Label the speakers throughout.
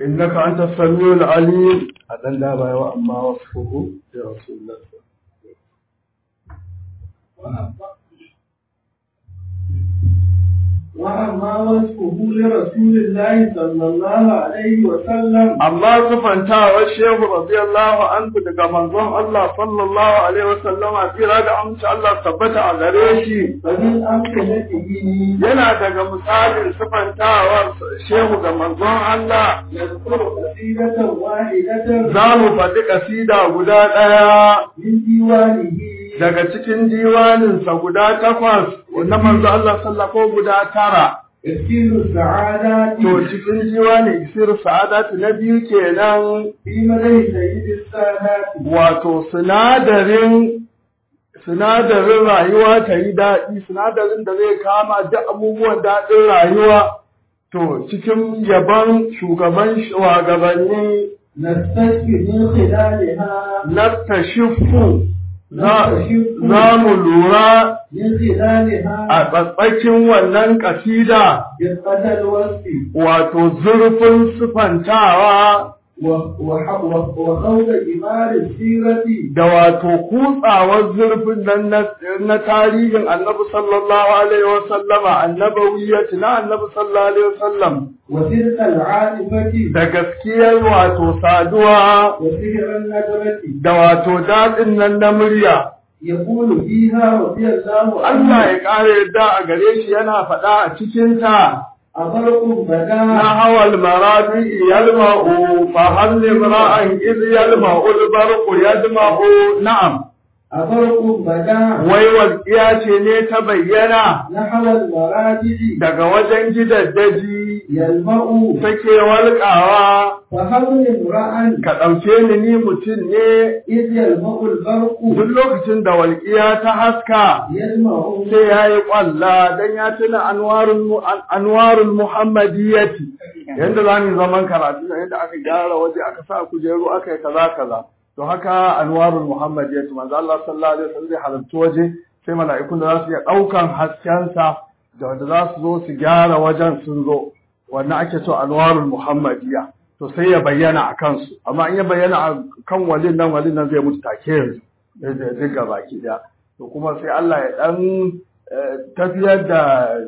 Speaker 1: innaka anta samiul alim a dan da baya wa amma wasfuhu ya rasulullah
Speaker 2: وأما وصفه لرسول الله صلى الله عليه وسلم
Speaker 1: amma sufantawar shehu radiyallahu anhu daga manzon Allah sallallahu alaihi wasallam a tsira da amince Allah tabbata a gare shi
Speaker 2: فمن أمثلته
Speaker 1: yana daga misalin sufantawar shehu ga manzon Allah
Speaker 2: يذكر قصيدة واحدة
Speaker 1: za mu faɗi ƙasida guda ɗaya
Speaker 2: من ديوانه
Speaker 1: daga cikin diwaninsa guda takwas na manzo Allah sallallahu ko guda tara
Speaker 2: يسير السعادات
Speaker 1: to cikin diwanin isir sa'adatu na biyu kenan
Speaker 2: في مدى سيد السادات
Speaker 1: wato sinadarin sinadarin rayuwa ta yi daɗi sinadarin da zai kama duk abubuwan daɗin rayuwa to cikin yaban shugaban shugabanni
Speaker 2: نستشفي من خلالها
Speaker 1: na tashifu za mu lura
Speaker 2: من خلالها
Speaker 1: a tsatsakin wannan ƙasida
Speaker 2: دقة الوصف
Speaker 1: wato zurfin sufantawa
Speaker 2: و- وح- و- وخوض إمار السيرة
Speaker 1: da wato kutsawar zurfin nan na, na tarihin annabi sallallahu alaihi wasallama annabawiyyati na annabi sallallahu alaihi wasallam
Speaker 2: وتلك العاطفة
Speaker 1: da gaskiyar wato saduwa
Speaker 2: وسحر النجرة
Speaker 1: da wato daɗin nan na murya
Speaker 2: يقول فيها رضي الله
Speaker 1: Allah
Speaker 2: عنه
Speaker 1: ya ƙara yadda a gare shi yana faɗa a cikinta
Speaker 2: أبرق بدا
Speaker 1: نحو المرابع يلمع فهل امرأ إذ يلمع البرق يدمع نعم
Speaker 2: أبرق بدا
Speaker 1: wai walƙiya ce ne ta bayyana
Speaker 2: نحو المراجع
Speaker 1: daga wajen gidaddaji
Speaker 2: يلمع
Speaker 1: take walƙawa
Speaker 2: فهل امرأ
Speaker 1: ka ɗauke ni ni mutum ne
Speaker 2: إذ يلمع البرق
Speaker 1: duk lokacin da walƙiya ta haska
Speaker 2: يلمع
Speaker 1: sai ya yi ƙwalla don ya tuna anwarul muhammadiyyati yadda za mu yi zaman karatu da yadda aka gyara waje aka sa kujeru aka yi kaza kaza to haka anwarul muhammadiyyati manzo Allah sallallahu alaihi wasallam zai halarci waje sai mala'ikun da za su iya ɗaukan haskensa da wanda za su zo su gyara wajen sun zo wannan ake so anwarul muhammadiyya to sai ya bayyana a kansu amma in ya bayyana a kan walin nan walin nan zai mutu take yanzu duk baki daya to kuma sai Allah ya dan tafiyar da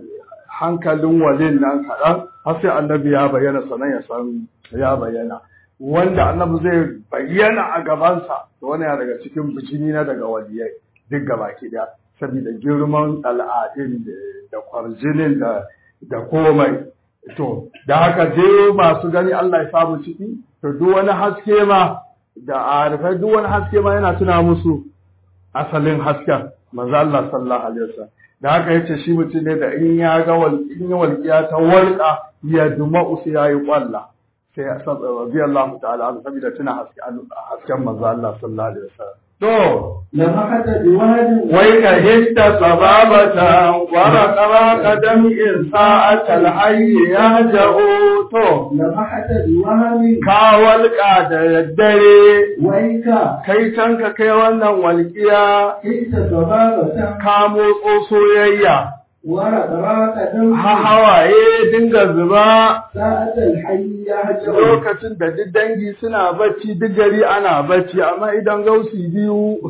Speaker 1: hankalin walin nan kaɗan har sai annabi ya bayyana sanan ya san ya bayyana wanda annabi zai bayyana a gabansa to wani ya daga cikin bijini na daga waliyai duk gabaki daya saboda girman al'adun da kwarjinin da da komai to da haka dai masu gani Allah ya samu ciki to duk wani haske ma da arifai duk wani haske ma yana tuna musu asalin hasken manzo Allah sallallahu alaihi wasallam da haka yace shi mutum ne da in ya ga wal in ya walqiya ta walqa ya duma usu yayi kwalla sai ya sabba radiyallahu ta'ala an sabida tuna haske hasken manzo Allah sallallahu alaihi wasallam to
Speaker 2: لمحت بواد
Speaker 1: wai ka hidda sababata wa raqaba qadam in sa'atal hayy yahja'u to
Speaker 2: لمحت بوهم
Speaker 1: ka walƙa da daddare
Speaker 2: ويك
Speaker 1: kai can ka kai wannan walƙiya
Speaker 2: كنت صبابة
Speaker 1: ka motso soyayya
Speaker 2: ورقراك دم
Speaker 1: ha hawaye dinga zuba
Speaker 2: ساعة الحي يهجر
Speaker 1: lokacin da duk dangi suna bacci duk gari ana bacci amma idan gausi biyu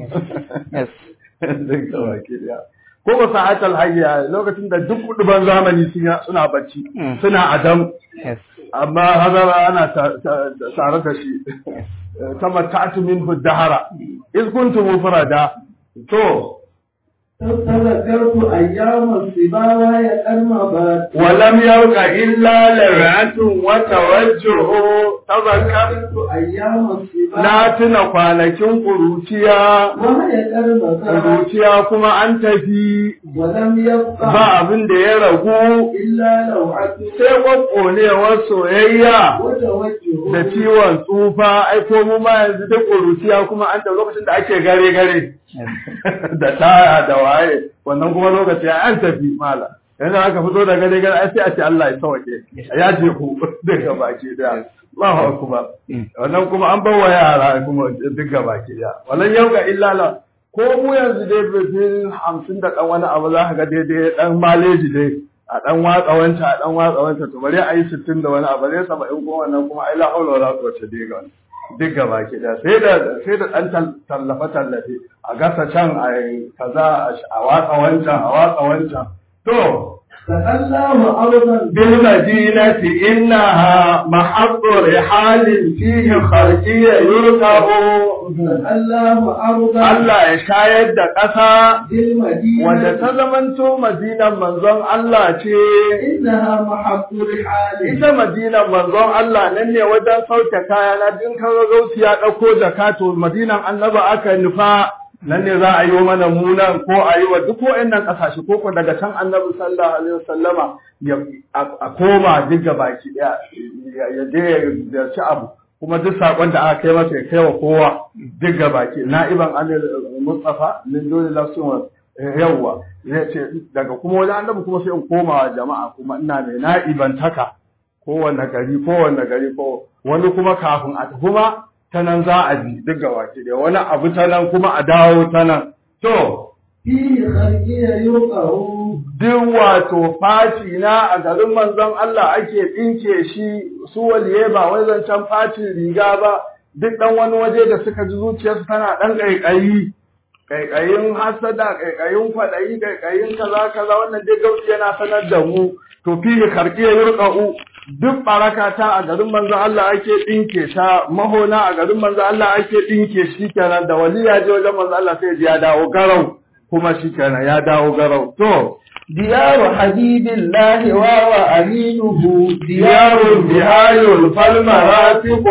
Speaker 1: Duka baki daya. ko ba sa'atal hayya lokacin da duk kuduban zamani suna- suna bacci suna adam amma hazara ana ta- ta- tare da shi tamatta'tu minhu dahara iz kuntum mufrada to
Speaker 2: تذكرت أيام الصبا وهي المبات
Speaker 1: ولم يبق إلا لرعة وتوجه تذكر
Speaker 2: تذكرت أيام الصبا
Speaker 1: na tuna kwanakin ƙuruciya
Speaker 2: وهي المبات
Speaker 1: ƙuruciya kuma an tafi
Speaker 2: ولم يبق
Speaker 1: ba abin da ya ragu
Speaker 2: إلا لوعة
Speaker 1: sai ƙwaƙƙonewar soyayya
Speaker 2: وتوجه
Speaker 1: da ciwon tsufa ai ko mu ma yanzu duk ƙuruciya kuma an da lokacin da ake gare gare da taya da waye wannan kuma lokaci an tafi mala yanzu aka fito da gare gare ai sai a ce Allah ya sauke ya je ku daga baki daya Allahu akbar wannan kuma an bawa yara kuma duk baki daya wallan yauka illa la ko mu yanzu dai bisin hamsin da ɗan wani abu za ka ga daidai ɗan maleji dai a dan watsa wanta a dan watsa wanta to bari a yi 60 da wani abu ne 70 kuma wannan kuma ai la haula wala quwwata illa billah duk gaba ki da sai da sai da dan tallafa tallafe a gasa can a kaza a watsa wancan a watsa wancan to
Speaker 2: تألم أرضا
Speaker 1: بالمدينة إنها محط رحال فيه خرجي يركب
Speaker 2: تألم أرضا
Speaker 1: Allah ya shayar da ƙasa
Speaker 2: بالمدينة
Speaker 1: wanda ta zamanto madinan manzon Allah ce
Speaker 2: إنها محط رحال
Speaker 1: ita madinan manzon Allah nan ne wajen sauke kaya na din kaga gausi ya ɗauko jaka to madinan annaba aka nufa nan ne za a yi mana munan ko a yi wa duk wa'annan ƙasashe ko ko daga can annabi sallallahu alaihi wasallama ya a koma duk baki ɗaya ya je ya ci abu kuma duk sakon da aka kai masa ya kai wa kowa duk baki na'iban anil mustafa min dole lafsun yawwa ya ce daga kuma wani annabi kuma sai in koma wa jama'a kuma ina mai na'ibantaka kowanne gari kowanne gari ko wani kuma kafin a tafi ma ta nan za a bi duk gabaki da wani abu ta nan kuma a dawo ta nan to
Speaker 2: فيه خرجي يرقه
Speaker 1: duk wato faci na a garin manzon Allah ake ɗinke shi su waliye ba wai zancen facin riga ba duk ɗan wani waje da suka ji zuciyarsu tana ɗan ƙaiƙayi ƙaiƙayin hasada ƙaiƙayin kwaɗayi ƙaiƙayin kaza kaza wannan dai gauci yana sanar da mu to fihi karki ya yurqa'u duk baraka ta a garin manzo Allah ake ɗinke ta mahona a garin manzo Allah ake ɗinke shi kenan da wali ya je wajen manzo Allah sai ya dawo garau kuma shi kenan ya dawo garau to
Speaker 2: ديار حبيب الله وهو أمينه
Speaker 1: ديار بهاي فالمراتب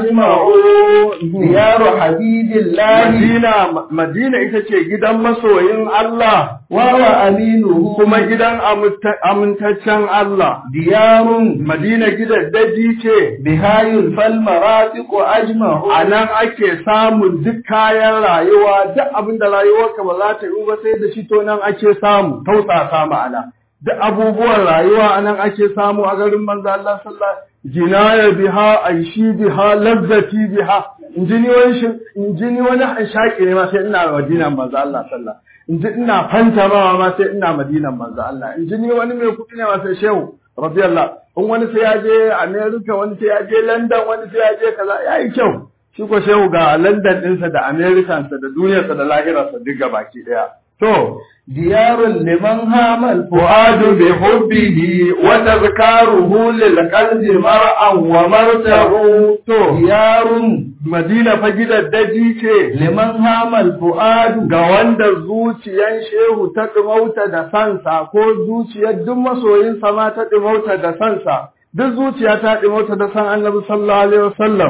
Speaker 1: أجمعون
Speaker 2: ديار حبيب الله
Speaker 1: Madina Madina ita ce gidan masoyin Allah
Speaker 2: وهو أمينه
Speaker 1: kuma gidan aminta- amintaccen Allah
Speaker 2: ديار
Speaker 1: Madina gidan daji ce
Speaker 2: بهاي فالمرافق أجمعون
Speaker 1: a nan ake samun duk kayan rayuwa duk abin da rayuwarka ba za ta yi ba sai da shi to nan ake samu tausasa ma'ana duk abubuwan rayuwa a nan ake samu a garin manzo Allah sallallahu jinaya biha aishi biha lazzati biha injini wani shi injini wani shaki ne ma sai ina madinan manzo Allah sallallahu inji ina fanta ma sai ina madinan manzo Allah injini wani mai kuɗi ne ma sai shehu radiyallahu in wani sai ya je America wani sai ya je London wani sai ya je kaza yayi kyau shi ko shehu ga London ɗinsa da Americansa da duniyarsa da lahirarsa duk baki ɗaya. To,
Speaker 2: ديار لمن هام الفؤاد
Speaker 1: fu'adu bi hubbihi wa tazkaruhu lil qalbi mar'an wa martahu. To,
Speaker 2: ديار
Speaker 1: Madina fa gidan daji ce
Speaker 2: لمن هام الفؤاد
Speaker 1: ga wanda zuciyan shehu ta ɗumauta da sansa ko zuciyar duk masoyinsa ma ta ɗumauta da sansa. Duk zuciya ta ɗumauta da san annabi sallallahu alaihi wasallam.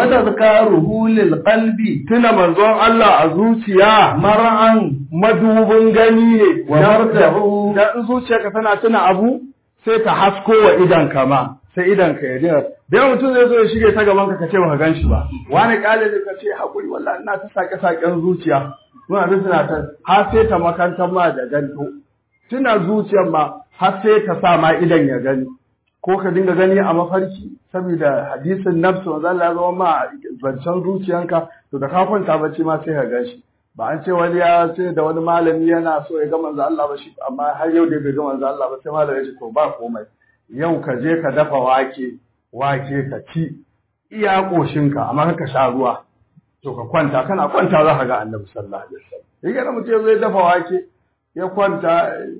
Speaker 2: وتذكاره للقلب
Speaker 1: Tuna manzon Allah a zuciya
Speaker 2: مرعا
Speaker 1: madubin gani ne
Speaker 2: Wa martahu.
Speaker 1: da in zuciyarka tana tuna abu sai ta hasko wa idan ka ma sai idan ka yaje da yawan mutum zai zo ya shige ta gaban ka kace baka gan shi ba wani kale ne kace hakuri wallahi ina ta sake saken zuciya muna da tana ta har sai ta makantar ma da ganto tuna zuciyar ma har sai ta sa ma idan ya gani ko ka dinga gani a mafarki saboda hadisin nafsu wanda Allah ya zama ma zancen zuciyanka to da ka kwanta bacci ma sai ka gan shi ba an ce wani ya ce da wani malami yana so ya ga manzo Allah ba shi amma har yau da bai ga manzo Allah ba sai malami ya ce to ba komai yau ka je ka dafa wake wake ka ci iya koshinka amma ka sha ruwa to ka kwanta kana kwanta za ka ga annabi sallallahu alaihi wasallam yake da mutum zai dafa wake ya kwanta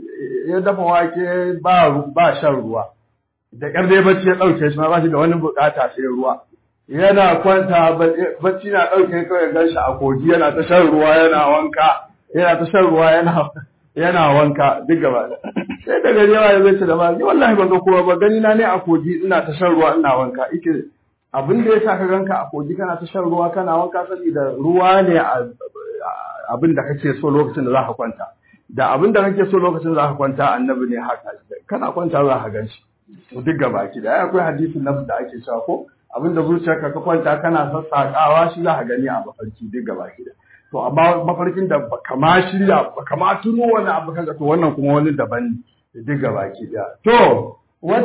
Speaker 1: ya dafa wake ba ba shan ruwa da ƙyar dai bacci ya ɗauke shi ma ba shi da wani buƙata sai ruwa yana kwanta bacci na ɗauke kawai gan shi a kogi yana ta shan ruwa yana wanka yana ta shan ruwa yana yana wanka duk gaba da sai da gari yawa ya zai ce da ba ni wallahi ban ga kowa ba gani na ne a kogi ina ta shan ruwa ina wanka ike abin da ya sa ka ganka a kogi kana ta shan ruwa kana wanka saboda ruwa ne a abin da kake so lokacin da za ka kwanta da abin da kake so lokacin da za ka kwanta annabi ne haka kana kwanta za ka gan shi duk gaba ki da akwai hadisin nafs da ake cewa ko abinda zuciyarka ka kwanta kana sassaƙawa shi za ka gani a mafarki duk gaba ki da to amma mafarkin da baka ma shirya baka ma tuno wani abu kaga to wannan kuma wani daban ne duk gaba ki da to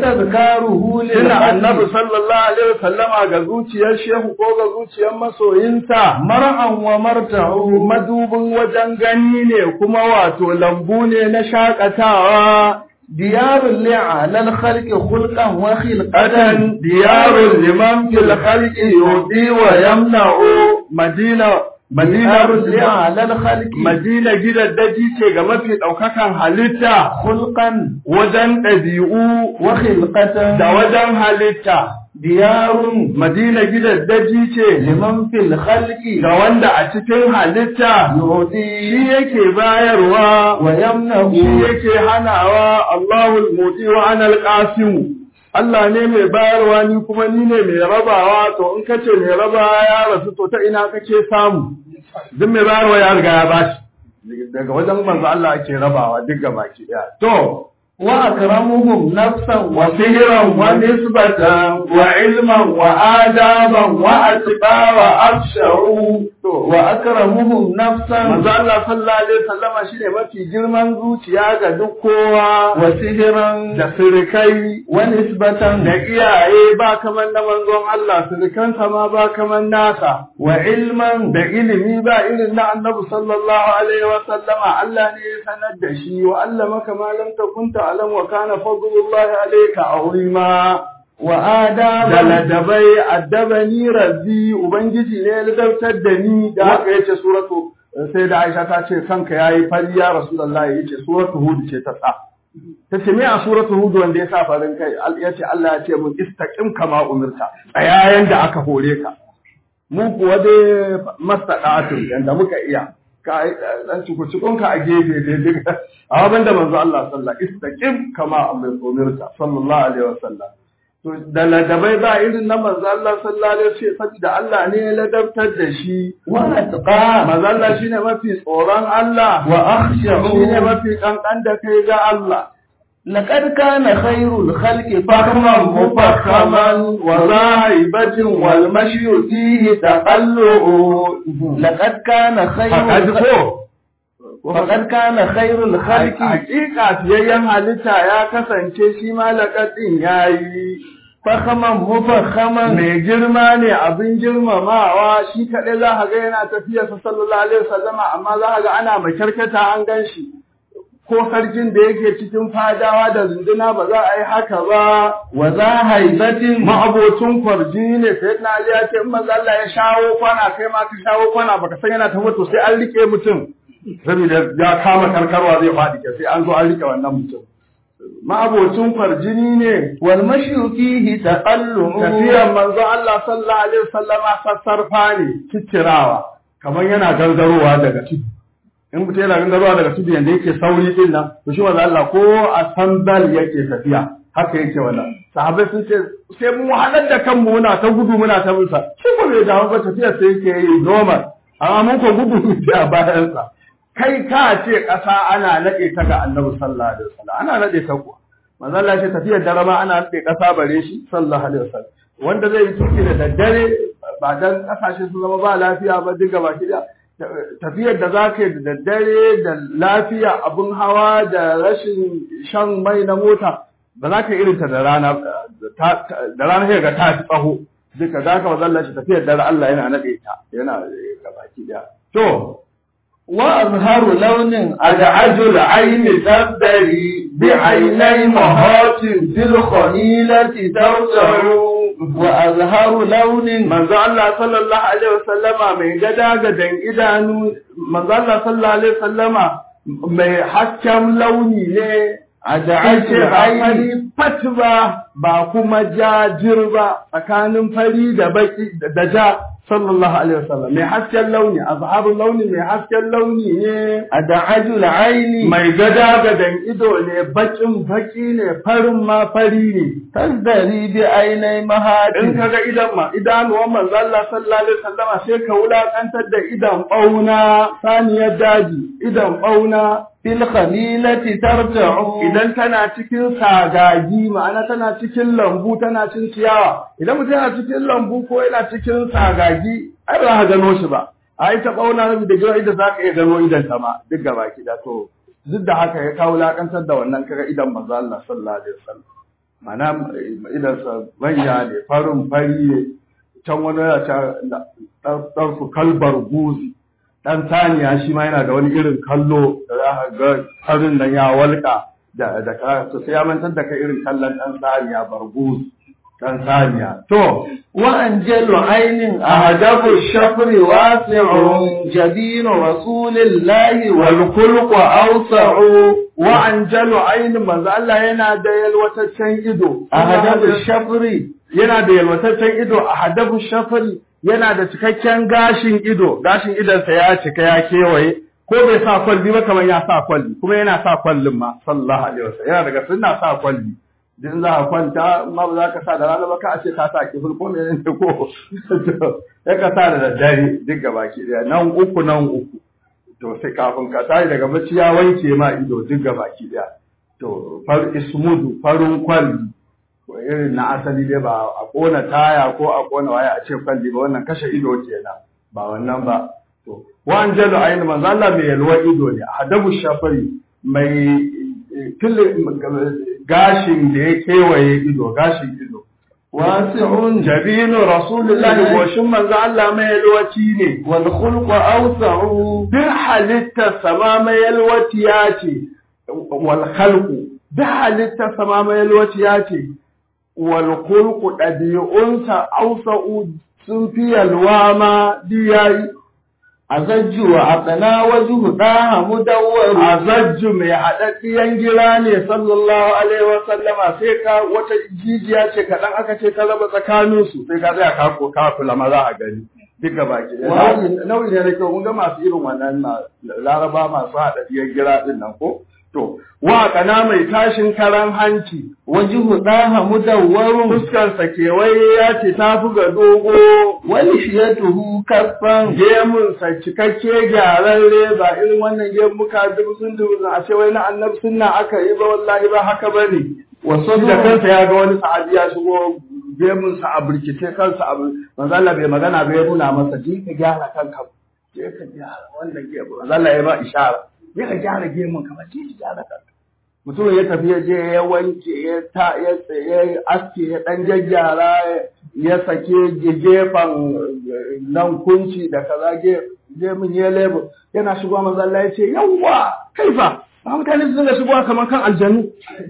Speaker 2: وتذكاره
Speaker 1: Tuna
Speaker 2: للقلب
Speaker 1: annabi sallallahu alaihi wasallama ga zuciyar shehu ko ga zuciyar masoyinsa
Speaker 2: مرعا ومرتعه
Speaker 1: madubin wajen gani ne kuma wato lambu ne na shakatawa
Speaker 3: ديار لعلى الخلق خلقا وخلقة
Speaker 1: qadan diyarun liman fil khalqi yudi wa yamna'u madina madina
Speaker 3: ديار لعلى الخلق
Speaker 1: madina gidan daji ce ga mafi daukakan halitta
Speaker 3: خلقا
Speaker 1: wajen ɗabi'u
Speaker 3: وخلقة
Speaker 1: da wajen halitta
Speaker 3: ديار
Speaker 1: madina gidan daji ce
Speaker 3: لمن في الخلق
Speaker 1: ga wanda a cikin halitta shi
Speaker 3: يعطي
Speaker 1: yake bayarwa
Speaker 3: ويمنع
Speaker 1: shi yake hanawa Allahul mudi wa anal qasim Allah ne mai bayarwa ni kuma ni ne mai rabawa to in kace mai rabawa ya rasu to ta ina kake samu duk mai bayarwa ya riga ya bashi daga wajen manzo Allah ake rabawa duk gaba ki daya to
Speaker 3: وأكرمهم نفسا
Speaker 1: وسهرا ونسبة وعلما وآدابا وأتباع وأبشروا
Speaker 3: وأكرمهم نفسا
Speaker 1: manzo Allah sallallahu alaihi wasallama shine mafi girman zuciya ga duk kowa
Speaker 3: وسهرا
Speaker 1: da sirikai
Speaker 3: ونسبة
Speaker 1: da iyaye ba kaman na manzon Allah sirikansa ma ba kaman nasa
Speaker 3: وعلما
Speaker 1: da ilimi ba irin na annabi sallallahu alaihi wasallama Allah ne ya sanar da shi wa allamaka ma lam takun ta'lam wa kana fadlullahi alayka azima da
Speaker 3: وآدابا
Speaker 1: ladabai addabani rabbi ubangiji ne ya ladabtar da ni da haka yace suratu sai da Aisha ta ce kanka yayi fari ya rasulullahi yace suratu hud ce ta sa ta ce me a suratu hud wanda ya sa farin kai Al- yace Allah ya ce mun istaqim kama umirta tsayayen da aka hore ka mu kuwa dai mastaqatun yanda muka iya ka dan cikukun ka a gefe dai duka amma banda manzo Allah sallallahu istaqim kama umirta sallallahu alaihi wasallam to da ladabai ba irin na manzo Allah sallallahu alaihi wasallam saboda Allah ne ya ladabtar da shi
Speaker 3: وأتقى
Speaker 1: manzo Allah shine mafi tsoron Allah
Speaker 3: وأخشع
Speaker 1: shine mafi kankan da kai ga Allah
Speaker 3: لقد كان خير الخلق
Speaker 1: فخما مفخما وذاهبة والمشي فيه تقلع
Speaker 3: لقد كان خير
Speaker 1: فقد
Speaker 3: الخلق
Speaker 1: ko
Speaker 3: فقد كان خير الخلق
Speaker 1: hakika fiyayyen halitta ya kasance shi ma laƙaɗin ya yi
Speaker 3: فخما مفخما
Speaker 1: mai girma ne abin girmamawa shi kaɗai za ka ga yana tafiya sa sallallahu alaihi wasallama amma za ka ga ana makyarkata an gan shi ko sarkin da yake cikin fadawa da runduna ba za a yi haka ba
Speaker 3: وذا هيبة
Speaker 1: ma'abocin kwarjini ne sai na Ali ya ce in manzo Allah ya shawo kwana kai ma ka shawo kwana baka san yana ta mutu sai an rike mutum saboda ya kama karkarwa zai faɗi ke sai an zo an rike wannan mutum ma'abocin kwarjini ne
Speaker 3: والمشي فيه تقلع
Speaker 1: tafiyar manzo Allah sallallahu alaihi wasallama sassarfa ne ciccirawa kamar yana gangarowa daga tudu in mutum yana gangarowa daga tudu yanda yake sauri din nan to shi manzo Allah ko a sandal yake tafiya haka yake wannan sahabbai sun ce sai mu wahalar da kanmu muna ta gudu muna ta musa shi ko bai dawo ba tafiya sai yake yi normal amma mun ko gudu muke a bayansa kai ka ce ƙasa ana naɗe ta ga annabi sallallahu alaihi wasallam ana naɗe ta kuwa manzo Allah ce tafiyar dare ma ana naɗe ƙasa bare shi sallallahu alaihi wasallam wanda zai yi tuki da daddare ba dan ƙasashe su zama ba lafiya ba duk gaba ki da tafiyar da za ka yi da daddare da lafiya abun hawa da rashin shan mai na mota ba za ka yi irinta da rana da rana sai ga ta fi tsaho duka za ka wazalla shi tafiyar dare Allah yana naɗe ta yana gaba ki da to
Speaker 3: وأظهر لون
Speaker 1: أدعج العين تبدري بعيني مهات في الخليلة ترجع
Speaker 3: وأظهر لون
Speaker 1: manzo Allah sallallahu alaihi wasallama mai gada gadan idanu manzo Allah sallallahu alaihi wasallama mai hasken launi ne
Speaker 3: أدعج
Speaker 1: ce ba
Speaker 3: العين
Speaker 1: fari fat ba ba kuma jajir ba tsakanin fari da baki da ja sallallahu alaihi wasallam mai hasken launi azharul launi mai hasken launi ne
Speaker 3: أدعج العين
Speaker 1: mai gada gadan ido ne bakin baki ne farin ma fari ne
Speaker 3: تزدري بعيني مهات
Speaker 1: in ka ga idan ma idanuwan manzo Allah sallallahu alaihi wasallama sai ka wulakantar da idan bauna saniyar daji idan bauna
Speaker 3: في الخليلة ترجع
Speaker 1: idan tana cikin sagagi ma'ana tana cikin lambu tana cin ciyawa idan mutum yana cikin lambu ko yana cikin sagagi ai ba ka gano shi ba ai ta bauna da gina idan za ka iya gano idan ta ma duk gaba ki da to duk da haka ya kawo lakantar da wannan kaga idan manzo Allah sallallahu alaihi wasallam ma'ana idan sa manya ne farin fari ne can wani yana ta ɗarfu kalbar guzi dan saniya shi ma yana da wani irin kallo da za ka ga farin nan ya walƙa da da ka to sai ya mantar da kai irin kallon dan saniya barguz dan saniya to
Speaker 3: وأنجل عين أهدف الشفر واسع جبين رسول الله والخلق أوسع
Speaker 1: wa anjalu ainin manzo Allah yana da yalwataccen ido
Speaker 3: أهدف الشفر
Speaker 1: yana da yalwataccen ido a hadafu shafari yana da cikakken gashin ido gashin idonsa ya cika ya kewaye ko bai sa kwalli ba kamar ya sa kwalli kuma yana sa kwallin ma sallallahu alaihi wasallam yana daga sunna sa kwalli din za ka kwanta ma ba za ka sa da rana ba ka ce ka sa kifin ko ne ne ko ya ka sa da daddare duk gaba ki daya nan uku nan uku to sai kafin ka tashi daga bacci ya wanke ma ido duk gaba ki daya to far ismudu farin kwalli ko irin na asali dai ba a kona taya ko a kona waya a ce kwalli ba wannan kashe ido kenan ba wannan ba to wan jalu ayin manzo Allah mai yalwa ido ne hadabu shafari mai gashin da ya kewaye ido gashin ido
Speaker 3: واسع
Speaker 1: jabinu rasulullahi goshin manzo Allah mai yalwaci ne
Speaker 3: والخلق أوسع
Speaker 1: duk halittar sama mai yalwaci ya ce wal khalqu duk halittar sama mai yalwaci ya ce wal khulqu ɗabi'unsa ausa'u sun fi yalwa ma diyayi
Speaker 3: أزج وأقنى وجه داه مدور
Speaker 1: azajju mai haɗaɗɗiyan gira ne sallallahu alaihi wa sallama sai ka wata jijiya ce kaɗan aka ce ka raba tsakaninsu sai ka tsaya ka ko ka kula ma za a gani duka baki ɗaya. nau'i ne na kyau mun ga masu irin wannan na laraba masu haɗaɗɗiyan gira ɗin nan ko to wa kana mai tashin karan hanci
Speaker 3: وجه داه مدور
Speaker 1: fuskarsa kewaye ya ce ta fi ga dogo
Speaker 3: ولحيته كفا
Speaker 1: gemunsa cikakke gyararre ba irin wannan gemuka dubsun dubsun a ce wai na annabi sunna aka yi ba wallahi ba haka ba ne wasu da kansa ya ga wani sahabi ya shigo gemunsa a birkice kansa a manzo Allah bai magana ba ya nuna masa je ka gyara kanka je ka gyara wannan gemu manzo Allah ya ba ishara je ka gyara gemun ka ba je ka gyara kanka mutum ya tafi ya je ya wanke ya ta ya ya aske ya dan jaggyara ya sake gefen nan kunci da kaza ge mun ya lebo yana shigowa manzo Allah ya ce yawwa kaifa ba mutane su dinga shigowa kamar kan aljanu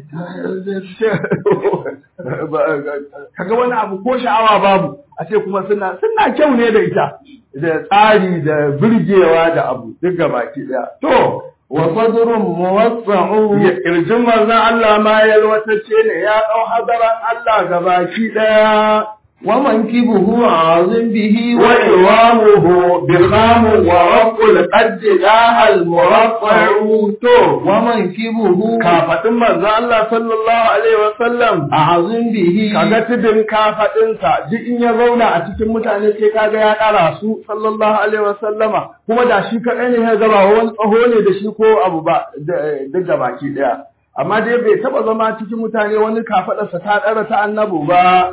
Speaker 1: kaga wani abu ko sha'awa babu a ce kuma suna suna kyau ne da ita da tsari da birgewa da abu duk gabaki daya to
Speaker 3: وصدر موسع
Speaker 1: kirjin manzon Allah ma yalwatacce ne ya ɗau hadaran Allah gabaki ɗaya
Speaker 3: ومنكبه عظم به
Speaker 1: وإمامه بخام ورق القد داها المرفع تو
Speaker 3: ومنكبه
Speaker 1: kafaɗin manzon Allah sallallahu alaihi wasallam
Speaker 3: عظم به
Speaker 1: kaga tudun kafaɗinsa duk in ya zauna a cikin mutane sai kaga ya ɗara su sallallahu alaihi wasallama kuma da shi kaɗai ne ya gaba wani tsaho ne da shi ko abu ba duk da baki ɗaya amma dai bai taɓa zama cikin mutane wani kafaɗarsa ta ɗara ta annabu ba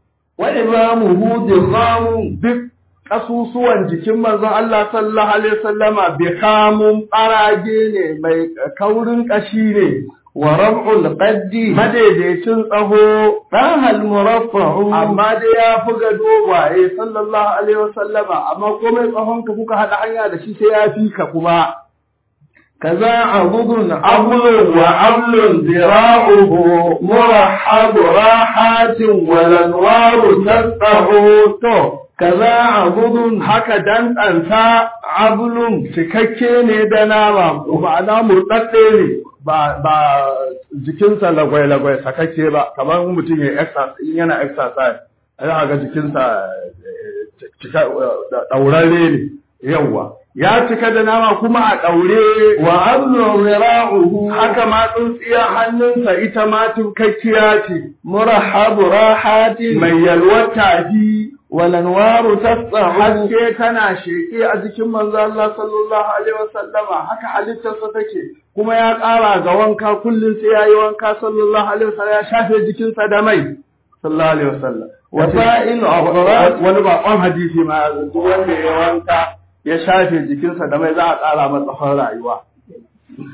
Speaker 3: وإمامه ضخام
Speaker 1: duk ƙasusuwan jikin manzon Allah sallallahu alaihi wasallama bai kamun ɓarage ne mai kaurin ƙashi ne
Speaker 3: ورفع القد
Speaker 1: madaidaicin tsaho
Speaker 3: طه المرفع
Speaker 1: amma dai ya fi ga dogwaye sallallahu alaihi wasallama amma komai tsahon ka kuka haɗa hanya da shi sai ya fi ka kuma
Speaker 3: كذا عضد
Speaker 1: أبل وأبل ذراعه مرحب راحات والأنوار تسطع تو
Speaker 3: كذا عضد
Speaker 1: haka dantsansa abulun cikakke ne da nama ma'ana murɗaɗɗe ne ba ba jikinsa lagwai-lagwai sakakke ba kamar mutum ya exercise in yana exercise za ga jikinsa eh, cika ɗaurare ne yawwa ya cika da nama kuma a ɗaure
Speaker 3: wa ablu zira'uhu
Speaker 1: haka ma tsintsiyar hannunsa ita ma tukakkiya ce
Speaker 3: murahabu rahatin
Speaker 1: mai yalwar tafi
Speaker 3: wal anwaru tas'ahu
Speaker 1: haske tana sheke a jikin manzo Allah sallallahu alaihi wasallama haka halittarsa take kuma ya ƙara ga wanka kullum sai yayi wanka sallallahu alaihi wasallam ya shafe jikinsa da mai sallallahu alaihi wasallam
Speaker 3: wasa'il afrat
Speaker 1: wani bakon hadisi ma ya zo duk wanda ya wanka ya shafe jikinsa da mai za a ƙara masa tsawon rayuwa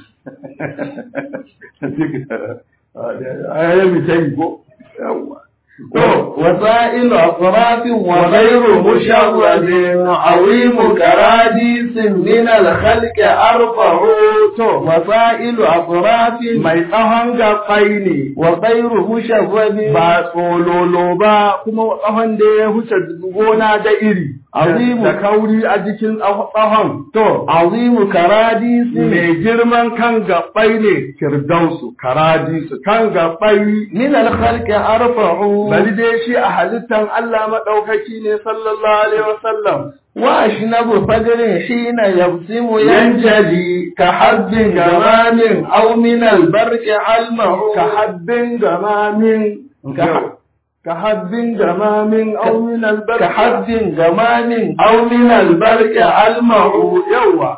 Speaker 1: ayyami ta yi ko yawwa
Speaker 3: وسائل أطراف وغير مشرد عظيم كراديس من الخلق أرفع وسائل أطراف
Speaker 1: mai tsawon gaɓai ne
Speaker 3: وغير مشرد
Speaker 1: ba tsololo ba kuma tsawon da ya huce gona da iri
Speaker 3: Azimu.
Speaker 1: da kauri a jikin tsawon to
Speaker 3: عظيم كراديس
Speaker 1: mai girman kan gaɓai ne firdausu karadisu kan gaɓai
Speaker 3: من الخلق أرفع
Speaker 1: bari dai shi a halittan Allah maɗaukaki ne sallallahu alaihi wasallam
Speaker 3: وأشنب فجر حين يبسم ينجلي
Speaker 1: yanjali
Speaker 3: كحب جمام أو من البرق علمه
Speaker 1: ka habbin gamamin
Speaker 3: Ka-
Speaker 1: ka habbin gamamin aw min albarka
Speaker 3: كحب جمام أو من البرق علمه
Speaker 1: yawa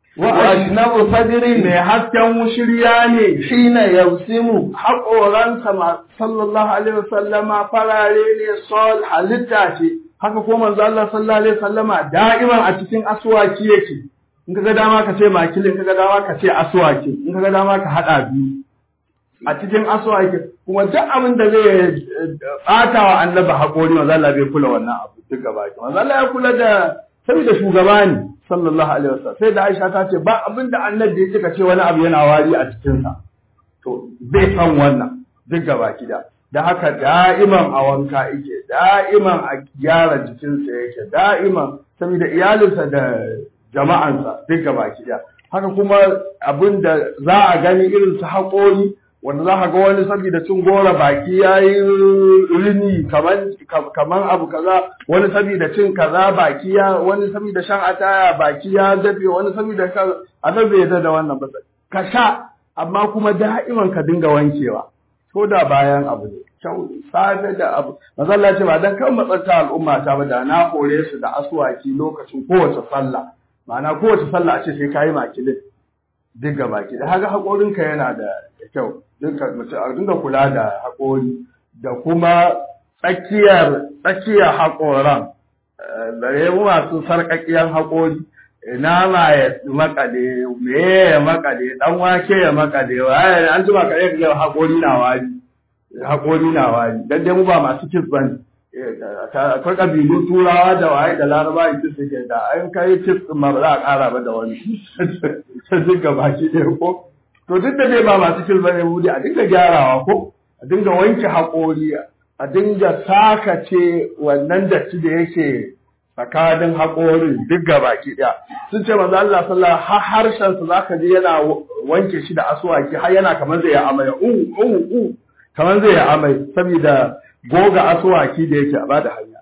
Speaker 3: وأشنب فجر
Speaker 1: mai hasken wushirya ne
Speaker 3: حين يبسم
Speaker 1: haƙoransa ma sallallahu alaihi wasallama farare ne sol halitta ce haka ko manzo Allah sallallahu alaihi wasallama da'iman a cikin aswaki yake in kaga dama ka ce makil in kaga dama ka ce aswaki in kaga dama ka hada biyu a cikin aswaki kuma duk abin da zai bata wa annabi haƙori manzo Allah bai kula wannan abu duk gaba ki manzo Allah ya kula da saboda shugaba ne sallallahu alaihi wasallam sai da Aisha ta ce ba abin da annabi ya cika ce wani abu yana wari a cikin sa to bai san wannan duk gaba gida da haka da'iman a wanka yake da'iman a gyara jikinsa yake da'iman saboda iyalinsa da jama'ansa duk gaba gida haka kuma abin da za a gani irin su haƙori wanda za ka ga wani saboda cin gora baki ya yi rini kaman abu kaza wani saboda cin kaza baki ya wani saboda shan ataya baki ya dafe wani saboda kaza annabi ya da wannan ba ka sha amma kuma da'iman ka dinga wankewa ko da bayan abu ne kyau safe da abu mazalla ce ba dan kan matsanta al'umma ta ba da na kore su da aswaki lokacin kowace sallah ma'ana kowace sallah a ce sai kayi makilin duk gaba ki da haka haƙorinka yana da kyau dinka mutum a dinga kula da haƙori da kuma tsakiyar tsakiyar haƙoran bare mu masu sarƙaƙiyar haƙori nama ya makale me ya makale dan wake ya makale waye an jima ka ga haƙori na wari haƙori na wari dan dai mu ba masu kis bane akwai ƙabilun turawa da waye da laraba ita suke da an kai kis ma ba za a ƙara ba da wani sai duka baki ɗaya ko to duk da dai ba masu kis bane mu a dinga gyarawa ko a dinga wanke haƙori a dinga sakace wannan datti da yake tsakanin haƙorin duk baki ɗaya sun ce manzo Allah sallallahu har harshen sa zaka ji yana wanke shi da aswaki har yana kamar zai amai u u u kamar zai amai saboda goga asuwaki da yake a bada hanya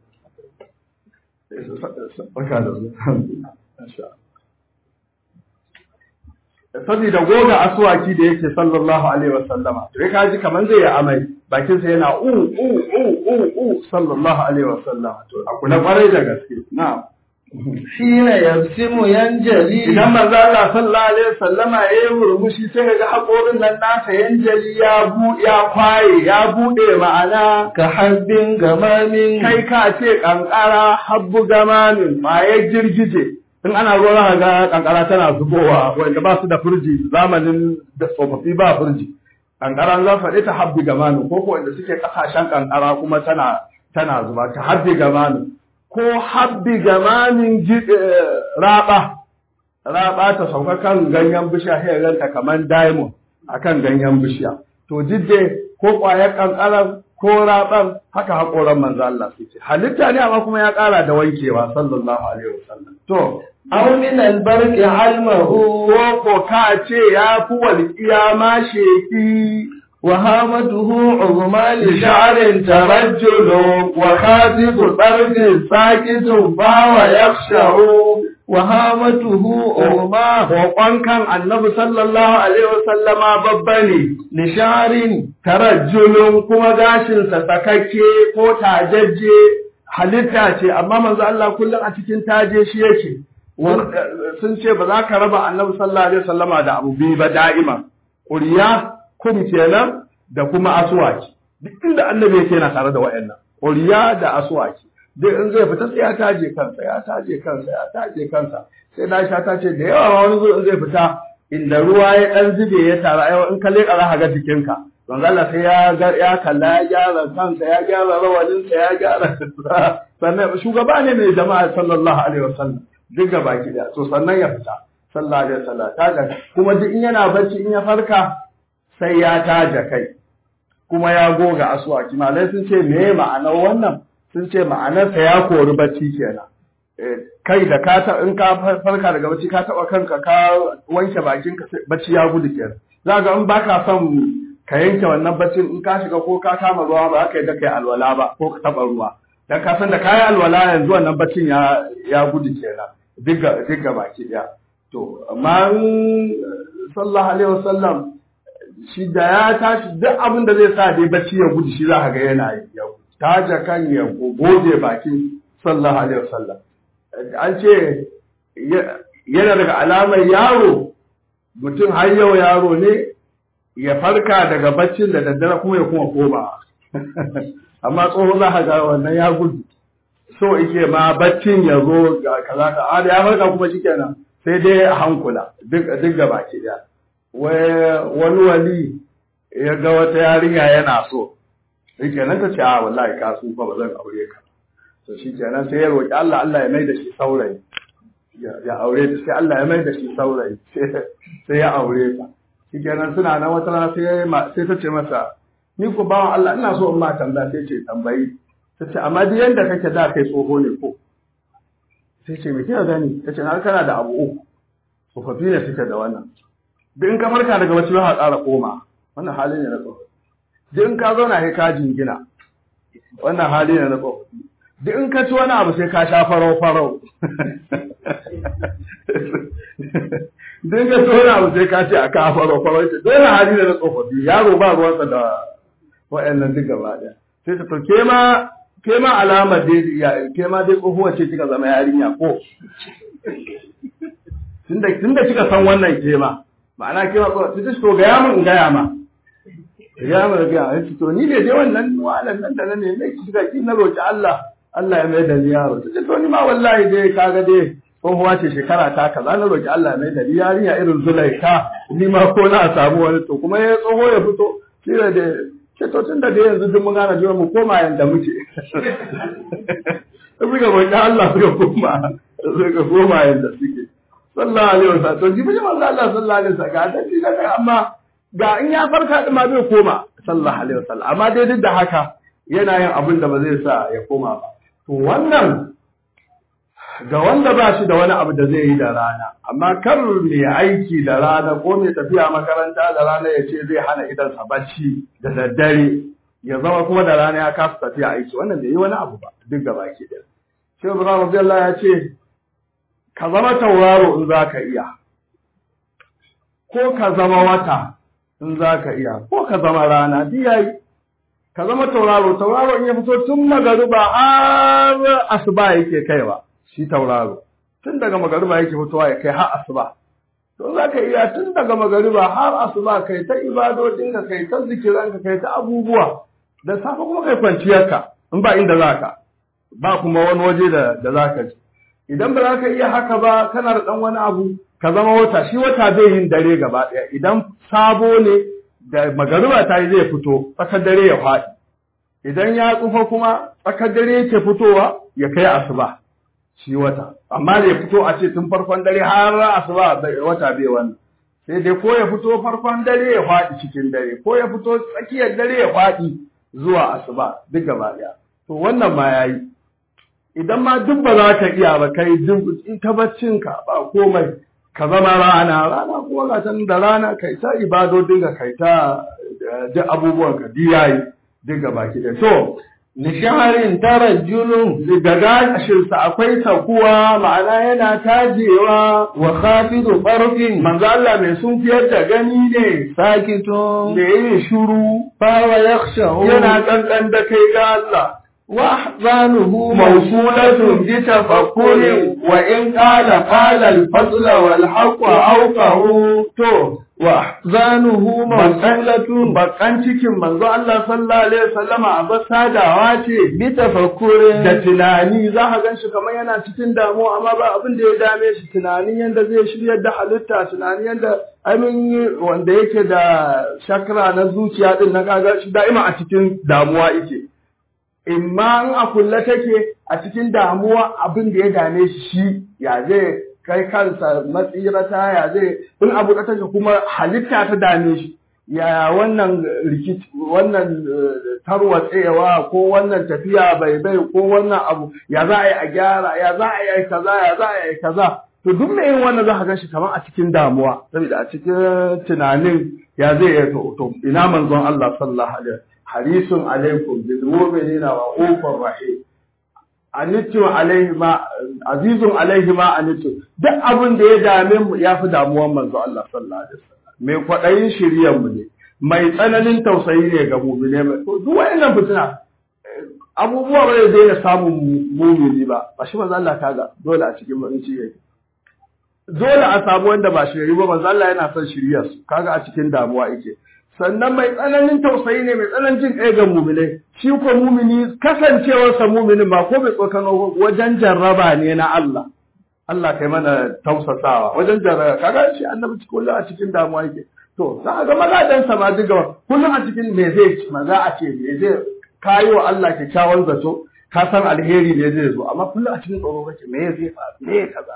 Speaker 1: saboda goga asuwaki da yake sallallahu alaihi wasallama to ka ji kamar zai yi amai bakinsa yana u u u u u sallallahu alaihi wasallama to a kula kwarai da gaske na'am
Speaker 3: حين يبسم ينجلي
Speaker 1: idan manzo Allah sallallahu alaihi wasallama ya yi murmushi sai ga haƙorin nan nasa yanjali ya bu ya kwaye ya bude ma'ana
Speaker 3: كحب جمام
Speaker 1: kai ka ce kankara habbu gamamin maye girgije in ana ruwa za ga kankara tana zubowa wanda ba su da firji zamanin da tsofaffi ba firji kankara za faɗi ta habbi gamamin ko ko wanda suke ƙasashen kankara kuma tana tana zuba ta habbi gamamin ko habbi gamamin raba raba ta sauka kan ganyen bishiya sai ganta kamar diamond akan ganyen bishiya to jidde ko ƙwayar kankaran ko raban haka haƙoran manzo Allah suke halitta ne amma kuma ya ƙara da wankewa sallallahu alaihi wasallam to
Speaker 3: أو من البرق علمه
Speaker 1: ko ko ka ce ya fi walƙiya ma sheki
Speaker 3: وهامته عظمى
Speaker 1: لشعر
Speaker 3: لشعر
Speaker 1: ترجل وخاتف طرد ساكت فهو يخشع
Speaker 3: وهامته عظمى
Speaker 1: Kokon kan annabi sallallahu alaihi wasallama babba ne
Speaker 3: لشعر
Speaker 1: tarajjulun kuma gashinsa sakakke ko tajajje halitta ce amma manzo Allah kullum a cikin taje shi yake sun ce ba za ka raba annabi sallallahu alaihi wasallama da abu biyu ba da'ima ƙuriya kum kenan da kuma aswaki duk inda annabi yake yana tare da wayannan ƙuriya da aswaki duk in zai fita sai ya taje kansa ya taje kansa ya taje kansa sai na sha ta ce da yawa ma wani zo in zai fita inda ruwa ya dan zube ya tara ai in ka leka za ka ga jikinka manzo Allah sai ya ga ya kalla ya gyara kansa ya gyara rawaninsa ya gyara sannan shugaba ne mai jama'a sallallahu alaihi wasallam duk gaba ki da to sannan ya fita sallallahu alaihi wasallam ta ga kuma duk in yana bacci in ya farka sai ya taja kai kuma ya goga aswaki malai sun ce me ma'anar wannan sun ce ma'anarsa ya kori bacci kenan kai da ka ta in ka farka daga bacci ka taba kanka ka wanke bakin ka bacci ya gudu kenan za ga in baka son ka yanke wannan baccin in ka shiga ko ka kama ruwa ba ka yi da kai alwala ba ko ka taba ruwa dan ka san da kayi alwala yanzu wannan baccin ya ya gudu kenan diga diga baki daya to amma sallallahu alaihi wasallam shi da ya tashi duk abin da zai sa dai bacci ya gudu shi za ka ga yana yi ya taja kan ya goge bakin sallallahu alaihi wasallam an ce yana daga alamar yaro mutum har yau yaro ne ya farka daga baccin da daddare kuma ya kuma koma amma tsoho za ka ga wannan ya gudu so ike ma baccin ya zo ga kaza ka a ya farka kuma shikenan sai dai a hankula duk duk gaba ke da wani wali ya ga wata yarinya yana so shikenan ta ce a wallahi ka su fa ba zan aure ka to shikenan sai ya roki Allah Allah ya mai da shi saurayi ya aure ta sai Allah ya mai da shi saurayi sai ya aure ta shikenan suna nan wata rana sai sai ta ce masa ni ko bawan Allah ina so in ma tambaya sai ce tambayi ta ce amma duk yanda kake da kai tsoho ne ko sai ce me kika gani ta ce na kana da abu uku tsofaffi ne suke da wannan duk in ka farka daga bacci ba ƙara koma wannan hali ne na tsofaffi duk in ka zauna sai ka jingina wannan hali ne na tsofaffi duk in ka ci wani abu sai ka sha farau farau duk in ka ci wani abu sai ka ce a ka farau farau dole hali ne na tsofaffi yaro ba ruwansa da wa'annan duk gaba ɗaya sai ta to ke ma ke ma alamar dai ya ke ma dai tsohuwa ce kika zama yarinya ko tunda tunda kika san wannan ke ma ma'ana ke ma tsohuwa ta to ga yamin in gaya ma ga yamin ga ya to ni ne dai wannan walan nan da ne ne kika ki na roki Allah Allah ya mai da ni yaro ta to ni ma wallahi dai kaga dai tsohuwa ce shekara ta kaza na roki Allah ya mai da ni yarinya irin Zulaika ni ma ko na samu wani to kuma ya tsoho ya fito shi da ce to tun da dai yanzu duk mun gane jiwa mu koma yanda muke suka roƙi Allah suka koma suka koma yanda suke sallallahu alaihi wasallam to jibi manzo Allah sallallahu alaihi wasallam ga dan da amma ga in ya farka din ma zai koma sallallahu alaihi wasallam amma dai duk da haka yana yin abin da ba zai sa ya koma ba to wannan ga wanda ba shi da wani abu da zai yi da rana amma kar mai aiki da rana ko mai tafiya makaranta da rana ya ce zai hana idansa bacci da daddare ya zama kuma da rana ya kasa tafiya aiki wannan bai yi wani abu ba duk da baki da shi Ibrahim Abdullah ya ce ka zama tauraro in za ka iya ko ka zama wata in za ka iya ko ka zama rana duk yayi ka zama tauraro tauraro in ya fito tun magariba har asuba yake kaiwa shi tauraro tun daga magariba yake fitowa ya kai har asuba to za ka iya tun daga magariba har asuba kai ta ibadodin ka kai ta zikiran ka kai ta abubuwa da safe kuma kai kwanciyar ka in ba inda za ka ba kuma wani waje da da za ka ji idan ba za ka iya haka ba kana da dan wani abu ka zama wata shi wata zai yin dare gaba ɗaya idan sabo ne da magariba ta yi zai fito tsakar dare ya faɗi idan ya tsufa kuma tsakar dare yake fitowa ya kai asuba shi wata amma da ya fito a ce tun farkon dare har asuba wata bai wannan sai dai ko ya fito farkon dare ya faɗi cikin dare ko ya fito tsakiyar dare ya faɗi zuwa asuba duk gaba ɗaya to wannan ma yayi idan ma duk ba za ka iya ba kai duk ita baccinka ba komai ka zama rana rana kuma ga san da rana kai ta ibadodin ka kai ta duk abubuwan ka diyayi duk gaba ki da to
Speaker 3: Nishaharin tarajjulun
Speaker 1: daga gashinsa akwai takuwa ma'ana yana tajewa
Speaker 3: wa khafidu farfin
Speaker 1: manzo Allah mai sunkiyar da gani ne
Speaker 3: sakitun
Speaker 1: da yin shuru
Speaker 3: fawa yakhshahu
Speaker 1: yana kankan da kai ga Allah
Speaker 3: وأحزانه
Speaker 1: موصولة بتفكر وإن قال قال الفضل والحق أوقه to
Speaker 3: وأحزانه موصولة
Speaker 1: bakan cikin manzo Allah sallallahu alaihi wasallama a basadawa ce
Speaker 3: بتفكر
Speaker 1: da tunani za ka gan shi kamar yana cikin damuwa amma ba abin da ya dame shi tunanin yadda zai shiryar da halitta tunanin yadda amin wanda yake da shakra na zuciya din na kaga shi da'ima a cikin damuwa yake imma in a kulle take a cikin damuwa abin da ya dame shi shi ya zai kai kansa matsirata ya zai in abu da take kuma halitta ta dame shi ya wannan rikici wannan eh, tarwatsewa ko wannan tafiya bai bai ko wannan abu ya za a yi a gyara ya za a yi kaza ya za a yi kaza to duk mai yin wannan za ka gan shi kamar a cikin damuwa saboda a cikin tunanin ya zai yi to to ina manzon Allah sallallahu alaihi wasallam harisun alaikum bil mu'minina wa ufur rahim anittu alaihi ma azizun alaihi ma anittu duk abin da ya dame mu ya fi damuwan manzo Allah sallallahu alaihi wasallam mai kwadayin shiriyar mu ne mai tsananin tausayi ne ga mu'mine mai to duk wayannan fitina eh, abubuwa ba zai daina samun mu- mumini ba ba shi manzo Allah kaga dole a cikin mun ci yake dole a samu wanda ba shiri ba manzo Allah yana son shiriyar su kaga a cikin damuwa yake sannan mai tsananin tausayi ne mai tsananin jin kai ga muminai shi ko mumini kasancewarsa muminin ba ko bai tsokano wajen jarraba ne na Allah Allah kai mana tausasawa wajen jarraba kaga shi annabi cikin kullum a cikin damuwa yake to za a ga mazajen sa ma duk gaba kullum a cikin me zai ci maza a ce me zai kayo wa Allah kyakkyawan zato ka san alheri ne zai zo amma kullum a cikin tsoro kake me zai faru me kaza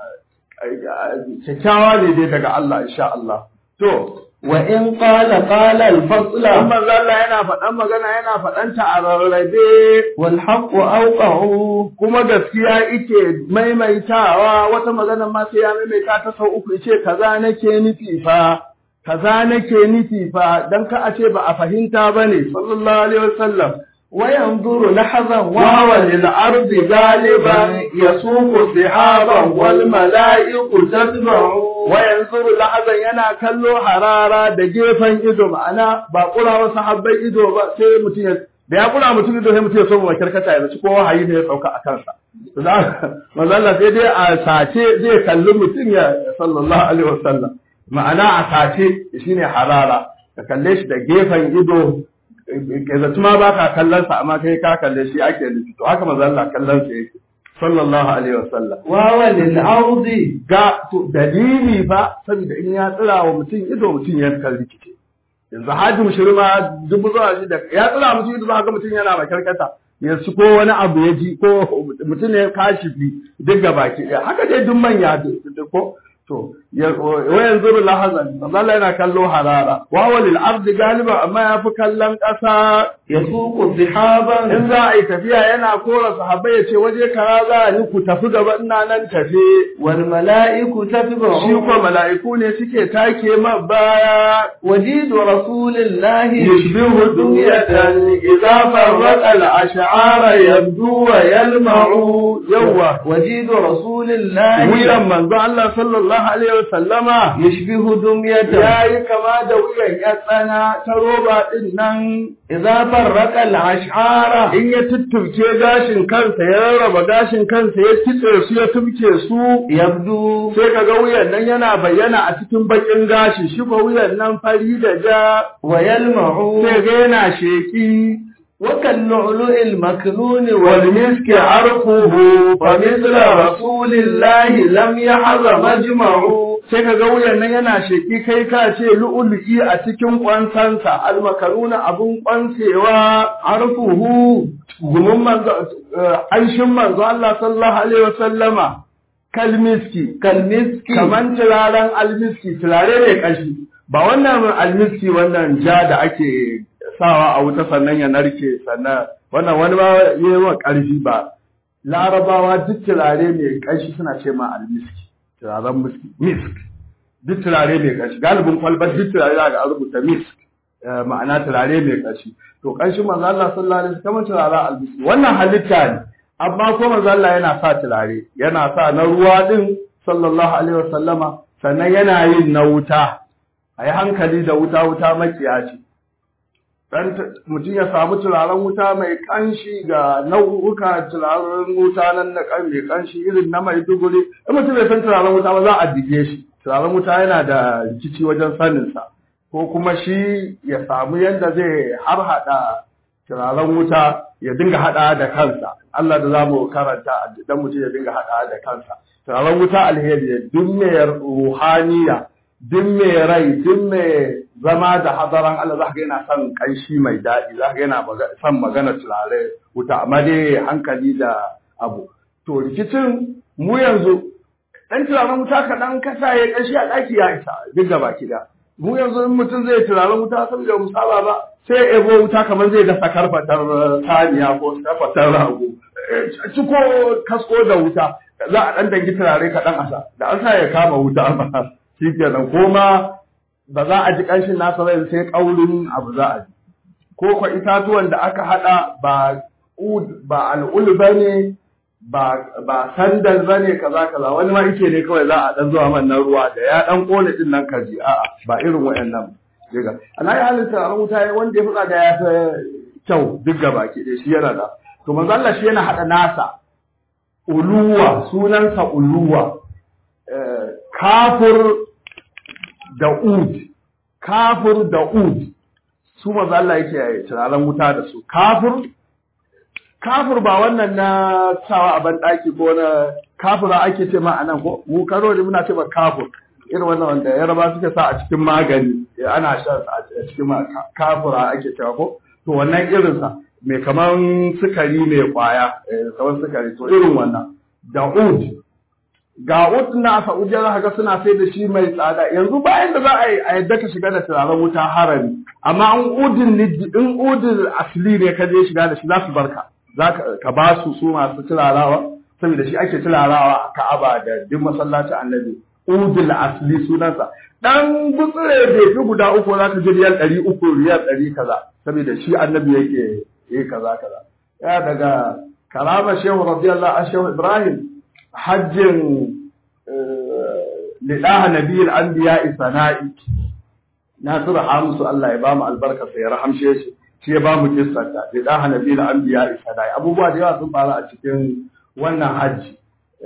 Speaker 1: kyakkyawa ne dai daga Allah insha Allah to
Speaker 3: وإن قال قال الفصل
Speaker 1: Dan manzo Allah yana faɗan magana yana faɗanta a rarrabe
Speaker 3: والحق أوقع
Speaker 1: kuma gaskiya ike maimaitawa wata magana ma sai ya maimaita ta sau uku ce kaza nake nufi fa kaza nake nufi fa dan ka a ce ba a fahimta bane sallallahu alaihi wasallam
Speaker 3: وينظر لحظا
Speaker 1: وهو للأرض غالبا يسوق سحابا والملائكة تتبع وينظر لحظا yana kallo harara da gefen ido ma'ana ba kura wasu sahabbai ido ba sai mutum ya da ya kura mutum ido sai mutum ya so mu karkata ya ci ko wahayi ne ya sauka a kansa manzo Allah sai dai a sace zai kalli mutum ya sallallahu alaihi wasallam ma'ana a sace shine harara ka kalle shi da gefen ido kai zatu ma ba ka kallon sa amma kai ka kalle shi ake nufi to haka manzo Allah kallon sa yake sallallahu alaihi wasallam
Speaker 3: وهو للأرض
Speaker 1: ga to dalili fa saboda in ya tsira wa mutum ido mutum ya kan rikice yanzu haji mushirma dubu zuwa shi da ya tsira mutum ido za ga mutum yana makarkata ya ci ko wani abu ya ji ko mutum ne kashi fi duk gaba ki ɗaya haka dai duk manya duk ko to wa yanzu lahazan Allah yana kallo harara wa walil ardi galiba amma ya fi kallon ƙasa
Speaker 3: يسوق سحابا
Speaker 1: in za a yi tafiya yana kora sahabbai ya ce waje kaza za ni ku tafi gaba ina nan tafe
Speaker 3: والملائكة تتبع
Speaker 1: shi ko mala'iku ne suke take ma baya
Speaker 3: وجيد رسول الله
Speaker 1: يشبه دنية إذا فرق الأشعار يبدو ويلمع يوه
Speaker 3: وجيد رسول الله
Speaker 1: wuyan manzo Allah sallallahu alaihi wasallama
Speaker 3: يشبه دمية
Speaker 1: ya yi kama da wuyan ya tsana ta roba din nan
Speaker 3: إذا فرق الأشعار
Speaker 1: in ya tuttuke gashin kansa ya rarraba gashin kansa ya kitse su ya tumke su
Speaker 3: يبدو
Speaker 1: sai kaga wuyan nan yana bayyana a cikin bakin gashi shi ko wuyan nan fari da ja
Speaker 3: ويلمع
Speaker 1: sai ga yana sheki
Speaker 3: وكاللؤلؤ المكنون
Speaker 1: والمسك عرفه فمثل رسول الله لم يحظ مجمع sai ka ga wuyan nan yana sheki kai ka ce lu'ulu'i a cikin kwansansa almakaruna abun kwansewa arfuhu gumin manzo anshin manzo Allah sallallahu alaihi wasallama kalmiski
Speaker 3: كالمسك
Speaker 1: kaman turaren almiski turare ne kashi ba wannan almiski wannan ja da ake sawa a wuta sannan ya narke sannan wannan wani ba yi wa ƙarfi ba larabawa duk turare mai ƙanshi suna ce ma almiski turaren miski misk duk turare mai ƙanshi galibin kwalbar duk turare za ga an rubuta misk eh, ma'ana turare mai ƙanshi to ƙanshin manzo Allah sallallahu alaihi wasallam turaren almiski wannan halitta ne amma ko manzo Allah yana sa turare yana sa na ruwa din sallallahu alaihi wasallama sannan yana yin na wuta a yi hankali da wuta wuta makiya ce dan mutum ya samu turaren wuta mai kanshi ga nau'uka turaren wuta nan na kan mai kanshi irin na Maiduguri in mutum bai san turaren wuta ba za a dige shi turaren wuta yana da rikici wajen sanin sa ko kuma shi ya samu yadda zai har hada turaren wuta ya dinga hada da kansa Allah da zamu karanta dan mutum ya dinga hada da kansa turaren wuta alheri duk mai ruhaniya duk mai rai duk mai zama da hadaran Allah za ka yana son kanshi mai daɗi za ka yana son magana turare wuta amma dai hankali da abu to rikicin mu yanzu dan turaren wuta kaɗan kasa ya kanshi a ɗaki ya isa duk da baki da mu yanzu in mutum zai turaren wuta saboda mu saba ba sai ebo wuta kamar zai dasa karfatar saniya ko karfatar rago ciko kasko da wuta za a ɗan dangi turare kaɗan asa da an sa ya kama wuta ba shi kenan ko ma ba za a ji ƙanshin nasa rai sai ƙaurin abu za a ji ko kwa itatuwan da aka haɗa ba ba al'ul ba ne ba sandal ba ne kaza kaza wani ma ike ne kawai za a ɗan zuwa man nan ruwa da ya ɗan ƙone ɗin nan kaji a'a ba irin waɗannan diga ana yi halin taron wuta wanda ya fi da ya fi kyau duk gaba ke shi yana da to manzo Allah shi yana haɗa nasa uluwa sunansa uluwa kafur da ud kafur da ud su maza Allah yake turaren wuta da su kafur kafur ba wannan na sawa a banɗaki ko na kafura ake ce ma anan ko mu karo da muna ce ba kafur irin wannan wanda yaraba suke sa a cikin magani ana shan a cikin kafura ake cewa ko to wannan irinsa mai kaman sukari mai kwaya kaman sukari to irin wannan da ud ga ud na Saudiya za ga suna sai da shi mai tsada yanzu bayan da za a yi a yadda ka shiga da turaren wuta harami amma an udin in udin asli ne ka je shiga da shi za su barka za ka ba su su masu turarawa saboda shi ake turarawa a Ka'aba da duk masallacin Annabi udil asli sunansa dan gutsire bai fi guda uku za ka ji riyal ɗari uku riyal ɗari kaza saboda shi Annabi yake yi kaza kaza ya daga karama shehu radiyallahu anhu shehu Ibrahim hajjin liɗaha nabiyil anbiya sana'i nasiru hamsu Allah ya bamu albarka sai ya rahamshe shi shi ya bamu kissarta liɗaha nabiyil anbiya sana'i abubuwa da yawa sun faru a cikin wannan hajji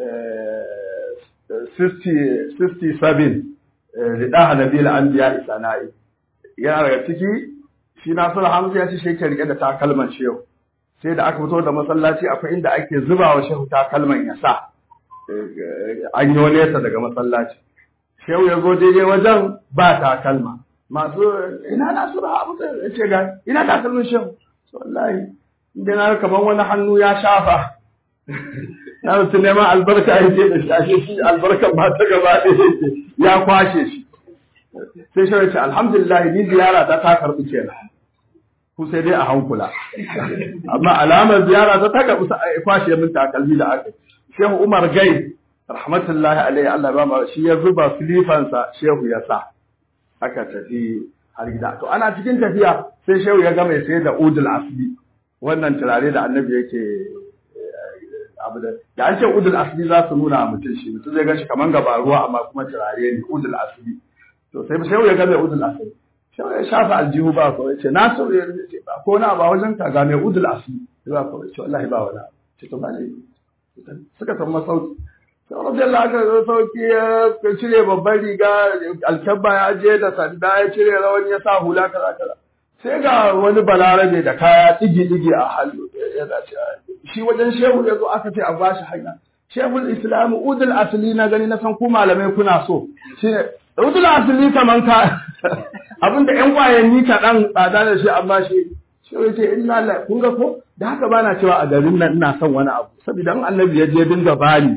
Speaker 1: 67 liɗaha nabiyil anbiya sana'i yana daga ciki shi nasiru hamsu ya ce shi ke rike da takalman shehu sai da aka fito da masallaci akwai inda ake zuba wa shehu takalman ya sa an yi nesa daga masallaci shehu ya zo daidai wajen ba takalma masu ina na su raha musu ya ce ga ina takalmin shehu wallahi inda na kamar wani hannu ya shafa na mutu neman albarka ya ce da shashe shi albarkan ba ta gaba ɗaya ya kwashe shi sai shehu ya ce alhamdulillah ni ziyara ta ta karɓi kenan ku sai dai a hankula amma alamar ziyara ta ta karɓi kwashe min takalmi da aka Shehu Umar Gai, rahmatullahi alaihi Allah ba shi ya zuba filifansa Shehu ya sa, aka tafi har gida. To ana cikin tafiya sai Shehu ya gama sai da udul asli, wannan turare da annabi yake abu da da an ce udul asli za su nuna mutum shi mutum zai gashi kaman gaba ruwa amma kuma turare ne udul asli to sai Shehu ya gama udul asli Shehu ya shafa aljihu ba ko ce na so ya ce ba ko na ba wajen ka ga mai udul asli ba ko ce wallahi ba wala ce to ba ne suka san masauki sai radiyallahu aka sauki ya cire babban riga alkabba ya je da sanda ya cire rawani ya sa hula kaza kaza sai ga wani balarabe da kaya digi digi a hannu ya dace shi wajen shehu ya zo aka ce a bashi hanya shehul islam udul asli na gani na san ku malamai kuna so shine udul asli kaman ka abinda yan kwayanni kaɗan tsada da shi amma shi shi ya ce inna la kun ga ko da haka bana cewa a garin nan ina son wani abu saboda in annabi ya je dinga bani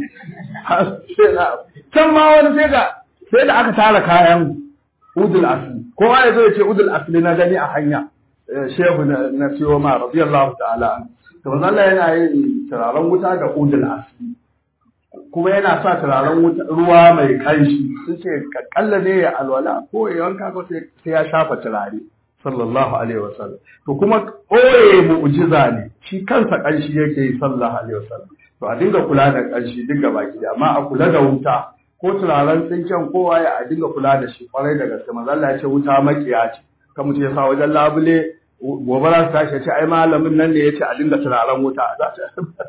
Speaker 1: can ma wani sai da sai da aka tara kayan udul asli kowa ya zo ya ce udul asli na gani a hanya shehu na siyo ma radiyallahu ta'ala to manzo Allah yana yin turaren wuta da udul asli kuma yana sa turaren ruwa mai kanshi sun ce kalla ne ya alwala ko ya wanka ko sai ya shafa turare sallallahu alaihi wasallam to kuma ɓoye mu'jiza ne shi kansa kanshi yake yi sallallahu alaihi wasallam to a dinga kula da kanshi dinga baki da amma a kula da wuta ko turaren tsinken kowa ya a dinga kula da shi kwarai da gaske manzo Allah ya ce wuta makiya ce kan mutum ya sa wajen labule gobe za su tashi ce ai malamin nan ne ya ce a dinga turaren wuta za ta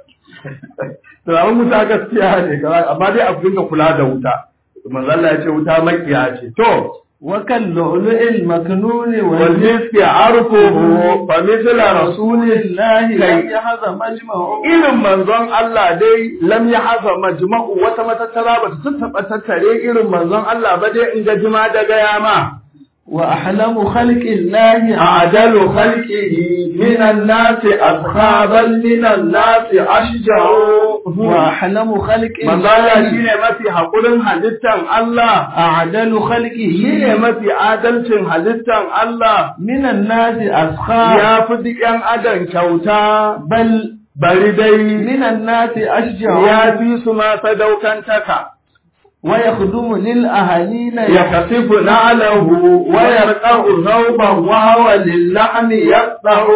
Speaker 1: turaren wuta gaskiya ne amma dai a dinga kula da wuta manzo Allah ya ce wuta makiya ce to
Speaker 3: وكاللؤلؤ المكنون
Speaker 1: والمسك عرفه فمثل رسول
Speaker 3: الله
Speaker 1: كي-
Speaker 3: لم يحظ مجمعه
Speaker 1: irin manzon Allah dai lam ya haza majma'u wata matattara ba ta taɓa tattare irin manzon Allah ba dai in ga jima da gaya ma
Speaker 3: وأحلم خلق الله
Speaker 1: أعدل خلقه من الناس أصحابا من الناس أشجع
Speaker 3: وأحلم خلق
Speaker 1: manzon Allah
Speaker 3: الله
Speaker 1: shine mafi haƙurin halittan Allah
Speaker 3: أعدل خلقه
Speaker 1: shine mafi adalcin halittan Allah
Speaker 3: من الناس أسخاء
Speaker 1: ya fi duk ‘yan adam kyauta
Speaker 3: بل
Speaker 1: bari dai
Speaker 3: من الناس أشجع
Speaker 1: ya fi su ma sadaukantaka
Speaker 3: ويخدم للأهالين
Speaker 1: يخسف نعله ويرقع ثوبا وهو للحم يقطع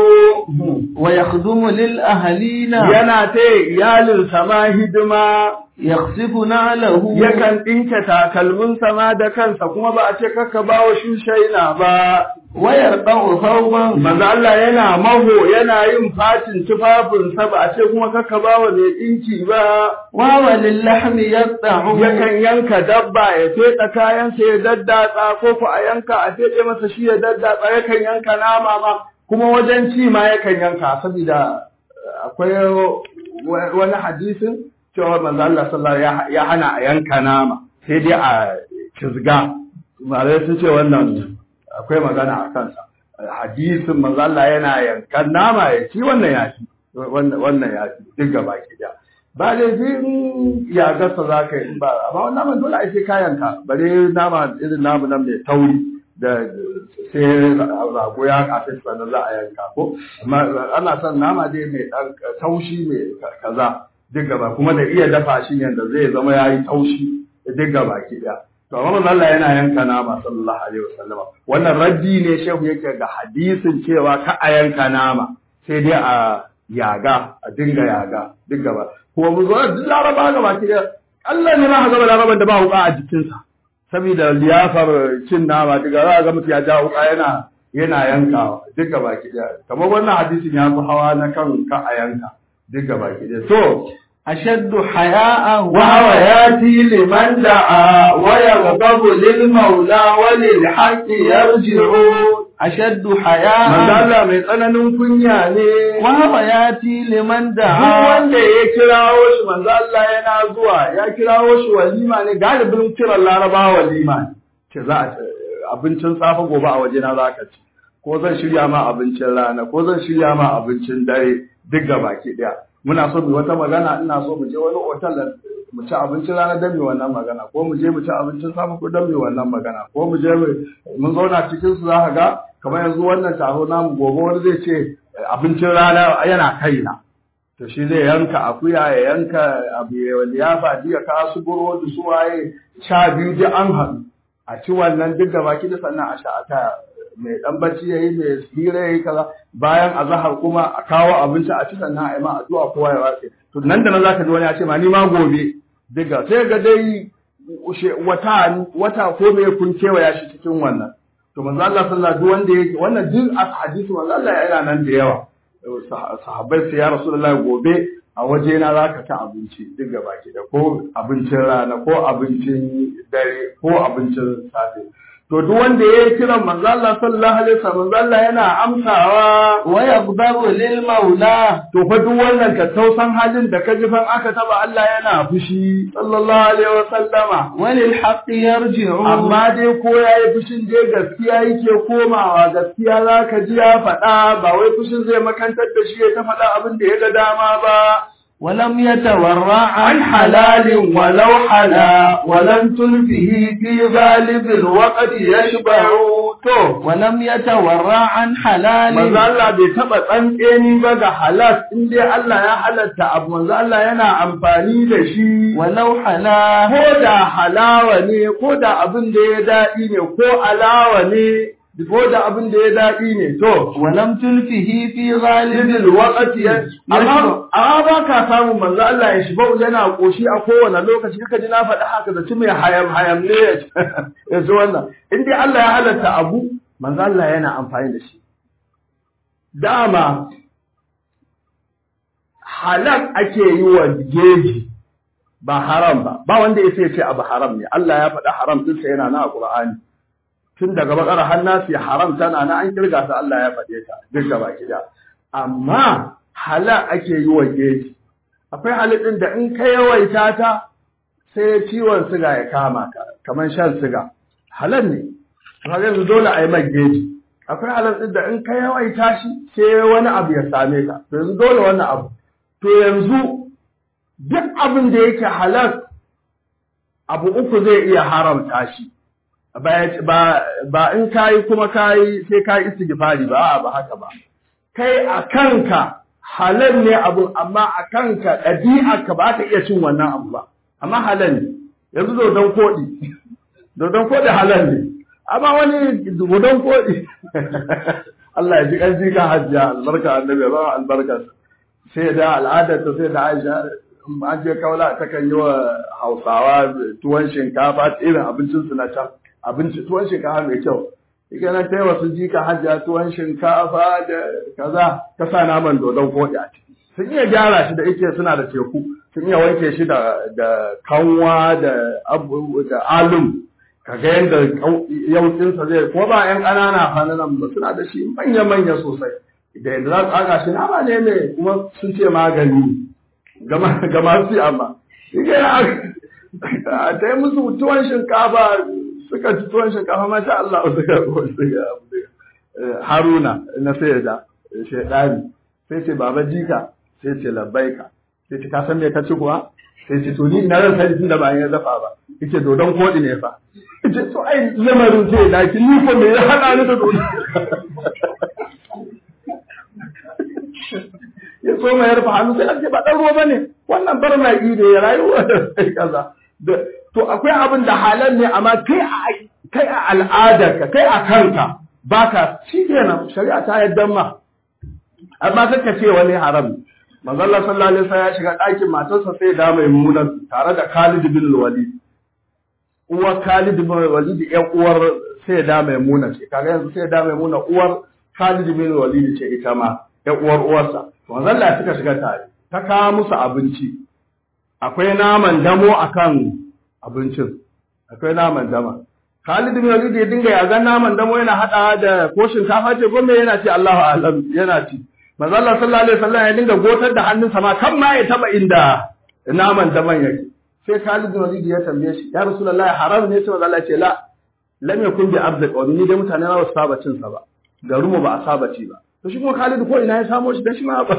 Speaker 3: ويخدم للأهالين
Speaker 1: yana ta iyalin sama hidima
Speaker 3: يخسف نعله
Speaker 1: yakan ɗinke takalmin sama da kansa kuma ba a ce kakka ba wa shushaina ba
Speaker 3: ويرقع ثوبا
Speaker 1: manzo Allah yana maho yana yin fatin tufafinsa ba a ce kuma kakka ba wa mai ɗinki ba
Speaker 3: وهو للحم يقطع
Speaker 1: yakan yanka dabba ya feɗa kayansa ya daddatsa ko ku a yanka a feɗe masa shi ya daddatsa yakan yanka nama ma kuma wajen ci ma yakan yanka saboda eh, akwai wa- wani hadisin cewa manzo Allah sallallahu alaihi wasallam ya hana a yanka nama sai dai a cizga malai sun ce wannan akwai magana a kansa hadisin manzo Allah yana yankan nama ya ci wannan ya ci wannan wannan ya ci duk gaba ki da ba laifin ya gasa za ka yi in ba amma wannan naman dole a sai kayanka bare nama irin namu nan mai tauri da sai rago ya kafe sannan za a yanka ko amma ana son nama dai mai dan taushi mai kaza duk gaba kuma da iya dafa shi yanda zai zama yayi taushi duk gaba ki da to amma manzo Allah yana yanka nama sallallahu alaihi wasallama wannan raddi ne shehu yake ga hadisin cewa ka a yanka nama sai dai a yaga a dinga yaga duk gaba kuma mu zo duk laraba gaba ki da Allah ne ma ka gaba laraban da ba wuka a jikinsa saboda liyafar cin nama daga za a ga mutum ya ja wuka yana yana yankawa duk gaba ki da kamar wannan hadisin ya fi hawa na kan ka a yanka duk gaba ki da to
Speaker 3: أشد حياء
Speaker 1: وهو ياتي لمن دعا ويغضب للمولى وللحق يرجع
Speaker 3: أشد
Speaker 1: manzo
Speaker 3: حياء
Speaker 1: Allah mai tsananin kunya ne
Speaker 3: وهو يأتي لمن
Speaker 1: duk
Speaker 3: دعا
Speaker 1: wanda ya kirawo shi manzo Allah yana zuwa ya kirawo shi walima ne galibin kiran Laraba walima ne ce za a abincin safe gobe a waje na zaka ci ko zan shirya ma abincin rana ko zan shirya ma abincin dare duk baki daya muna so mu wata magana ina so mu je wani otal da mu ci abincin rana dan mu wannan magana ko mu je mu ci abincin safe ko dan mu wannan magana ko mu je mu- mun zauna cikin su za ka ga kamar yanzu wannan taro namu gobe wani zai ce abincin rana yana kaina to shi zai yanka akuya ya yanka abu ya liyafa diya ka su burodi su waye sha biyu duk an haɗu a ci wannan duk da baki da sannan a sha a taya mai dan bacci yayi mai hira yayi kaza bayan azahar kuma a kawo abinci a ci sannan a yi ma addu'a kowa ya watse to nan da nan zaka ji wani ya ce ma ni ma gobe diga sai ga dai ushe- wata wata ko me kun kewaya shi cikin wannan to manzo Allah sallallahu alaihi wanda yake wannan duk a hadisi manzo Allah ya yana nan da yawa Sah- sahabbai sai ya rasulullahi gobe a waje na zaka ci abinci duk gaba ki da ko abincin rana ko abincin dare ko abincin safe to duk wanda ya yi kiran manzo Allah sallallahu alaihi wasallam manzo Allah yana amsawa
Speaker 3: ويغضب للمولى
Speaker 1: to fa duk wannan tattausan halin da ka ji fan aka taba Allah yana fushi sallallahu alaihi wasallama
Speaker 3: وللحق يرجع
Speaker 1: amma dai ko ya yi fushin dai gaskiya yake komawa gaskiya za ka ji ya faɗa ba wai fushin zai makantar da shi ya ta faɗa abin da ya ga dama ba
Speaker 3: ولم يتورع
Speaker 1: عن حلال ولو حلا ولم تلفه في غالب الوقت يشبع to
Speaker 3: ولم يتورع عن حلال
Speaker 1: manzo Allah bai taba tsantseni ba ga halal in dai Allah ya halatta abu manzo Allah yana amfani da shi
Speaker 3: ولو حلا
Speaker 1: ko da halawa ne ko da abin da ya daɗi ne ko alawa ne ko da abin da ya daɗi ne to
Speaker 3: ولم تلفه في غالب
Speaker 1: lidil waqti amma amma ba ka samu manzo Allah ya shiba yana koshi a kowane lokaci kaka ji na faɗi haka da mai hayam hayam ne ya ji wannan in dai Allah ya halatta abu manzo Allah yana amfani da shi dama halal ake yi wa geji ba haram ba ba wanda ya ce abu haram ne Allah ya faɗa haram tun sai yana na a Qur'ani tun daga bakar har nasi haram tana na an kirga ta Allah ya faɗe ta duk gaba gida amma halal ake yi wa geji akwai halittin da in ka yawaita ta sai ciwon siga ya kama ka kamar shan siga halal ne kaga yanzu dole a yi mai geji akwai halittin da in ka yawaita shi sai wani abu ya same ka to yanzu dole wannan abu to yanzu duk abin da yake halal abu uku zai iya haramta shi ba ba in kayi kuma kayi sai kayi istighfari ba ba haka ba kai a kanka halal ne abu amma a kanka ɗabi'arka ba ta iya cin wannan abu ba amma halal ne yanzu dodon koɗi dodon koɗi halal ne amma wani dodon koɗi Allah ya ji ƙarfi ka hajjiya albarka annabi ba albarka sai da al'adar ta sai da Aisha an je kaula ta kan yi wa Hausawa tuwon shinkafa irin abincin su na can abinci tuwon shinkafa mai kyau ike nan tai wasu jika hajjiya tuwon shinkafa da kaza ta sa naman dodon koɗi a ciki sun iya gyara shi da ike suna da teku sun iya wanke shi da da kanwa da abu da alum kaga yadda yaukinsa zai ko ba yan ƙanana hannun ba suna da shi manya manya sosai da yadda za su tsaga shi nama ne mai kuma sun ce magani ga masu amma ike a ta yi musu tuwon shinkafa suka ci tuwon shinkafa masha Allah suka suka Haruna na sai da shaidani sai ce baba jika sai ce labbaika sai ce ka san me ka ci kuwa sai ce to ni ina ran sani tunda ba ya dafa ba yace dodon kodi ne fa yace to ai lamarin sai da ki ni ko me ya hada ni da dodon ya so mai yarfa hannu sai ake ba dan ruwa bane wannan bar mai ide ya rayuwa sai kaza to akwai abin da halal ne amma kai a kai a al'adarka kai a kanka baka shi kenan shari'a ta yadda ma amma kaka ce wani haram manzo Allah sallallahu alaihi wasallam ya shiga ɗakin matarsa sai da mai munan tare da Khalid bin Walid uwar Khalid bin Walid ƴan uwar sai da mai muna ce kaga yanzu sai da mai muna uwar Khalid bin Walid ce ita ma ƴan uwar uwarsa manzo Allah suka shiga tare ta kawo musu abinci akwai naman damo akan abincin akwai naman dama Khalid bin Walid ya dinga ya ga naman damo yana hada da ko shinkafa ce ko me yana ci Allahu a'lam yana ci manzo Allah sallallahu alaihi wasallam ya dinga gotar da hannunsa ma kan ma ya taba inda naman daman yake sai Khalid bin Walid ya tambaye shi ya Rasulullahi haram ne sai manzo Allah ya ce la lam yakun bi abd qawmi ni dai mutane na wasu saba cin sa ba garinmu ba a saba ci ba to shi kuma Khalid ko ina ya samo shi dan shi ma ba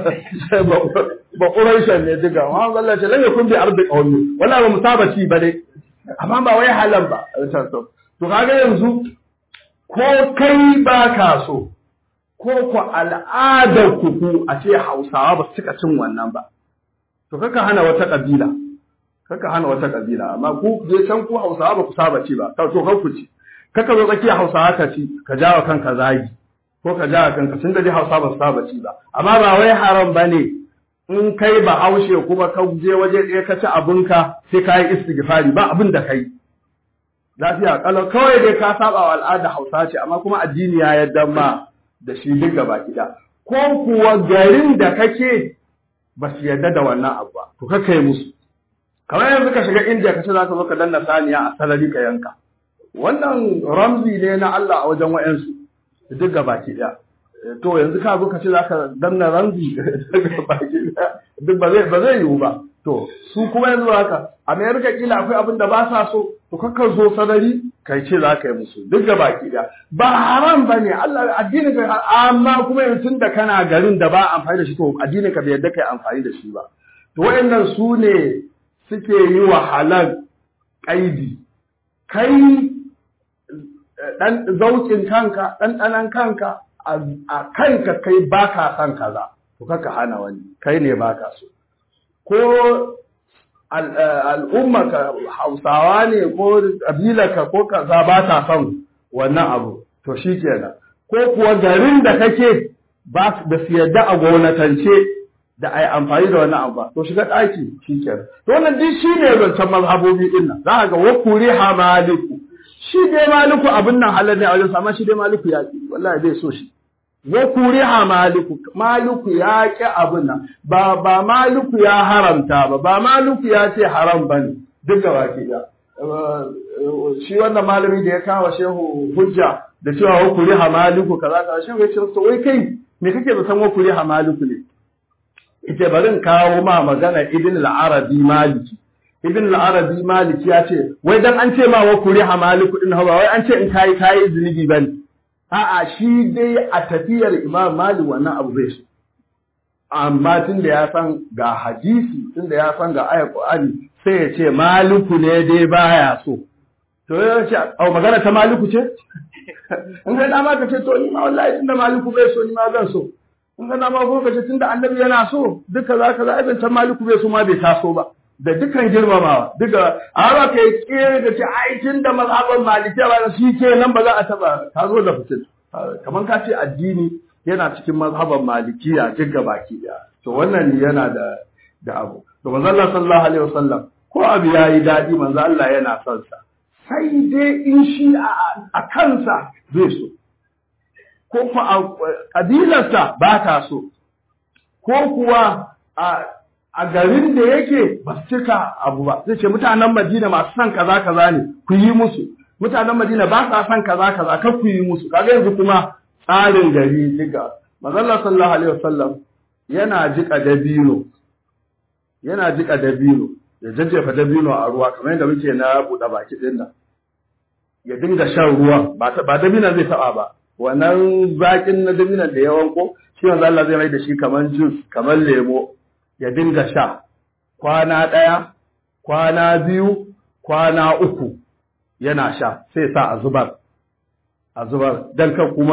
Speaker 1: ba Quraishan ne diga amma Allah ya ce lam yakun bi abd qawmi wala ba mu saba ci ba dai amma ba wai halal ba to kaga yanzu ko kai ba ka so ko ku al'adar ku ku a ce Hausawa ba su cika cin wannan ba to kaka hana wata kabila kaka hana wata kabila amma ku je can ku Hausawa ba ku saba ci ba to kan ku ci kaka zo tsakiya Hausawa ka ci ka jawa kanka zagi ko ka jawa kanka tun da dai Hausawa ba su saba ci ba amma ba wai haram bane in kai ba haushe kuma ka je waje ɗaya ka ci abinka sai ka yi istighfari ba abin da kai lafiya kalau kawai dai ka saba wa al'ada Hausa ce amma kuma addini ya yarda ma da shi duk gaba gida ko kuwa garin da kake ba su yarda da wannan abu ba to ka kai musu kamar yanzu ka shiga India ka ce za ka zo ka danna saniya a salari ka yanka wannan ramzi ne na Allah a wajen wa'ansu duk gaba ɗaya to yanzu ka zo ka ce za ka danna ramzi baki duk ba zai ba zai yiwu ba to su kuma yanzu haka America kila akwai abin da ba sa so to kakka zo sadari kai ce za ka yi musu duk da baki da ba haram ba ne Allah addinin ka amma kuma yanzu tun da kana garin da ba amfani da shi to addinin ka bai yadda kai amfani da shi ba to wayannan su ne suke yi wa halal kaidi kai dan zaukin kanka dan danan kanka a kanka kai baka san kaza to kaka hana wani kai ne baka so ko al'ummaka hausawa ne ko ƙabilarka ko kaza ba ta son wannan abu to shi kenan ko kuwa garin da kake ba da su yadda a gwamnatance da a yi amfani da wannan abu ba to shiga ɗaki shi kenan to wannan duk shi ne zancen mazhabobi ɗin nan za a ga wa kuri ha maliku shi dai maliku abin nan halar ne a wajen amma shi dai maliku ya ƙi wallahi bai so shi wa kuriha maliku maliku ya ki abin nan ba ba maliku ya haramta ba ba maliku ya ce haram bane duk gaba ki da shi wannan malami da ya kawo shehu hujja da cewa wa kuriha maliku kaza kaza shehu ya ce to wai kai me kake da san wa kuriha maliku ne ita barin kawo ma magana ibn al-arabi maliki ibn al-arabi maliki ya ce wai dan an ce ma wa kuriha maliku din hawa wai an ce in kai kai zunubi bane a'a shi dai a tafiyar imam malik wannan abu bai so amma tunda ya san ga hadisi tunda ya san ga ayat qur'ani sai ya ce maliku ne dai baya so to ya ce au magana ta maliku ce in ga dama ka ce to ni ma wallahi tunda maliku bai so ni ma zan so in ga dama ko ka ce tunda annabi yana so duka za ka za a ta maliku bai so ma bai taso ba da dukkan girmamawa duka a haka kai kere da ce ai tunda mazhaban malikiya ba shi ke nan ba za a taba ta zo da fitin kamar ka ce addini yana cikin mazhaban malikiya duk baki daya to wannan yana da da abu to manzo Allah sallallahu alaihi wasallam ko abu yayi dadi manzo Allah yana son sa sai dai in shi a kansa zai so ko fa a kabilarsa ba ta so ko kuwa a a garin da yake ba su cika abu ba zai ce mutanen Madina masu son kaza kaza ne ku yi musu mutanen Madina ba sa son kaza kaza kar ku yi musu kaga yanzu kuma tsarin gari diga manzo sallallahu alaihi wasallam yana jika dabino yana jika dabino ya jajjefa dabino a ruwa kamar yadda muke na buɗe baki ɗin nan ya dinga shan ruwa ba ba dabina zai taɓa ba wannan zaƙin na dabinan da ya wanko shi yanzu Allah zai mai da shi kamar jus kamar lemo ya dinga sha kwana ɗaya kwana biyu kwana uku yana sha sai sa a zubar a zubar don kan kuma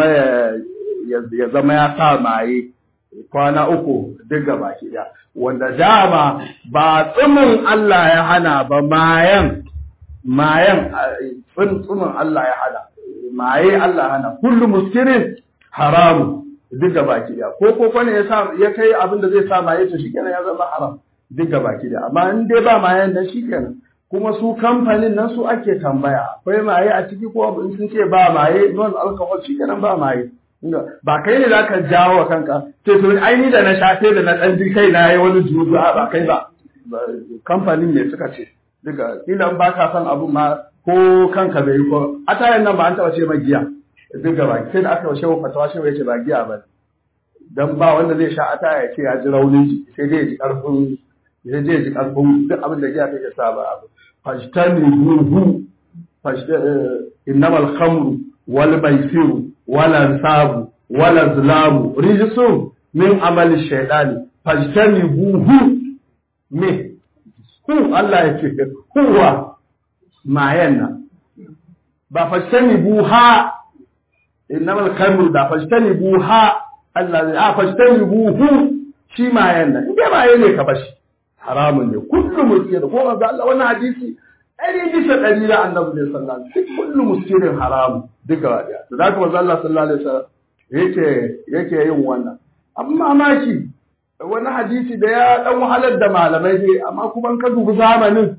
Speaker 1: ya zama ya sa maye kwana uku duk baki ɗaya wanda dama ba tsumin Allah ya hana ba mayan mayan tsumin Allah ya hana maye Allah ya hana kullu muskirin haramu duk baki ɗaya ko ko kwane ya sa ya kai abin da zai sa maye to shikenan ya zama haram duk baki ɗaya amma in dai ba mayan nan shikenan kuma su kamfanin nan su ake tambaya akwai maye a ciki ko in sun ce ba maye non alcohol shikenan ba maye ba kai ne za ka jawo wa kanka sai to ai ni da na shafe da na dan ji kai na yi wani juju a ba kai ba kamfanin ne suka ce duka kilan ba ka san abu ma ko kanka bai ko a tayan nan ba an taba ce ma giya duka ba sai da aka shehu fatawa shehu yace ba giya ba dan ba wanda zai sha a taya ya ce ya ji raunin ji sai dai ya ji karfin sai dai ya ji karfin duk abin da giya take sa ba abu fajtani buhu innamal khamru wal maisiru wala sabu wala zulamu rijsun min amali shaytani fajtani buhu me hu Allah ya ce huwa mayan nan ba fajtani buha innamal khamru da fajtani buha Allah ya fajtani buhu shi mayan nan inda maye ne ka bashi haramun ne kullu muskir ko ga Allah wannan hadisi ɗari bisa ɗari da annabi ne sallallahu alaihi wasallam kullu muskirin haramun duka wa daya to da kuma Allah sallallahu alaihi wasallam yake yake yin wannan amma mamaki wani hadisi da ya dan wahalar da malamai ne amma kuma ka dubi zamanin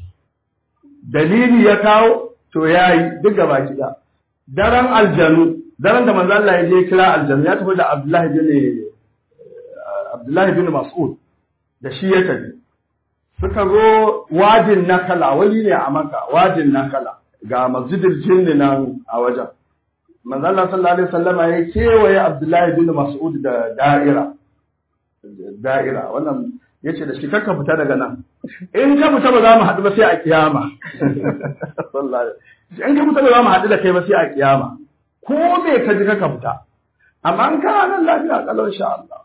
Speaker 1: dalili ya kawo to yayi duk gaba kida daren aljanu daren da manzo Allah ya je kira aljanu ya tafi da Abdullahi bin Abdullahi bin Mas'ud da shi ya tafi suka zo wajin nakala wani ne a maka wajin nakala ga masjidil jinni nan a wajen manzo Allah sallallahu alaihi wasallama ya kewaye Abdullahi bin Mas'ud da da'ira da'ira wannan yace da shi kakka fita daga nan in ka fita ba za mu haɗu ba sai a kiyama sallallahu in ka fita ba za mu haɗu da kai ba sai a kiyama ko me ka ji kakka fita amma an kana nan lafiya kalau insha Allah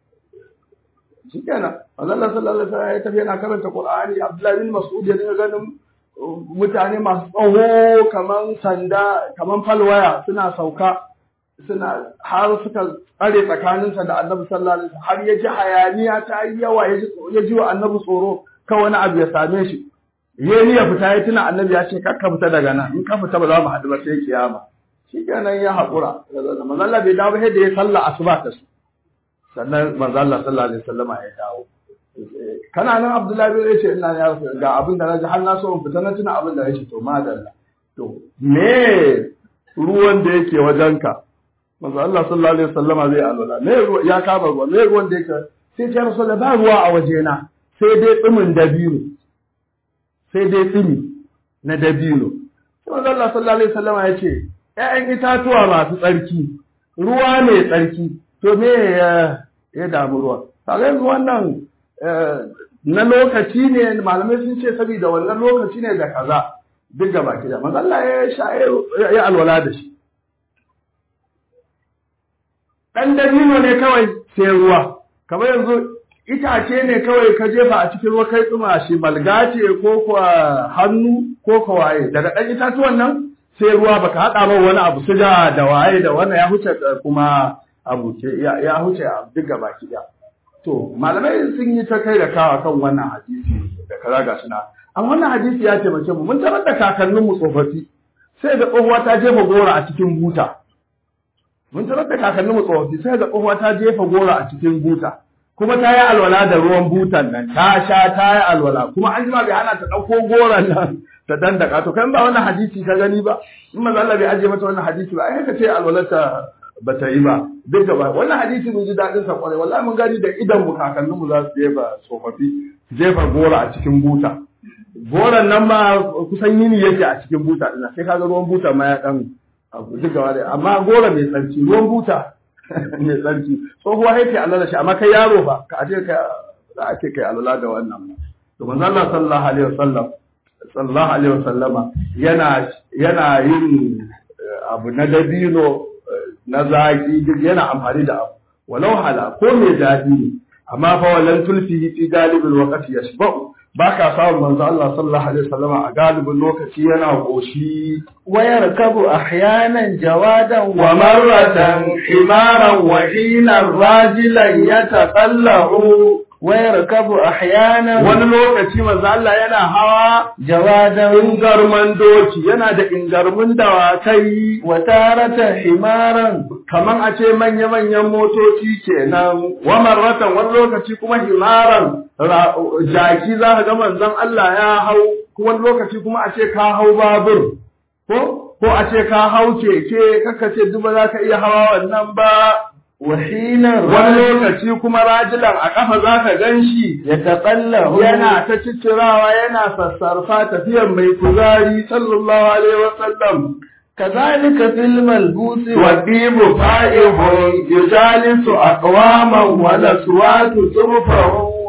Speaker 1: shikenan manzo Allah sallallahu alaihi wasallam ya tafi yana karanta Qur'ani Abdullahi bin Mas'ud ya dinga ganin mutane masu tsawo kaman sanda kaman falwaya suna sauka suna har suka tsare tsakaninsa da Annabi sallallahu alaihi wasallam har ya ji hayaniya ta yi yawa ya ji wa Annabi tsoro ka wani abu ya same shi ya ni ya fita ya tuna Annabi ya ce kar ka fita daga nan in ka fita ba za mu haɗu ba sai kiyama shikenan ya haƙura manzo Allah bai dawo ba sai da ya salla asuba ta su sannan manzo Allah sallallahu alaihi wasallam ya dawo kana nan Abdullahi bin yace ina ya ga abin da naji har na so in fita na tuna abin da yace to madalla to me ruwan da yake wajenka manzo Allah sallallahu alaihi wasallama zai alwala me ruwa ya kama ruwa me ruwan da yake sai ya rasulullah ba ruwa a wajena sai dai tsimin dabino sai dai tsimi na dabino sai manzo Allah sallallahu alaihi wasallama ya ce ƴaƴan itatuwa masu tsarki ruwa mai tsarki to me ya ya damu ruwa kaga yanzu wannan na lokaci ne malamai sun ce saboda wannan lokaci ne da kaza duk da baki da manzo Allah ya sha ya alwala da shi dan dabino ne kawai sai ruwa kamar yanzu itace ne kawai ka jefa a cikin ruwa kai tsuma shi malga ce ko kuwa hannu ko kuwa waye daga dan itatuwan nan sai ruwa baka hada ba wani abu suga da waye da wannan ya huce kuma abu ya huce duk da baki da To, malamai sun yi ta kai da kawa kan wannan hadisi da kaza ga suna. An wannan hadisi ya taimake mu, mun tarar da kakanninmu tsofaffi, sai ga tsohuwa ta jefa gora a cikin buta. Mun tarar da kakanninmu tsofaffi, sai ga tsohuwa ta jefa gora a cikin buta. Kuma ta yi alwala da ruwan butan nan, ta sha ta yi alwala, kuma an jima bai hana ta ɗauko goron nan ta dandaka. To, kan ba wannan hadisi ka gani ba, in maza Allah bai ajiye mata wannan hadisi ba, ai ka ce alwalarta ba ta yi ba duk da ba wannan hadisi mun ji daɗin sa kwarai wallahi mun gani da idan mu kakannin mu za su jefa tsofaffi jefa gora a cikin buta goran nan ma kusan yini yake a cikin buta ina sai kaga ruwan buta ma ya dan abu duk gaba da amma gora mai tsarki ruwan buta mai tsarki tsohuwa yake Allah da shi amma kai yaro ba ka aje ka za a ce kai Allah da wannan to manzo Allah sallallahu alaihi wasallam sallallahu alaihi wasallama yana yana yin abu na dabino na zaki duk yana amfani da abu walau hala ko mai daɗi ne amma fa walan tulfi fi galibin waqti yashba'u ba ka samun manzo Allah sallallahu alaihi wasallam a galibin lokaci yana goshi
Speaker 3: wa yarkabu ahyanan jawadan
Speaker 1: wa marratan himaran wa hina rajilan yataqallahu
Speaker 3: wa yarkabu ahyanan
Speaker 1: wani lokaci manzo Allah yana hawa
Speaker 3: jawadan
Speaker 1: ingarman doki yana da ingarmun dawakai
Speaker 3: wa taratan himaran
Speaker 1: kaman a ce manya-manyan motoci kenan wa marratan wani lokaci kuma himaran jaki za ka ga manzon Allah ya hau wani lokaci kuma a ce ka hau babur ko ko a ce ka hau keke kaka ce duba za ka iya hawa wannan ba
Speaker 3: wahinan
Speaker 1: wani lokaci kuma rajilan a kafa za ka gan shi
Speaker 3: ya taƙallahu
Speaker 1: yana ta ciccirawa yana sassarfa tafiyar mai kuzari sallallahu alaihi wasallam
Speaker 3: كذلك في الملبوس
Speaker 1: والديب فائح يجالس أقواما والأصوات ترفع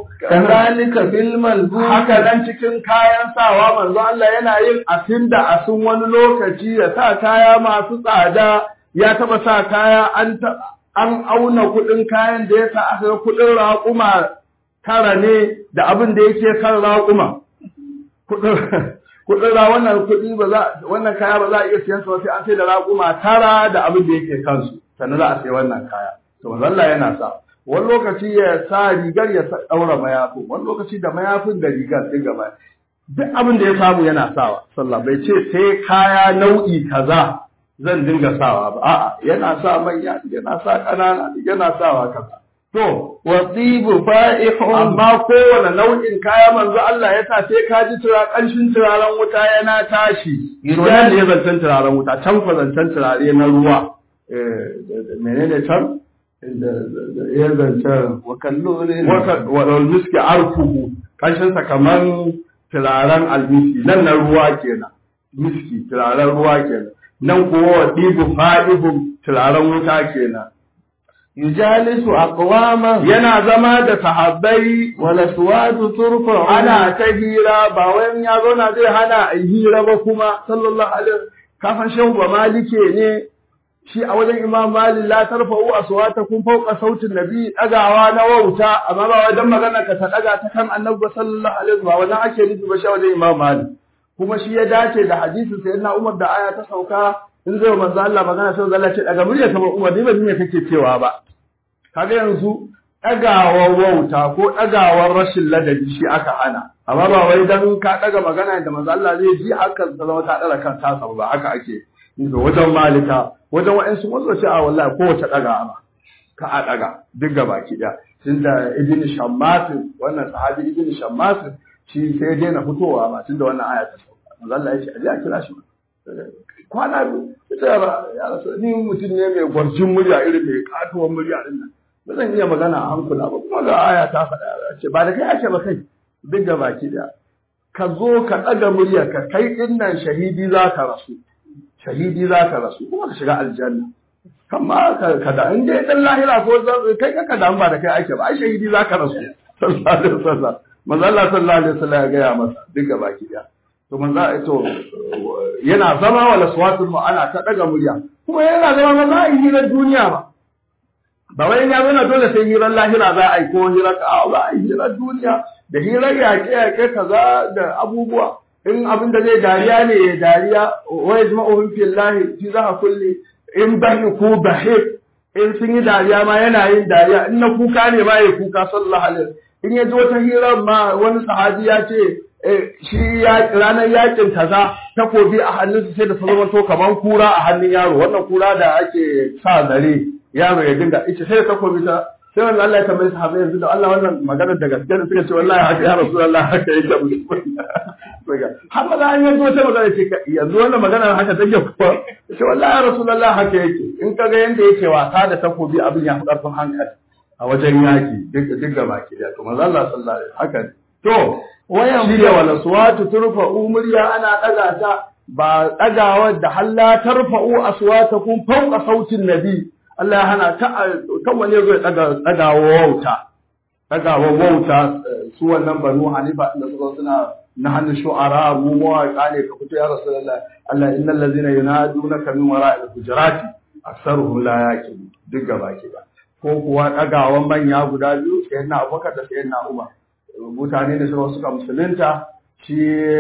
Speaker 3: كذلك في الملبوس
Speaker 1: haka nan cikin kayan sawa manzo Allah yana yin asin da asin wani lokaci ya sa kaya masu tsada ya taba sa kaya an an auna kuɗin kayan da ya sa aka ga kuɗin raƙuma tara ne da abin da yake kan raƙuma kuɗin ra wannan kuɗi ba za wannan kaya ba za a iya siyan sa sai an sai da raƙuma tara da abin da yake kansu sannan za a sai wannan kaya to manzo Allah yana sa wani lokaci ya sa rigar ya daura mayafin wani lokaci da mayafin da rigar duk gaba duk abin da ya samu yana sawa sallah bai ce sai kaya nau'i kaza zan dinga sawa ba a'a yana sa manya yana sa ƙanana yana sawa kaza to
Speaker 3: wasibu fa'ihun
Speaker 1: amma kowane nau'in kaya manzo Allah ya sa sai ka ji tura ƙanshin turaren wuta yana tashi yana da ya zancen turaren wuta can fa zancen turare na ruwa menene can da ya zancen
Speaker 3: wakallore
Speaker 1: wa miski arfuhu ƙanshin sa kaman turaren almiski nan na ruwa kenan miski turaren ruwa kenan nan kuwa wa ɗibu fa'ihun turaren wuta kenan
Speaker 3: yujalisu aqwaman
Speaker 1: yana zama da sahabbai
Speaker 3: wala suwadu turfa
Speaker 1: ana ta hira ba wai ya zauna zai hana a hira ba kuma sallallahu alaihi kafan shehu ba malike ne shi a wajen imam malik la tarfa'u aswatakum fawqa sautin nabi dagawa na wauta amma ba wajen magana ka ta daga ta kan annabi sallallahu alaihi wa wajen ake nufi ba shi wajen imam malik kuma shi ya dace da hadisin sayyidina umar da aya ta sauka in zai manzo Allah magana sai Allah ce daga murya kamar umar ni ba me kake cewa ba kaga yanzu ɗagawar wauta ko ɗagawar rashin ladabi shi aka hana amma ba wai dan ka ɗaga magana da manzo Allah zai ji hakan ta zama ta ɗara kan tasa ba haka ake da wajen malika wajen wa'ansu wasu ce a wallahi kowace ɗaga ama ka a ɗaga duk gaba ki ɗaya tunda ibn shammas wannan sahabi ibn shammas shi sai ya daina fitowa ba tunda wannan aya ta sauka manzo Allah ya ce a je a kira shi kwana biyu ita ya rasu ni mutum ne mai gwarjin murya irin mai katuwar murya din nan ba zan iya magana a hankula ba kuma ga aya ta faɗa ce ba da kai ake ba kai duk da baki da ka zo ka ɗaga murya ka kai ɗin nan shahidi za ka rasu shahidi za ka rasu kuma ka shiga aljanna kama ka da in dai dan lahira ko kai ka ka ba da kai ake ba ai shahidi za ka rasu sallallahu alaihi wasallam manzo Allah sallallahu alaihi wasallam ya gaya masa duk da baki da to manzo to yana zama wala swatul mu ana ta daga murya kuma yana zama ba za a yi hirar duniya ba ba wai ya zana dole sai hirar lahira za a yi ko hirar ka ba a yi hirar duniya da hirar yaƙe yaƙe kaza da abubuwa in abin da zai dariya ne ya dariya wa yajma'uhum fillahi fi zaha kulli in bahi ku bahi in sun yi dariya ma yana yin dariya in na kuka ne ma ya kuka sallallahu alaihi in ya ji wata hirar ma wani sahabi ya ce shi ranar yakin kaza takobi a hannunsa sai da ta zama to kaman kura a hannun yaro wannan kura da ake sa zare yaro ya dinga ita sai da takobi ta sai wannan Allah ya tambaye sahabbai yanzu da Allah wannan maganar da gaske da suka ce wallahi haka ya Rasulullah haka yake har ma an yanzu wata magana ce yanzu wannan maganar haka take kuwa ce wallahi ya Rasulullah haka yake in kaga yanda yake wasa da takobi abin ya fi karfin hankali a wajen yaki duk gaba ki da to manzo Allah sallallahu alaihi haka ne to wayan shirya wala suwatu turfa'u murya ana daga ta ba dagawa da halla tarfa'u aswatakum fawqa sautin nabi Allah ya hana ta kan wani zai daga dagawa wauta dagawa wauta su wannan banu hanifa da suka suna na hannun shu'ara mu mawaƙa ne ka fito ya rasulullah Allah innal ladzina yunadunaka min wara'il hujurati aktsaruhum la yaqilun duk gaba ki ba ko kuwa dagawan manya guda biyu sayyidina Abubakar da sayyidina Umar mutane da suka suka musulunta shi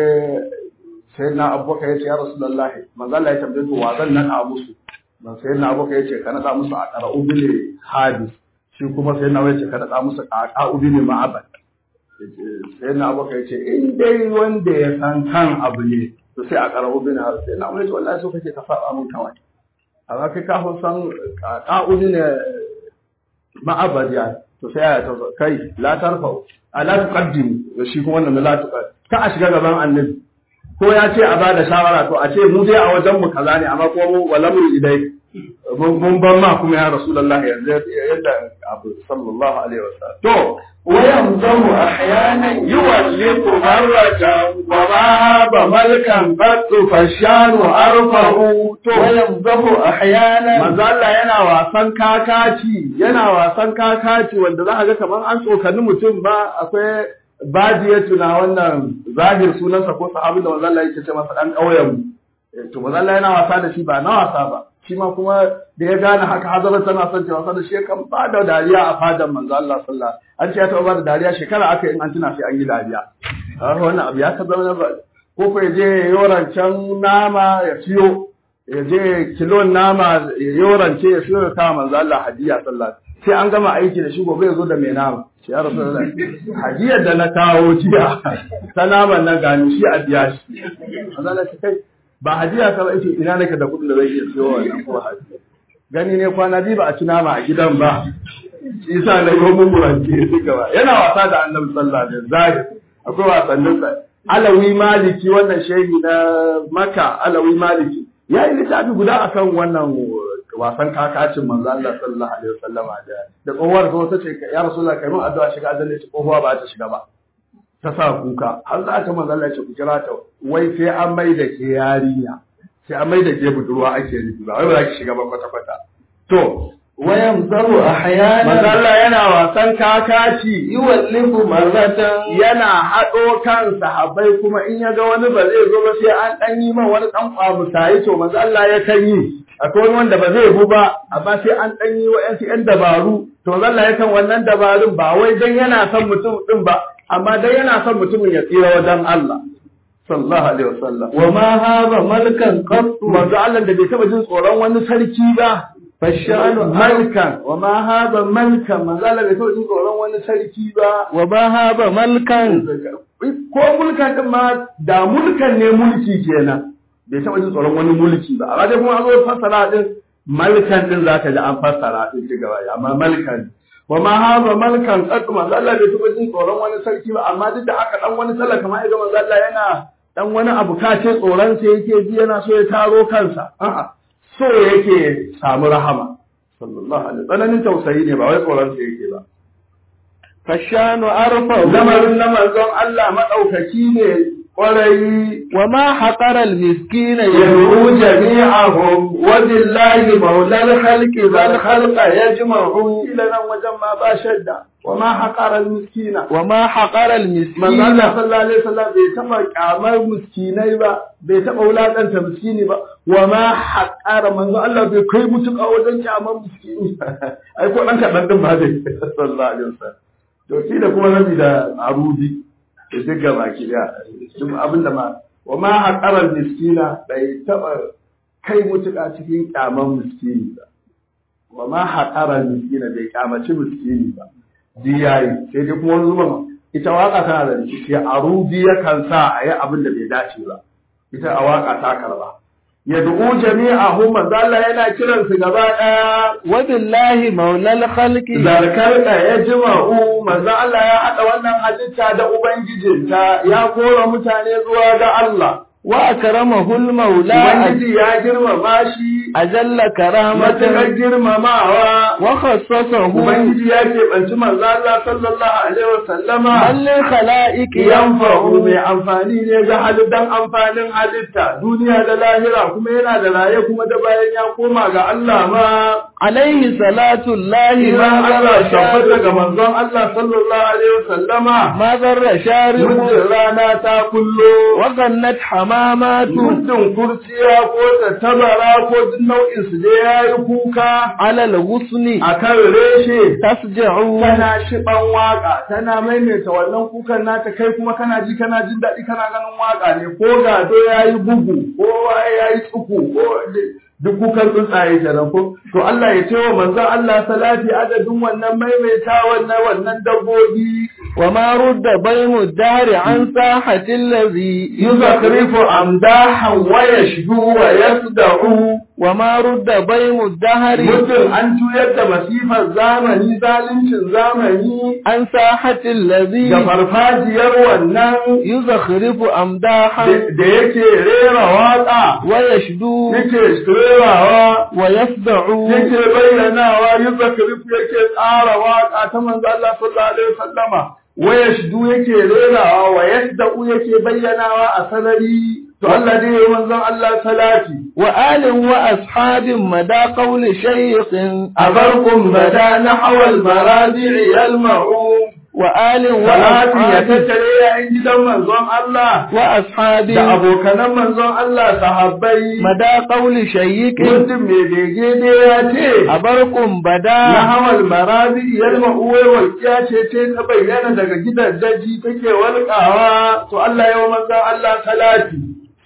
Speaker 1: sai na abubakar ya ce ya rasu lallahi manzala ya tambaye to wa zan naɗa musu ban sai na abubakar ya ce ka naɗa musu a ƙara ubile hadis shi kuma sai na ya ce ka naɗa musu a ƙa ubile ma'abad sai na abubakar ya ce in dai wanda ya san kan abu ne to sai a ƙara ubile hadis sai na abubakar ya ce wallahi so kake ka saba mun kawai amma kai ka san ƙa ubile ma'abad ya to sai ya ta kai la tarfa'u ala tuqaddim shi kuma wannan la tuqaddim ka a shiga gaban annabi ko ya ce a bada shawara to a ce mu dai a wajen mu kaza ne amma ko mu wala mu idai mun ban ma kuma ya rasulullah yanzu yadda abu sallallahu alaihi wasallam to
Speaker 3: وينظم أحيانا
Speaker 1: يولق مرة وما بملكا قد فالشان أرفه to
Speaker 3: وينظم أحيانا
Speaker 1: manzo Allah yana wasan kakaci yana wasan kakaci wanda za a ga kamar an tsokani mutum ba akwai badiyatu na wannan zahir sunansa ko sahabi da manzo Allah yake ce masa dan ƙauyen mu to manzo Allah yana wasa da shi ba na wasa ba shi ma kuma da ya gane haka hazara tana son ta wasa da shi kan ba da dariya a fadan manzo Allah sallallahu an ce ya taɓa ba da dariya shekara aka in an tuna sai an yi dariya a wannan abu ya ka zama ba ko ko ya je yorancan nama ya siyo ya je kilon nama ya yorance ya siyo ya kawo manzo Allah hadiya sallallahu sai an gama aiki da shi gobe ya zo da mai nama shi ya rasu da hadiyar da na kawo jiya ta naman nan gani shi a biya shi manzo Allah shi kai ba hadiya ka ba ita ina nake da kuɗin da zai iya siyo wannan ko hadiya gani ne kwana biyu ba a ci nama a gidan ba isa na yi mun burance duka ba yana wasa da annabi sallallahu alaihi wasallam akwai wasannin sa alawi maliki wannan shehi na maka alawi maliki ya yi littafi guda akan wannan wasan kakacin manzo Allah sallallahu alaihi wasallam da da tsohuwar ta wata ce ya rasulullahi kai mun addu'a shiga aljanna ce tsohuwa ba ta shiga ba ta sa kuka har za ta manzo Allah ya ce ku kira ta wai sai an mai da ke yarinya sai an mai da ke budurwa ake nufi ba wai ba za ki shiga ba kwata kwata to
Speaker 3: وينظم أحيانا
Speaker 1: manzo Allah yana wasan kakaci
Speaker 3: يولف مرة
Speaker 1: yana haɗo kan sahabbai kuma in ya ga wani ba zai zo ba sai an ɗan yi man wani ɗan ƙwamusayi to manzo Allah ya kan yi akwai wani wanda ba zai bu ba amma sai an ɗan yi wa'yansu ‘yan dabaru to manzo Allah ya kan wannan dabarun ba wai dan yana son mutum ɗin ba amma dan yana son mutumin ya tsira wajen Allah sallallahu alaihi wasallam
Speaker 3: وما هذا ملكا قط
Speaker 1: manzo Allah da bai taɓa jin tsoron wani sarki ba
Speaker 3: فالشأن
Speaker 1: malkan wa ma hada malkan manzo Allah bai taɓa jin tsoron wani sarki ba
Speaker 3: وما هذا ملكا
Speaker 1: ko mulkan din ma da mulkan ne mulki kenan bai taɓa jin tsoron wani mulki ba amma dai kuma an zo fassara din malkan din zaka ji an fassara din ci gaba amma malkan wa ma haza malkan qad manzo Allah bai taɓa jin tsoron wani sarki ba amma duk da haka dan wani talaka ma idan manzo Allah yana dan wani abu kace tsoron sa yake ji yana so ya taro kansa a'a so yake samu rahama sallallahu alaihi tsananin tausayi ne ba wai tsoron sa yake ba
Speaker 3: فالشان أرفع
Speaker 1: lamarin na manzon Allah madaukaki ne kwarai
Speaker 3: وما حقر المسكين
Speaker 1: يدعو جميعهم وبالله مولى الخلق ذا الخلق يجمع إلى نوم وجمع باشد وما حقر المسكين
Speaker 3: وما حقر
Speaker 1: manzo
Speaker 3: المسكين
Speaker 1: Allah sallallahu alaihi wasallam bai taba kyamar miskinai ba bai taba wulakanta miskini ba wa ma haƙara manzo Allah bai kai mutuka wajen kyamar miskini ai ko dan kadan din ba dai sallallahu alaihi wasallam to shi da kuma nabi da arudi da duk gaba ki da duk abin da ma wa ma haƙara miskina bai taba kai mutuka cikin kyamar miskini ba wa ma haƙara miskina bai kyamaci miskini ba diyayi sai dai kuma wani zuban ita waka tana da rikici a rubi yakan sa a yi abin da bai dace ba ita a waka ta karba ya du'u jami'ahum manzo Allah yana kiran su gaba daya
Speaker 3: وبالله مولى الخلق
Speaker 1: zarkar da ya jima'u manzo Allah ya hada wannan halitta da ubangijinta ya kora mutane zuwa ga Allah
Speaker 3: وأكرمه المولى
Speaker 1: ubangiji ya girmama shi
Speaker 3: أجل
Speaker 1: matuƙar
Speaker 3: كرامة
Speaker 1: girmamawa
Speaker 3: وخصصه
Speaker 1: ubangiji ya keɓanci manzo Allah sallallahu alaihi wasallama
Speaker 3: بل للخلائق
Speaker 1: yanfa'u mai
Speaker 3: ينفع
Speaker 1: amfani ne ga halittan amfanin halitta duniya da lahira kuma yana da raye kuma da bayan ya koma ga Allah ma
Speaker 3: عليه صلاة الله
Speaker 1: iman
Speaker 3: ما
Speaker 1: Allah
Speaker 3: ذر
Speaker 1: tabbata ga
Speaker 3: شارب
Speaker 1: manzon Allah sallallahu alaihi wasallama
Speaker 3: ما ذر شارب
Speaker 1: muddin rana ta kullo
Speaker 3: وغنت حمامات
Speaker 1: muddin kurciya ko tattabara ko duk nau'in su da yayi kuka
Speaker 3: على الغصن
Speaker 1: akan reshe
Speaker 3: تسجع
Speaker 1: tana shiban waka tana maimaita wannan kukan nata kai kuma kana ji kana jin daɗi kana ganin waka ne ko gado yayi bugu ko waye yayi tsuku ko duk kukan tsuntsaye kenan ko to Allah ya ce wa manzon Allah salati adadin wannan maimaita wannan wannan dabbobi
Speaker 3: وما رد بيم الدهر عن ساحة الذي
Speaker 1: yuzakrifu amdahan wa yashdu wa yasda'u
Speaker 3: وما رد بيم الدهر
Speaker 1: mutum an juyar da masifar zamani zaluncin zamani
Speaker 3: عن ساحة الذي
Speaker 1: da farfajiyar wannan
Speaker 3: يزخرف أمداحا
Speaker 1: da yake rera waƙa
Speaker 3: ويشدو
Speaker 1: yake rerawa
Speaker 3: ويفدع
Speaker 1: yake bayyanawa yuzakrif yake tsara waƙa ta manzo Allah sallallahu alaihi wasallama wa yashdu yake rerawa wa yasda'u yake bayyanawa a sanari to Allah dai yayi manzon Allah salati
Speaker 3: وآل وأصحاب مدى قول شيخ
Speaker 1: abarkum bada nahwal maradi'i yalma'u
Speaker 3: وآل
Speaker 1: salati ya
Speaker 3: وأصحاب
Speaker 1: tattare yayin gidan manzon Allah
Speaker 3: وأصحاب
Speaker 1: da abokanan manzon Allah sahabbai
Speaker 3: مدى قول شيخ
Speaker 1: mutum mai bege ne ya ce
Speaker 3: أبركم
Speaker 1: na
Speaker 3: بدا
Speaker 1: hawal marabi yalma uwai walƙiya ce ce ta bayyana daga gidan daji take walƙawa to Allah ya wa manzon Allah salati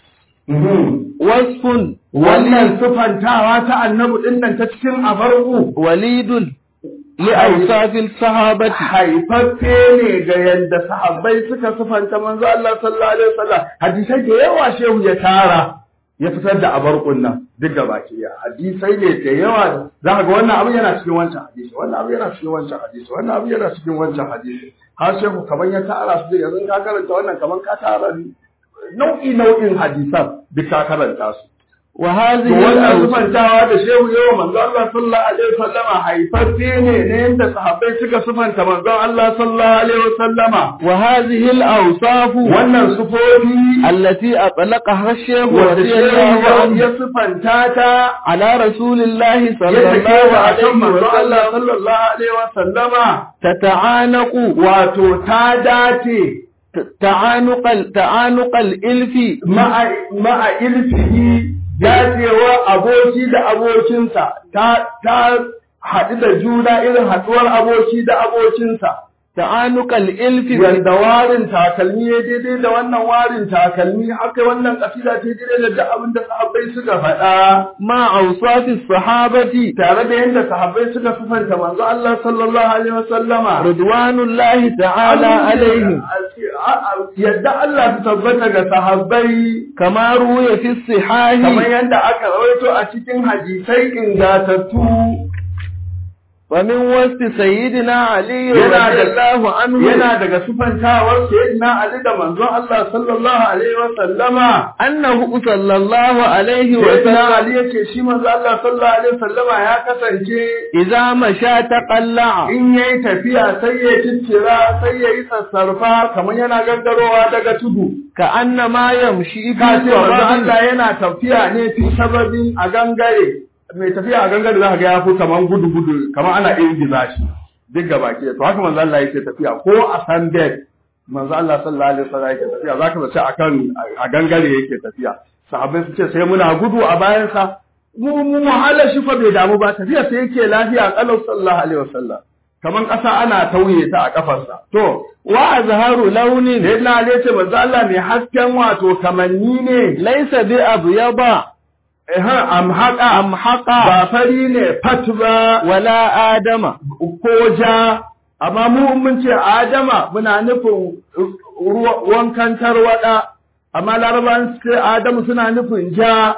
Speaker 3: وصف
Speaker 1: wannan sufantawa ta annabi din nan ta cikin abarku
Speaker 3: وليد لأوصاف الصحابة
Speaker 1: haifaffe ne ga yadda sahabbai suka sufanta manzo Allah sallallahu alaihi wasallam hadisai da yawa shehu ya tara ya fitar da abarkun nan duk da baki ya hadisai ne da yawa za ka ga wannan abu yana cikin wancan hadisi wannan abu yana cikin wancan hadisi wannan abu yana cikin wancan hadisi har shehu kaman ya tara su da yanzu ka karanta wannan kaman ka tara nau'i nau'in hadisan duk ka karanta su
Speaker 3: وهذه
Speaker 1: wannan
Speaker 3: الأوصاف
Speaker 1: sufantawa da shehu yawa manzo Allah sallallahu alaihi wasallama haifaffe ne ne yadda sahabbai suka sufanta manzo Allah sallallahu alaihi wasallama
Speaker 3: وهذه الأوصاف
Speaker 1: wannan sufofi
Speaker 3: التي أطلقها الشيخ
Speaker 1: wanda
Speaker 3: رضي
Speaker 1: shehu
Speaker 3: الله
Speaker 1: ya-
Speaker 3: عنه
Speaker 1: ya sufanta ta
Speaker 3: على رسول الله صلى
Speaker 1: ya
Speaker 3: الله
Speaker 1: take wa akan
Speaker 3: عليه
Speaker 1: manzo Allah
Speaker 3: وسلم
Speaker 1: sallallahu alaihi wasallama
Speaker 3: تتعانق
Speaker 1: wato ta dace
Speaker 3: تعانق ال- تعانق الإلف
Speaker 1: ma'a ma'a ilfihi dacewa aboki da abokinsa ta ta haɗu da juna irin haɗuwar aboki da abokinsa
Speaker 3: تعانق الإلف
Speaker 1: yadda warin takalmi ya daidai da wannan warin takalmi haka wannan kasida ta daidai da duk abin da sahabbai suka faɗa
Speaker 3: مع أوصاف الصحابة
Speaker 1: tare da yadda sahabbai suka sufanta manzo Allah sallallahu alaihi wasallama
Speaker 3: رضوان الله تعالى عليهم
Speaker 1: yadda Allah ta tabbata ga sahabbai
Speaker 3: كما روي في الصحاح
Speaker 1: kamar yadda aka rawaito a cikin hadisai ingatattu
Speaker 3: ومن وسط سيدنا علي
Speaker 1: Yana
Speaker 3: رضي
Speaker 1: da-
Speaker 3: الله عنه
Speaker 1: yana daga sufantawar sayyidina Ali da manzon Allah sallallahu alaihi wa sallama
Speaker 3: أنه صلى الله عليه
Speaker 1: sayyidina
Speaker 3: وسلم
Speaker 1: Ali yace shi manzon Allah sallallahu alaihi wa sallama ya kasance
Speaker 3: إذا مشى تقلع
Speaker 1: in yayi tafiya sai ya ciccira sai ya yi sassarfa kamar yana gangarowa daga tudu
Speaker 3: كأنما يمشي في
Speaker 1: ka ce manzon
Speaker 3: صباب
Speaker 1: Allah yana tafiya ne fi sababin a gangare mai tafiya a gangare za ka ga ya fi kamar gudu gudu kamar ana ingiza shi duk gaba ke to haka manzon Allah yake tafiya ko a sanded manzo Allah sallallahu alaihi wasallam yake tafiya zaka zace akan a gangare yake tafiya sahabbai su ce sai muna gudu a bayan sa mu mu wahala shi fa bai damu ba tafiya sai yake lafiya kalau sallallahu alaihi wasallam kaman ƙasa ana tauye ta a kafarsa to
Speaker 3: وأزهر لون
Speaker 1: da yana ne ce manzo Allah mai hasken wato kamanni ne
Speaker 3: ليس بأبيض
Speaker 1: eh amhaqa
Speaker 3: أمحق
Speaker 1: ba fari ne fat ba
Speaker 3: ولا آدم
Speaker 1: ko ja amma mu in mun ce adama muna nufin ruwa- wankan tarwada amma larabawan su ce adamu suna nufin ja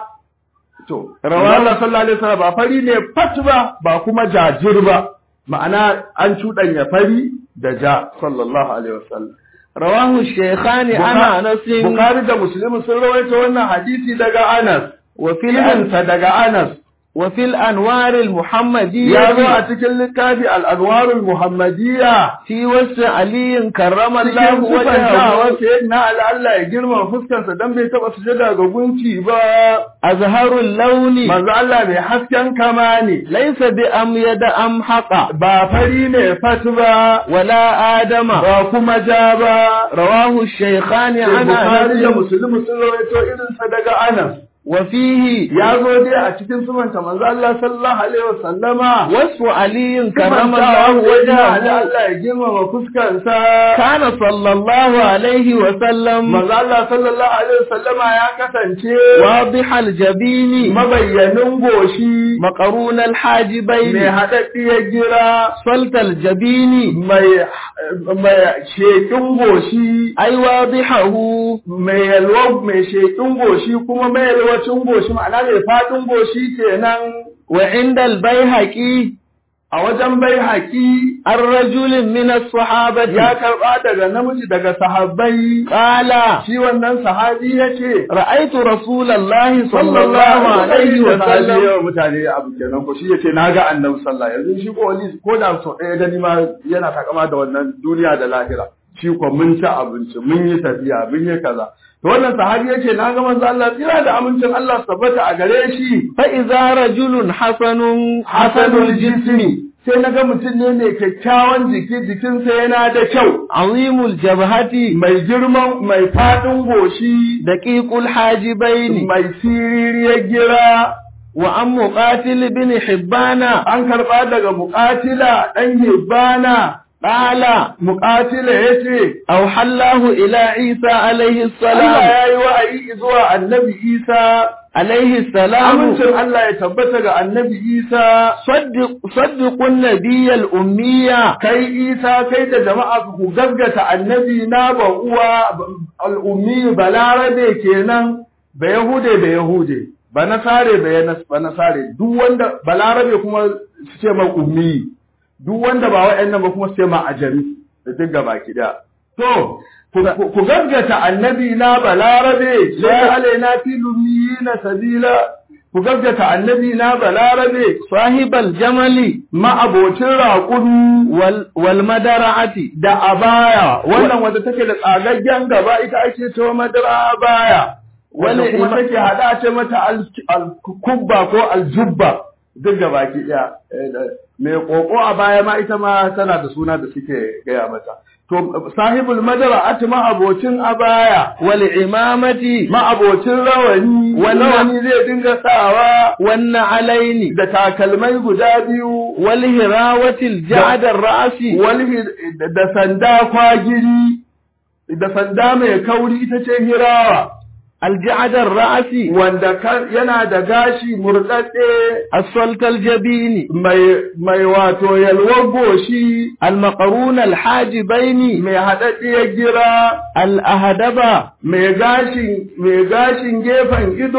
Speaker 1: to rawa Allah sallallahu alaihi wasallam ba fari ne fat ba ba kuma jajir ba ma'ana an cuɗanya fari da ja sallallahu alaihi wasallam
Speaker 3: رواه الشيخان عن أنس
Speaker 1: Bukhari da Muslim sun rawaito wannan hadisi daga Anas
Speaker 3: وفي الأن
Speaker 1: filminsa daga Anas
Speaker 3: وفي الأنوار المحمدية
Speaker 1: ya zo a cikin littafi al-Anwarul Muhammadiyya
Speaker 3: في وسع علي كرم الله
Speaker 1: cikin sufantawar
Speaker 3: وجهه
Speaker 1: sayyidina Ali Allah ya girma fuskarsa dan bai taba sujada ga gunki ba
Speaker 3: أزهر اللون
Speaker 1: manzo Allah mai hasken kama ne
Speaker 3: ليس بأميد أمحق
Speaker 1: ba fari ne fat ba
Speaker 3: ولا آدم
Speaker 1: ba kuma ja ba
Speaker 3: رواه الشيخان
Speaker 1: sai
Speaker 3: عن
Speaker 1: Bukhari da
Speaker 3: أنس
Speaker 1: Muslim sun rawaito irin sa daga Anas
Speaker 3: وفيه
Speaker 1: ya zo dai a cikin sufanta manzo Allah sallallahu alaihi wasallama
Speaker 3: وصف علي كرم
Speaker 1: Sufantawar
Speaker 3: الله
Speaker 1: sayyidina Ali
Speaker 3: وجهه
Speaker 1: Allah ya girmama fuskarsa
Speaker 3: كان صلى الله عليه وسلم
Speaker 1: manzo Allah sallallahu alaihi wasallama ya kasance
Speaker 3: واضح الجبين
Speaker 1: mabayyanin goshi
Speaker 3: مقرون الحاجبين
Speaker 1: mai haɗaɗɗiyar gira
Speaker 3: صلت الجبين
Speaker 1: mai mai shekin goshi
Speaker 3: أي واضحه
Speaker 1: mai yalwa mai shekin goshi kuma mai yalwacin goshi ma'ana mai faɗin goshi kenan
Speaker 3: وعند البيهقي
Speaker 1: a wajen bai haƙi
Speaker 3: الرجل من الصحابة
Speaker 1: ya karɓa daga namiji daga sahabbai
Speaker 3: قال
Speaker 1: shi wannan sahabi ya ce
Speaker 3: رأيت رسول الله صلى الله عليه وسلم
Speaker 1: yawa mutane abu kenan ko shi yace na ga annabi sallallahu yanzu shi ko wani ko da so ɗaya gani ma yana takama da wannan duniya da lahira shi ko mun ci abinci mun yi tafiya mun yi kaza to wannan sahabi yace na ga manzo Allah tsira da amincin Allah su tabbata a gare shi
Speaker 3: فإذا رجل حسن
Speaker 1: hasanul jismi sai na ga mutum ne mai kyakkyawan jiki jikinsa yana da kyau
Speaker 3: عظيم الجبهة
Speaker 1: mai girman mai faɗin goshi
Speaker 3: دقيق الحاجبين
Speaker 1: mai siririyar gira
Speaker 3: وعن مقاتل بن حبان
Speaker 1: an karɓa daga muƙatila ɗan hibbana
Speaker 3: قال
Speaker 1: muƙatila ya ce
Speaker 3: أوحى الله إلى عيسى عليه
Speaker 1: Allah
Speaker 3: السلام
Speaker 1: ya yi wa'ayi zuwa annabi Isa
Speaker 3: عليه السلام
Speaker 1: amincin Allah ya tabbata ga annabi Isa
Speaker 3: صدق صدق النبي الأمية
Speaker 1: kai Isa kai da jama'a ku gaggata annabi na ba uwa al'ummi balarabe kenan ba yahude ba yahude ba nasare ba yana- ba nasare duk wanda balarabe kuma su ce ma ummi duk wanda ba wa'annan ba kuma su ce ma ajami da duk gaba ki da to ku- ku ku gaggata annabi na balarabe sai alaina fi lumiyina sabila ku gaggata annabi na balarabe
Speaker 3: صاحب الجمل
Speaker 1: ma'abocin raƙumi
Speaker 3: وال والمدرعة
Speaker 1: da abaya wannan wanda take da tsagaggen gaba ita ake cewa madara abaya wanda
Speaker 3: Wani
Speaker 1: kuma
Speaker 3: ima-
Speaker 1: take hada ce mata al- al-kubba ko aljubba duk da baki daya Eh, da- mai koko a baya ma ita ma tana da suna da suke gaya mata to sahibul madara atma abocin abaya
Speaker 3: والعمامة
Speaker 1: ma'abocin rawani
Speaker 3: Wannan-
Speaker 1: rawani zai dinga sawa
Speaker 3: والنعلين
Speaker 1: da takalmai guda biyu
Speaker 3: والهراوة الجعد الرأس
Speaker 1: wani da sanda kwagiri da sanda mai kauri ita ce hirawa
Speaker 3: الجعد الرأس
Speaker 1: wanda kan- yana da gashi murɗaɗɗe
Speaker 3: الصلت الجبين
Speaker 1: mai mai wato yalwar goshi
Speaker 3: المقرون الحاجبين
Speaker 1: mai haɗaɗɗiyar gira
Speaker 3: الأهدب
Speaker 1: mai gashin mai gashin gefen ido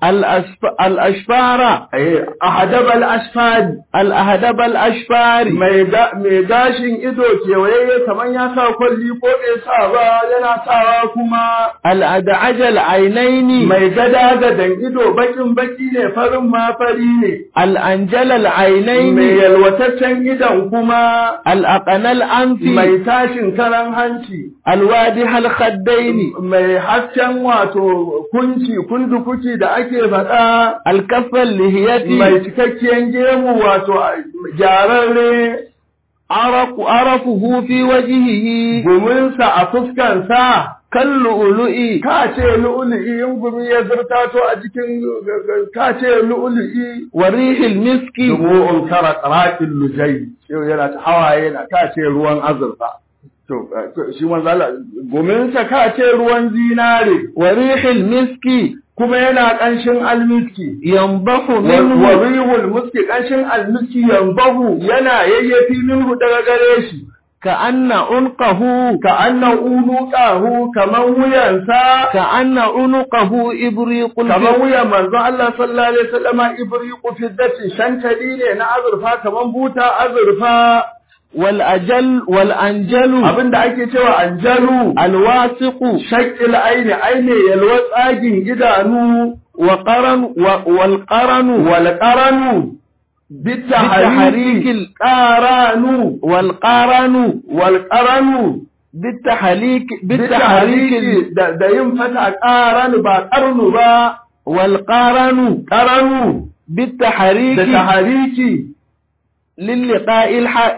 Speaker 3: الأشف- الأشفار
Speaker 1: eh ahadabal asfari
Speaker 3: الأهدب الأشفار
Speaker 1: mai ga- mai gashin ido kewaye kamar ya sa kwalli ko bai sa ba yana sawa kuma
Speaker 3: الأدعج العينين
Speaker 1: mai gada gadan ido bakin baki ne farin ma fari ne
Speaker 3: الأنجل
Speaker 1: mai
Speaker 3: العينين
Speaker 1: yalwataccen idon kuma
Speaker 3: الأقنى الأنف
Speaker 1: mai tashin karan hanci
Speaker 3: الوادح الخدين
Speaker 1: mai hasken wato kunci kundukuki da ake faɗa
Speaker 3: الكف اللهية
Speaker 1: mai cikakken gemu wato gyararre
Speaker 3: عرق عرفه في وجهه
Speaker 1: guminsa a fuskansa
Speaker 3: كاللؤلؤ
Speaker 1: ka ce lu'ulu'i in gumi ya zurta to a jikin ka ce lu'ulu'i
Speaker 3: وريح المسك
Speaker 1: dumu'un kara qaratil lujai yau yana ta hawaye na ka ce ruwan azurfa to eh, shi manzo Allah guminsa ka ce ruwan zinare
Speaker 3: وريح المسك
Speaker 1: kuma yana ƙanshin almiski
Speaker 3: ينبح
Speaker 1: wa
Speaker 3: منه
Speaker 1: rihul muski ƙanshin almiski yanbahu yana yayyafi minhu daga gare shi
Speaker 3: كأن عنقه
Speaker 1: ka anna unuqahu kaman wuyansa
Speaker 3: كأن عنقه إبريق
Speaker 1: kaman
Speaker 3: الفضة
Speaker 1: wuyan manzo Allah sallallahu alaihi wasallama ibriqu fiddati shantali ne na azurfa kaman buta azurfa
Speaker 3: والأجل والأنجل
Speaker 1: abinda ake cewa anjalu
Speaker 3: الواثق
Speaker 1: shakil aini aini yalwa tsagin idanu
Speaker 3: وقرن و- والقرن
Speaker 1: wal qaranu
Speaker 3: بالتحريك
Speaker 1: bitahariki
Speaker 3: ال-
Speaker 1: qaranu
Speaker 3: والقرن
Speaker 1: wal qaranu
Speaker 3: بالتحريك بالتحريك ال-
Speaker 1: bitariki da da yin fata qaranu ba qarnu ba
Speaker 3: والقرن
Speaker 1: qaranu
Speaker 3: بالتحريك
Speaker 1: da tahariki
Speaker 3: للقاء الح...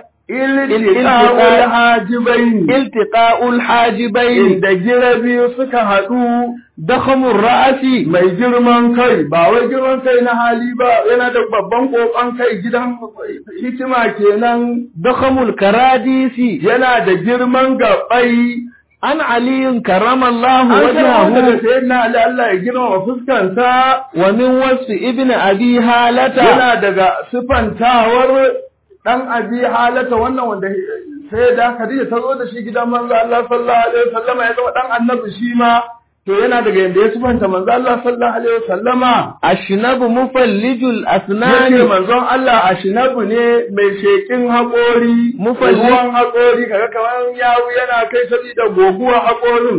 Speaker 1: iltiqa'ul hajibain
Speaker 3: التقاء الحاجبين
Speaker 1: inda girabi suka haɗu
Speaker 3: ضخم الرأس
Speaker 1: mai girman kai ba wai girman kai na hali ba yana da babban kokon kai gidan hikima kenan
Speaker 3: ضخم الكراديس
Speaker 1: yana da girman gabai
Speaker 3: عن علي كرم الله
Speaker 1: an karɓo daga
Speaker 3: وجهه
Speaker 1: sayyidina Ali Allah ya girmama fuskansa
Speaker 3: ومن وصف ابن أبي هالة
Speaker 1: yana daga sifantawar dan abi halata wannan wanda sai da Khadija ta zo da shi gidan manzo Allah sallallahu alaihi wasallam ya zama dan annabi shi ma to yana daga yanda ya sifanta manzo Allah sallallahu alaihi wasallama
Speaker 3: أشنب مفلج
Speaker 1: yake
Speaker 3: الأسنان
Speaker 1: manzon Allah a shinabu ne mai shekin haƙori
Speaker 3: Mufalli-
Speaker 1: ruwan haƙori kaga kamar yawu yana kai sabida goguwa haƙorin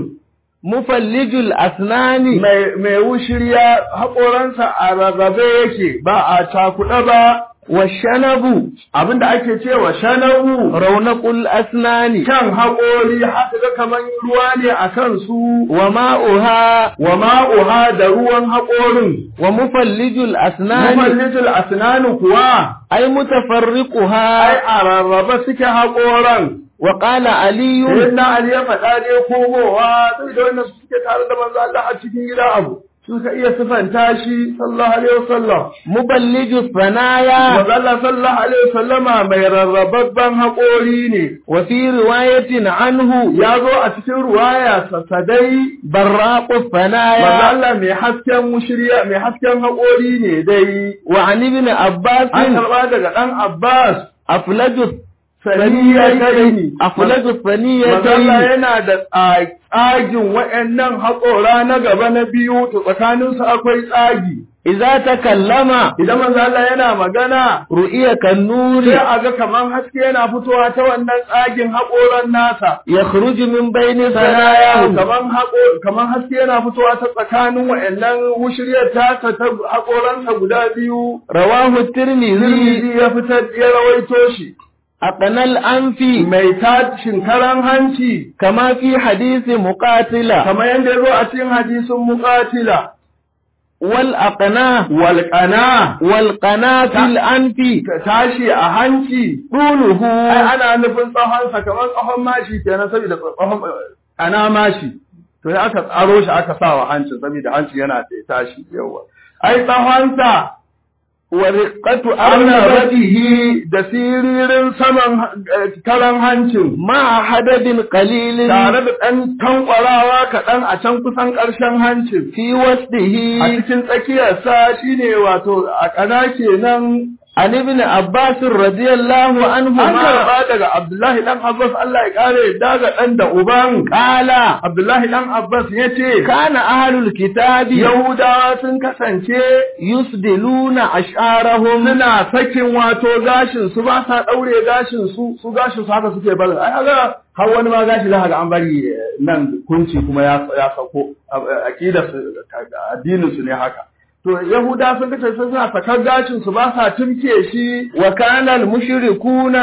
Speaker 3: مفلج الأسنان
Speaker 1: mai mai wushirya haƙoransa a rarrabe yake ba a cakuɗa ba
Speaker 3: والشنب
Speaker 1: abinda ake cewa shanawu
Speaker 3: رونق الأسنان
Speaker 1: kan haƙori haka ga kamar ruwa ne a kansu
Speaker 3: وماؤها
Speaker 1: wa ma'uha da ruwan haƙorin
Speaker 3: ومفلج الأسنان
Speaker 1: mufallitul asnanu kuwa
Speaker 3: أي
Speaker 1: ai
Speaker 3: متفرقها
Speaker 1: a rarraba suke haƙoran
Speaker 3: وقال علي
Speaker 1: Sayyidina Ali ya faɗa ne komowa sai da wannan suke tare da manzo Allah a cikin gida abu suka iya sifanta shi sallallahu alaihi wasallam
Speaker 3: مبلج الثنايا
Speaker 1: manzo Allah sallallahu alaihi wasallama mai rarrababban haƙori ne
Speaker 3: وفي رواية عنه
Speaker 1: ya zo a cikin ruwaya sasadai
Speaker 3: براق
Speaker 1: manzo
Speaker 3: الثنايا
Speaker 1: Allah mai hasken mushriya mai hasken haƙori ne dai
Speaker 3: وعن ابن عباس
Speaker 1: an karɓa daga ɗan Abbas
Speaker 3: أفلج
Speaker 1: saniyataini
Speaker 3: أفلج
Speaker 1: manzo Allah
Speaker 3: الثنيتين
Speaker 1: yana da tsa- tsagin waɗannan haƙora na gaba na biyu to tsakaninsu akwai tsagi
Speaker 3: إذا تكلم
Speaker 1: idan manzo Allah yana magana
Speaker 3: رؤيا
Speaker 1: sai
Speaker 3: كالنور
Speaker 1: a ga kaman haske yana fitowa ta wannan tsagin haƙoran nasa
Speaker 3: يخرج من بين
Speaker 1: sanayahu
Speaker 3: ثناياه
Speaker 1: kaman haƙo kaman haske yana fitowa ta tsakanin wayannan mushriyar tasa ta haƙoransa guda biyu
Speaker 3: رواه الترمذي
Speaker 1: Tirmidhi ya fitar ya rawaito shi
Speaker 3: أقنى الأنف
Speaker 1: mai tashin karan hanci
Speaker 3: كما في حديث مقاتلة
Speaker 1: kamar yadda ya zo a cikin hadisin muqatila
Speaker 3: والأقنى
Speaker 1: wal qana
Speaker 3: والقنا في الأنف
Speaker 1: tashi a hanci
Speaker 3: طوله
Speaker 1: ai ana nufin tsahonsa kamar tsahon mashi kenan saboda tsahon ana mashi to ya aka tsaro shi aka sa wa hancin saboda hanci yana da tashi yawa ai tsahonsa
Speaker 3: ورقة
Speaker 1: arnabatihi
Speaker 3: أرنبته
Speaker 1: da siririn saman eh, karan hancin
Speaker 3: مع حدب قليل
Speaker 1: tare da ɗan tankwarawa kaɗan a can kusan ƙarshen hancin
Speaker 3: في
Speaker 1: a
Speaker 3: وسطه
Speaker 1: cikin tsakiyarsa shine wato a ƙana kenan
Speaker 3: عن ابن عباس رضي الله
Speaker 1: an
Speaker 3: عنهما
Speaker 1: karba daga Abdullahi dan Abbas Allah ya kare daga dan da uban
Speaker 3: قال
Speaker 1: Abdullahi dan Abbas yace
Speaker 3: كان أهل الكتاب
Speaker 1: Yahudawa sun kasance
Speaker 3: يسدلون أشعارهم
Speaker 1: suna sakin wato gashin su ba sa daure gashin su su gashin su haka suke barin ai kaga har wani ma gashi za ka ga an bari eh, nan kunci kuma ya ya sako aqida su addinin su ne haka to Yahuda sun kace suna sakar gashin su ba sa tumke shi
Speaker 3: وكان المشركون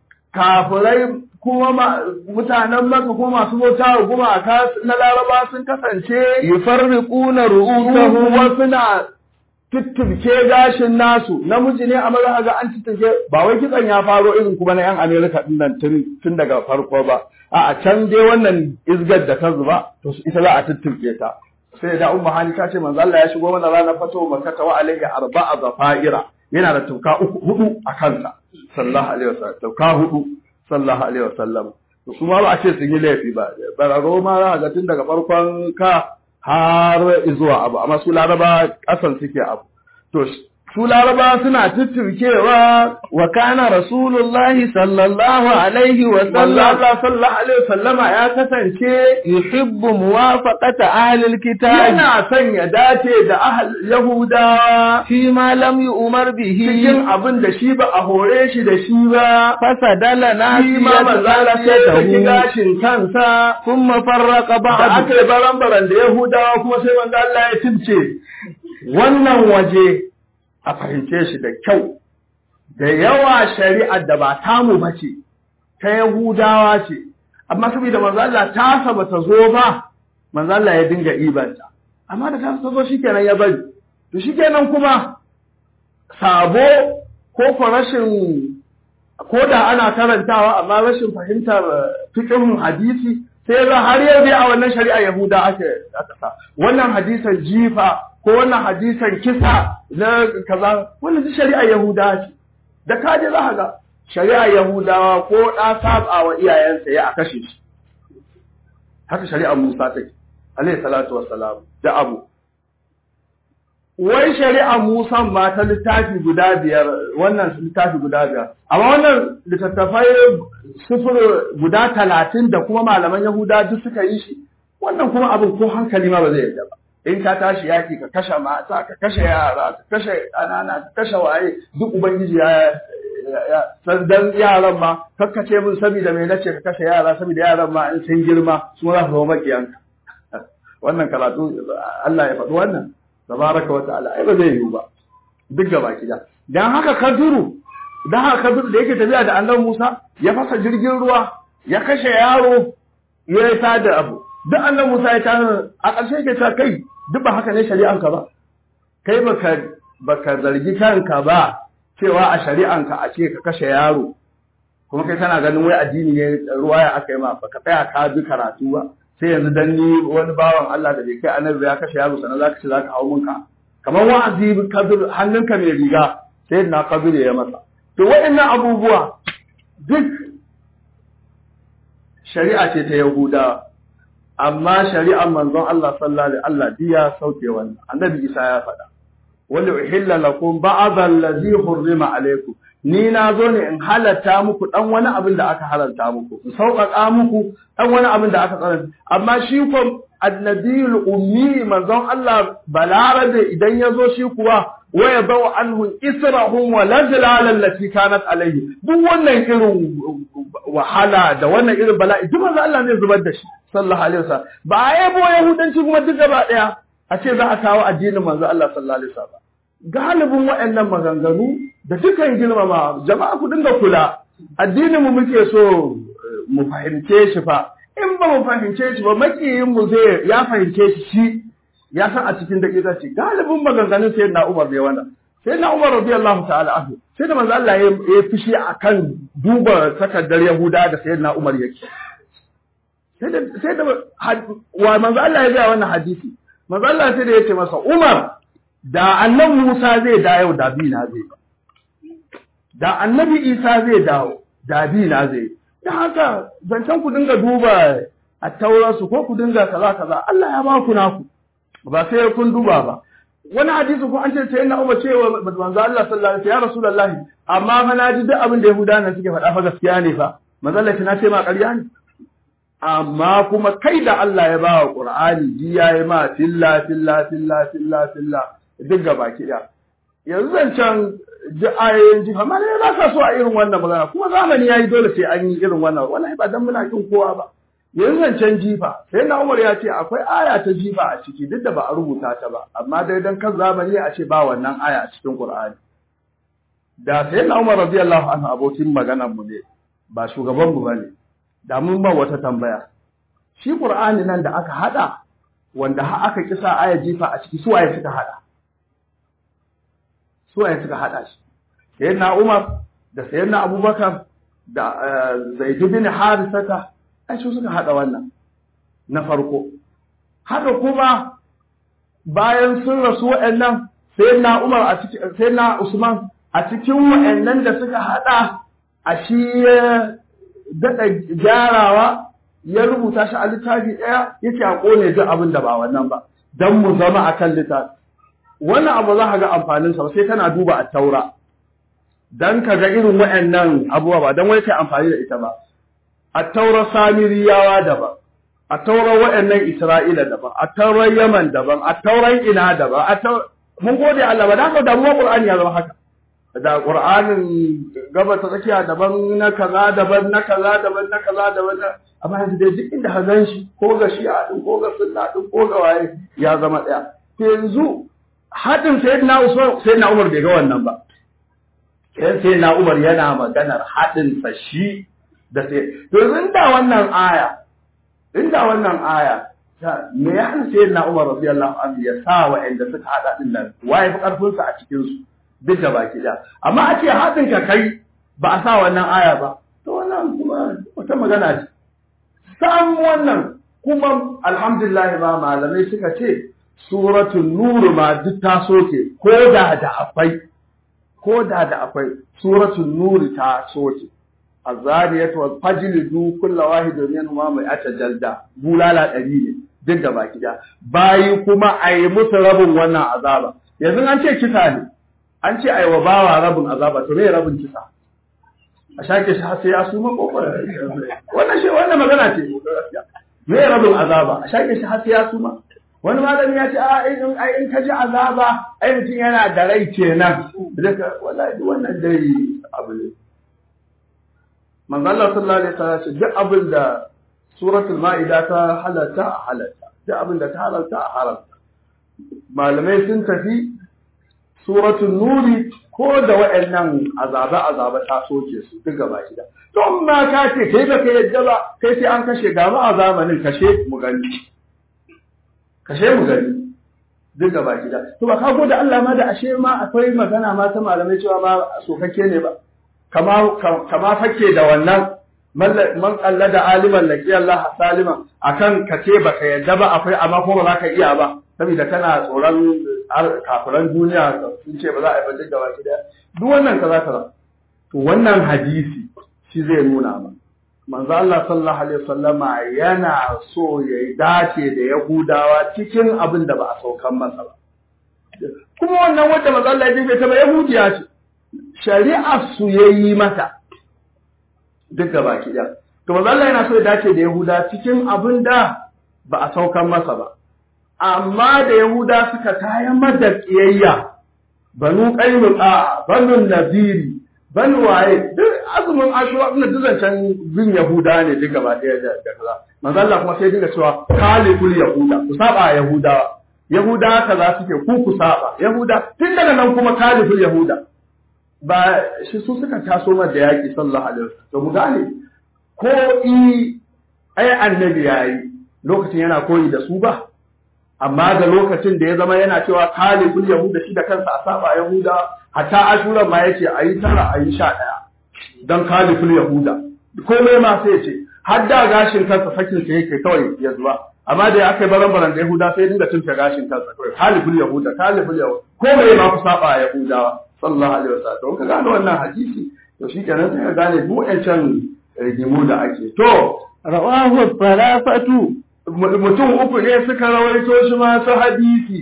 Speaker 1: kafirai kuma ma- mutanen maka kuma masu bauta wa gumaka na laraba sun kasance
Speaker 3: يفرقون
Speaker 1: ruhu
Speaker 3: رؤوسهم
Speaker 1: wasu na tuttuke gashin nasu namiji ne amma za ga an tuttuke ba wai kitsan ya faro irin kuma na yan Amerika din nan tun tun daga farko ba a can dai wannan izgar da ta zuba to ita za a tuttuke ta sai da ummu hani ta ce manzo Allah ya shigo mana ranar fato makka wa alaihi arba'a zafaira yana da tuka uku hudu a kansa sallallahu alaihi wasallam tuka hudu sallallahu alaihi wasallam to su ma ba a ce sun yi laifi ba bararo ma za ga tun daga farkon ka har zuwa abu amma su laraba kasan suke abu to su laraba suna tuttukewa
Speaker 3: وكان رسول الله صلى الله عليه
Speaker 1: wallahi
Speaker 3: وسلم
Speaker 1: Allah sallallahu alaihi wasallama ya kasance
Speaker 3: يحب موافقة أهل الكتاب
Speaker 1: yana son ya dace da ahal yahudawa
Speaker 3: فيما لم يؤمر به
Speaker 1: cikin abin da shi ba a hore shi da shi ba
Speaker 3: فسدل
Speaker 1: shi ma manzala sai ya saki
Speaker 3: ناسيته
Speaker 1: gashin kansa
Speaker 3: ثم فرق
Speaker 1: da
Speaker 3: بعض
Speaker 1: aka yi baran-baran da yahudawa kuma sai manzo Allah ya tince wannan waje a fahimce shi da kyau da yawa shari'ar da ba tamu ba ce ta yahudawa ce amma saboda manzo Allah ta saba ta zo ba manzo Allah ya dinga ibanta amma da ta zo shikenan ya bari to shikenan kuma sabo ko ko rashin ko da ana karantawa amma rashin fahimtar fiqhun hadisi sai ga har yau dai a wannan shari'a Yahuda ake aka sa wannan hadisan jifa ko wannan hadisan kisa na kaza wannan duk shari'a Yahuda ce da kaje za ka ga shari'a Yahudawa ko da saba wa iyayensa ya a kashe shi haka shari'a Musa take alayhi salatu wassalam da abu wai shari'a Musa ma ta littafi guda biyar wannan littafi guda biyar amma wannan littattafai sufur guda talatin da kuma malaman Yahuda duk suka yi shi wannan kuma abin ko hankali ma ba zai yarda ba in ka tashi yaki ka kashe mata ka kashe yara ka kashe ƙanana ka kashe waye duk ubangiji ya san dan yaran ma kakkace min saboda me nace ka kashe yara saboda yaran ma in sun girma su za su zama makiyanka wannan karatu Allah ya faɗi wannan tabaraka wa ta'ala ai ba zai yiwu ba duk gaba kida dan haka kaduru dan haka kaduru da yake tafiya da annabi Musa ya fasa jirgin ruwa ya kashe yaro ya yi da abu duk annabi Musa ya tada a ƙarshe yake ta kai duk ba haka ne shari'anka ba kai baka baka zargi kanka ba cewa a shari'anka a ce ka kashe yaro kuma kai kana ganin wai addini ne ruwa ya aka yi ma baka tsaya ka bi karatu ba sai yanzu dan ni wani bawan Allah da bai kai annabi ya kashe yaro sannan zaka ce zaka hawo minka kamar wa'azi kabir hannunka mai riga sai na kabir ya masa to waɗannan abubuwa duk shari'a ce ta Yahuda amma shari'ar manzon Allah sallallahu alaihi Allah diya sauke wannan annabi Isa ya faɗa wal uhilla lakum ba'd allazi hurrima alaikum ni na zo ne in halatta muku dan wani abin da aka halarta muku in sauƙaƙa muku dan wani abin da aka tsananta amma shi ko annabiyul ummi manzon Allah balarabe idan ya zo shi kuwa waya bawa anhu israhum wa lajlal allati kanat alayhi duk wannan irin wahala da wannan irin bala'i duk manzon Allah ne zubar da shi sallallahu alaihi wasallam ba a yabo yahudanci kuma duk gaba daya a ce za a kawo addinin manzon Allah sallallahu alaihi wasallam galibin waɗannan maganganu da dukan girmama jama'a ku dinga kula addinin mu muke so mu fahimce shi fa in ba mu fahimce shi ba makiyin mu zai ya fahimce shi shi ya san a cikin daƙiƙa ce galibin maganganun sai na Umar bai wannan sai na Umar radiyallahu ta'ala anhu sai da manzo Allah ya ya fishi akan duba takardar Yahuda da sayyidina Umar yake sai da sai da wa manzo Allah ya ga wannan hadisi manzo Allah sai da yace masa Umar da annabi Musa zai dawo da bi na zai da annabi Isa zai dawo da bi na zai da haka zancen ku dinga duba a taurarsu ko ku dinga kaza kaza Allah ya ba ku naku ba sai kun duba ba wani hadisi ko an ce sai na Umar cewa manzo Allah sallallahu alaihi ya Rasulullahi amma fa na ji duk abin da Yahudawa nan suke faɗa fa gaskiya ne fa manzo Allah na ce ma ƙarya ne amma kuma kai da Allah ya bawa Qur'ani ji yayi ma filla filla filla filla filla duk gaba ki da yanzu zancen ji ayoyin ji fa malai ba sa so a irin wannan magana kuma zamani yayi dole sai an yi irin wannan wallahi ba dan muna kin kowa ba yanzu zancen jifa sai na Umar ya ce akwai aya ta jifa a ciki duk da ba a rubuta ta ba amma dai dan kan zamani a ce ba wannan aya a cikin Qur'ani da sai na Umar radiyallahu anhu abokin maganar mu ne ba shugaban mu bane da mun ba wata tambaya shi Qur'ani nan da aka hada wanda har aka kisa aya jifa a ciki su waye suka hada su waye suka hada shi sayyidina Umar da sayyidina Abubakar da Zaid bin Harisata ai su suka hada wannan na farko haka kuma bayan sun rasu waɗannan sayyidina Umar a cikin sayyidina Usman a cikin waɗannan da suka hada a shi daɗa gyarawa ya rubuta shi a littafi ɗaya yake a ƙone duk abin da ba wannan ba don mu zama a kan littafi wannan abu za ka ga amfaninsa sai kana duba a taura don ka ga irin waɗannan abubuwa ba don wai kai amfani da ita ba a taura samiriyawa daban a taurar waɗannan isra'ila daban a taurar yaman daban a taurar ina daban a mun gode Allah ba da haka damuwa Qur'ani ya zama haka da Qur'anin gaba ta tsakiya daban na kaza daban na kaza daban na kaza daban na amma yanzu dai duk inda ka gan shi ko ga shi'a din ko ga sunna din ko ga waye ya zama daya to yanzu hadin sayyidina Usman sayyidina Umar bai ga wannan ba sai sayyidina Umar yana maganar hadin sa shi da sai to yanzu inda wannan aya inda wannan aya me ya hana sayyidina Umar radiyallahu anhu ya sa wa'anda suka hada din nan waye fi karfin sa a cikin su duk da baki da amma a ce haɗin ka kai ba a sa wannan aya ba to wannan kuma wata magana ce sam wannan kuma alhamdulillah ba malamai suka ce suratul nur ma duk ta soke ko da da akwai ko da da akwai suratul nur ta soke azariyatu wal fajlidu kullu wahidin minhuma mai atajalda bulala ɗari ne duk da baki da bayi kuma a yi musu rabin wannan azaba yanzu an ce kisa ne an ce aiwa bawa rabin azaba to me rabin kisa a shake shi har sai ya suma kokon wannan shi wannan magana ce me rabin azaba a shake shi har sai ya suma wani malami ya ce a in ai in ka ji azaba ai mutum yana da rai kenan daga wallahi wannan dai abu ne manzo Allah sallallahu alaihi wasallam ce duk abin da suratul maida ta halatta a halatta duk abin da ta halalta a haramta malamai sun tafi suratul nuri ko da waɗannan azaba azaba ta soke su duk gaba gida to amma ka ce kai ba kai yadda ba kai sai an kashe ga a zamanin kashe mu gani kashe mu gani duk gaba gida to ba ka da Allah ma da ashe ma akwai magana ma ta malamai cewa ma sokakke ne ba kama kama fake da wannan man kalla da aliman laki Allah saliman akan kace baka yadda ba akwai amma ko ba za ka iya ba saboda kana tsoron kafiran duniya sun ce ba za a yi bajin gaba ki daya duk wannan kaza kaza to wannan hadisi shi zai nuna ma manzo Allah sallallahu alaihi wasallama yana so ya dace da Yahudawa cikin abin da ba a saukan masa ba kuma wannan wanda manzo Allah ya jefe ta ba Yahudiya ce shari'ar su yayi mata duk gaba ki daya to manzo Allah yana so ya dace da Yahuda cikin abin da ba a saukan masa ba amma da Yahuda suka kayan mada ƙiyayya, banu ƙainuka, banu naziri, banu waye, duk azumin ashura ina duzancan bin Yahuda ne duka ba ɗaya da kaza. Manzo Allah kuma sai dinga cewa kaliful Yahuda, ku saba Yahudawa. Yahuda kaza suke ku ku saba. Yahuda tun daga nan kuma kaliful Yahuda. Ba shi su suka taso ma da yaƙi sallallahu alaihi wasallam. To mu gane ko i ai annabi yayi lokacin yana koyi da su ba. amma da lokacin da ya zama yana cewa kalibul yahuda shi da kansa a saba yahuda hatta ashura ma yace ayi tara ayi sha daya dan kalibul yahuda komai ma sai yace har da gashin kansa sakin sa yake kawai ya zuwa amma da aka yi baran baran da yahuda sai dinga tunta gashin kansa kawai kalibul yahuda kalibul yahuda komai ma ku saba yahudawa sallallahu alaihi wasallam ka gane wannan hadisi to shikenan sai ka gane duk wancan rigimu da ake to
Speaker 3: rawahu falafatu
Speaker 1: mutum uku ne suka rawaito shi masu hadisi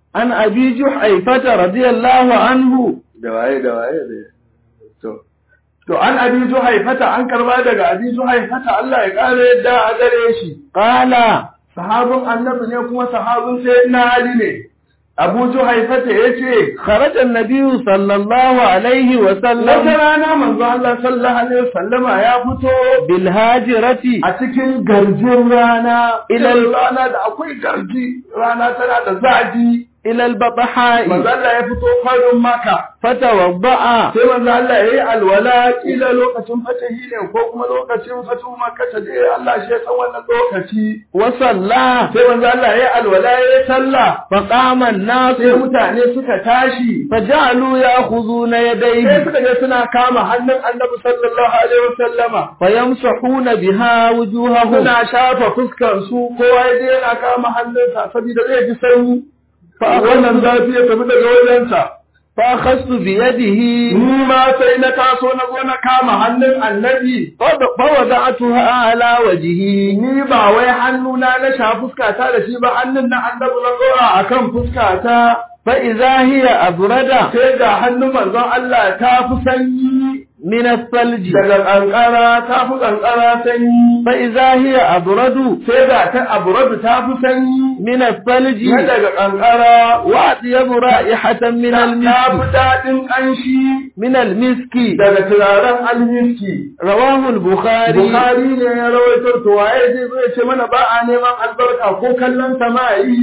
Speaker 3: عن أبي جحيفة رضي الله عنه
Speaker 1: da waye da waye da to to an abi juhaifata an karba daga abi juhaifata Allah ya kare yadda a gare shi
Speaker 3: قال
Speaker 1: sahabin annabi ne kuma sahabin sayyidina Ali ne Abu Juhaifata yace
Speaker 3: خرج النبي صلى الله عليه
Speaker 1: wata
Speaker 3: وسلم
Speaker 1: rana manzo Allah sallallahu alaihi wasallama ya fito
Speaker 3: بالهاجرة
Speaker 1: a cikin garjin rana
Speaker 3: Ilal-
Speaker 1: ilal rana da akwai garji rana tana da zafi
Speaker 3: إلى البطحاء
Speaker 1: manzo Allah ya fito farin maka
Speaker 3: فتوضأ
Speaker 1: sai manzo Allah ya yi alwala kila lokacin fatahi ne ko kuma lokacin fatu makka ta dai Allah shi ya san wannan lokaci
Speaker 3: وصلى
Speaker 1: sai manzo Allah ya yi alwala ya yi sallah
Speaker 3: فقام الناس
Speaker 1: sai mutane suka tashi
Speaker 3: فجعلوا يأخذون
Speaker 1: sai
Speaker 3: يديه
Speaker 1: suka je suna kama hannun annabi sallallahu alaihi wasallama
Speaker 3: فيمسحون بها وجوههم
Speaker 1: suna shafa fuskar su kowa ya je yana kama hannunsa saboda zai ji sanyi fa wannan zafi ya tafi daga wajensa
Speaker 3: فأخذت بيده
Speaker 1: ni ma sai na taso na zo na kama hannun annabi
Speaker 3: فوض- فوضعتها على وجهه
Speaker 1: ni ba wai hannuna na sha fuskata da shi ba hannun na annabi na tsora akan fuskata
Speaker 3: فإذا هي أبرد
Speaker 1: sai ga hannun manzon Allah ta fi sanyi
Speaker 3: من الثلج
Speaker 1: daga kankara ta fi kankara sanyi
Speaker 3: فإذا هي أبرد
Speaker 1: sai ga ta aburadu ta fi sanyi
Speaker 3: من الثلج
Speaker 1: na daga kankara
Speaker 3: وأطيب رائحة من
Speaker 1: ta fi
Speaker 3: المسك
Speaker 1: daɗin ƙanshi
Speaker 3: من المسك
Speaker 1: daga turaren almiski
Speaker 3: رواه البخاري
Speaker 1: Bukhari ne ya rawaito to waye zai zo ya ce mana ba a neman albarka ko kallon sama'i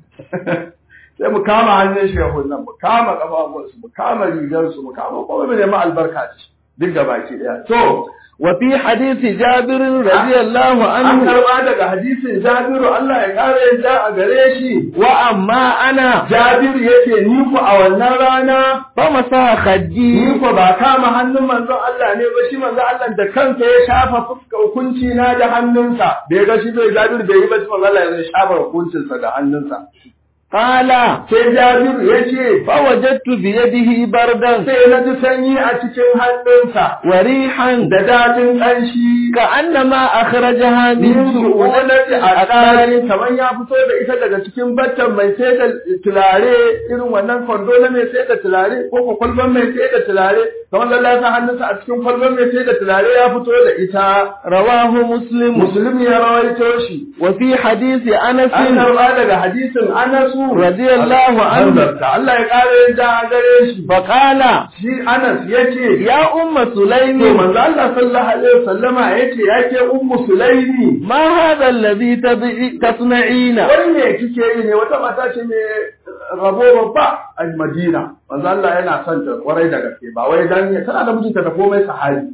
Speaker 1: sai mu kama hannun shehun nan mu kama kafafunsu mu kama rigarsu mu kama kuma mu nemi albarka da shi duk da baki daya to
Speaker 3: وفي حديث جابر رضي الله
Speaker 1: an
Speaker 3: عنه
Speaker 1: karba daga hadisin Jabiru Allah ya kare yadda a gare shi
Speaker 3: وأما أنا
Speaker 1: Jabiru yace ni ku a wannan rana
Speaker 3: فمسح خدي
Speaker 1: ni ku ba kama hannun manzon Allah ne ba shi manzon Allah da kansa ya shafa fuska hukunci na da hannunsa bai ga shi bai Jabiru bai yi ba shi manzon Allah ya shafa hukuncinsa da hannunsa
Speaker 3: قال
Speaker 1: sai Jabiru yace
Speaker 3: فوجدت بيده بردا
Speaker 1: sai na ji sanyi a cikin hannunsa
Speaker 3: وريحا
Speaker 1: da dadin ƙanshi
Speaker 3: كأنما أخرجها
Speaker 1: min
Speaker 3: من
Speaker 1: su'unati
Speaker 3: سؤونة
Speaker 1: a
Speaker 3: الأقدار
Speaker 1: tsari kamar ya fito da ita daga cikin battan mai sai da tulare irin wannan kwando na mai sai da tulare ko ko kwalban mai sai da tulare kamar lallai ya sa hannunsa a cikin kwalban mai sai da tulare ya fito da ita
Speaker 3: رواه مسلم
Speaker 1: musulmi ya rawaito shi
Speaker 3: وفي حديث أنس
Speaker 1: an karba daga hadisin anasu
Speaker 3: radiyallahu anhu.
Speaker 1: da Allah ya kare yadda a gare shi
Speaker 3: فقال
Speaker 1: shi anas yace
Speaker 3: يا أم
Speaker 1: to
Speaker 3: سليم
Speaker 1: manzo Allah sallallahu alaihi wasallama yace yake ummu sulaimi
Speaker 3: ما هذا الذي تبعي- تصنعين
Speaker 1: wani ne kike yi ne wata mata ce mai rabo babba a Madina manzo Allah yana son ta kwarai da gaske ba wai dan tana da mijinta da komai sahabi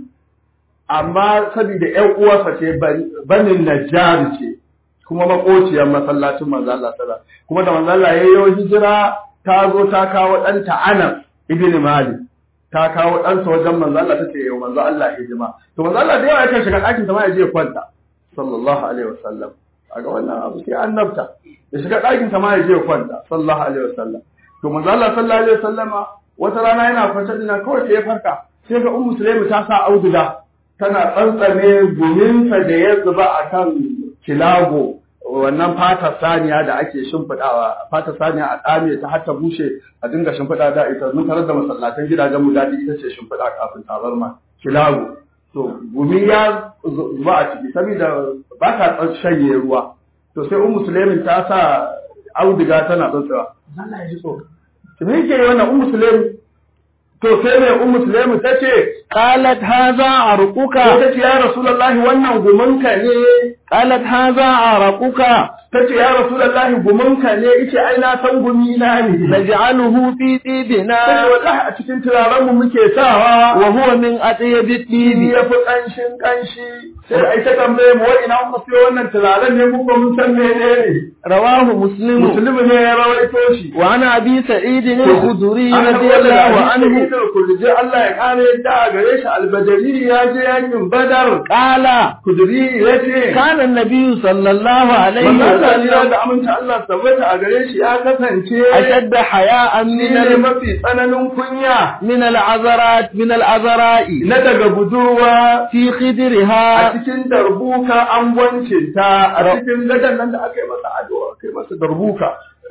Speaker 1: amma saboda ƴan uwarsa ce bani- banin Najjar ce kuma makociyar masallacin manzo Allah sallallahu alaihi kuma da manzo Allah ya yi hijira ta zo ta kawo ɗanta Anas ibn Malik ta kawo ɗansa wajen manzo Allah tace yau manzo Allah hijima to manzo Allah da yawa yakan shiga ɗakin sa ma ya je ya kwanta sallallahu alaihi wasallam kaga wannan abu sai annabta ya shiga ɗakin sa ma ya je ya kwanta sallallahu alaihi wasallam to manzo Allah sallallahu alaihi wasallama wata rana yana kwance dina kawai sai ya farka sai ga ummu sulaimi ta sa auduga tana tsantsame guminta da ya zuba akan kilago wannan fata saniya da ake shimfiɗawa fata saniya a ɗame ta har ta bushe a dinga shimfiɗa da ita mun tarar da masallatan gidajen mu daɗi ita ce shimfiɗa kafin tabarma kilago to gumi ya zuba a ciki saboda ba ta shanye ruwa to sai ummu sulaimin ta sa auduga tana tsantsawa Allah ya ji tsoro to me yake wannan ummu sulaimin to sai mai ummu sulaimin ta ce
Speaker 3: قالت هذا عرقك
Speaker 1: ta ce ya rasulullahi wannan gumanka ne
Speaker 3: قالت هذا عرقك
Speaker 1: ta ce ya rasulullahi gumanka ne ice ai na san gumi na ne
Speaker 3: نجعله في
Speaker 1: ta ce
Speaker 3: طيبنا
Speaker 1: wallahi a cikin turaren mu muke sawa
Speaker 3: وهو من أطيب
Speaker 1: shi
Speaker 3: الطيب
Speaker 1: ya fi ƙanshin ƙanshi sai ai ta tambaye mu wai ina muka siyo wannan turaren ne muka mun san menene
Speaker 3: رواه مسلم
Speaker 1: musulmi ne ya rawaito shi
Speaker 3: وعن أبي سعيد الخدري
Speaker 1: An
Speaker 3: رضي
Speaker 1: karɓo daga
Speaker 3: الله
Speaker 1: Abi
Speaker 3: عنه
Speaker 1: Sa'id al-Khudri Allah ya kare yadda a gare shi albadari ya je yakin Badar
Speaker 3: قال
Speaker 1: Kudri ya ce
Speaker 3: كان النبي صلى الله عليه
Speaker 1: Manzo Allah ya
Speaker 3: وسلم
Speaker 1: da aminci Allah tabbata a gare shi ya kasance
Speaker 3: أشد حياء
Speaker 1: shi
Speaker 3: من
Speaker 1: ne
Speaker 3: ال-
Speaker 1: mafi tsananin kunya
Speaker 3: من العذرات من العذراء
Speaker 1: na daga budurwa
Speaker 3: في
Speaker 1: a
Speaker 3: خدرها
Speaker 1: cikin darbuka angwancinta a cikin gadon nan da aka yi masa ado aka yi masa darbuka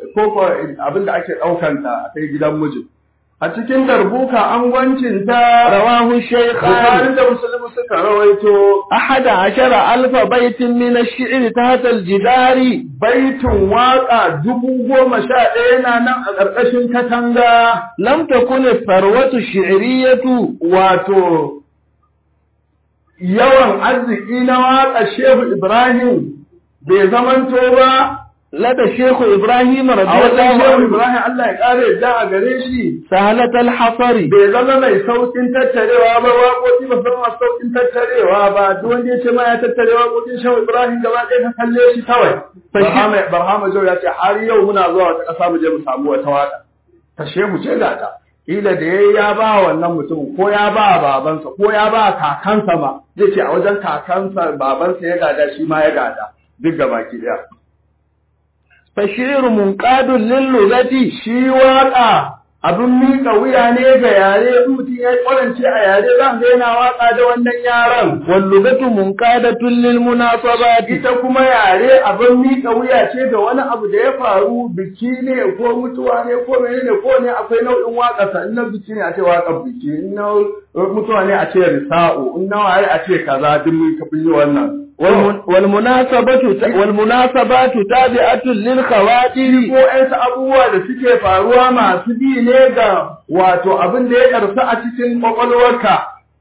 Speaker 1: ko ko abin da ake ɗaukanta a kai gidan mijin a cikin darbuka angwancin ta
Speaker 3: رواه الشيخان
Speaker 1: Bukhari da Muslim suka rawaito
Speaker 3: أحد عشر ألف بيت من الشعر تحت الجدار
Speaker 1: baitin waka dubu goma sha ɗaya na nan a ƙarƙashin katanga
Speaker 3: لم تكن الثروة الشعرية
Speaker 1: wato yawan arziki na waka Shehu Ibrahim bai zamanto ba
Speaker 3: لدى الشيخ إبراهيم
Speaker 1: a
Speaker 3: رضي
Speaker 1: wajen
Speaker 3: الله
Speaker 1: Shehu
Speaker 3: عنه
Speaker 1: Ibrahim Allah ya ƙara yadda a gare shi
Speaker 3: سهلة الحصر
Speaker 1: bai zama mai saukin tattarewa ba waƙoƙi ba zama masu saukin tattarewa ba duk wanda ya ce ma ya tattare waƙoƙin Shehu Ibrahim gaba ɗaya ka kalle shi kawai Barhama Barhama Jau ya ce har yau muna zuwa wata ƙasa mu je mu samu wata waƙa ta Shehu ce ga ta Ila da yayi ya ba wannan mutumin ko ya ba babansa ko ya ba kakansa ma zai ce a wajen kakansa babansa ya gada shi ma ya gada duk gabaki ɗaya
Speaker 3: فالشعر منقاد للغة
Speaker 1: shi waƙa abin miƙa wuya ne ga yare in mutum ya ƙwarance a yare za ga yana waƙa da wannan yaran
Speaker 3: واللغة منقادة للمناسبات
Speaker 1: ita kuma yare abin miƙa wuya ce ga wani abu da ya faru biki ne ko mutuwa ne ko menene ko ne akwai nau'in waƙa sa in na biki ne a ce waƙar biki in na mutuwa ne a ce risa'u in na waye a ce kaza duk mun kafin yi wannan
Speaker 3: والمن- والمناسبة والمناسبات تابعة للخواتر
Speaker 1: ko ƴansu abubuwa da suke faruwa masu bi ne ga wato abin da ya ƙarsa a cikin ƙwaƙwalwarka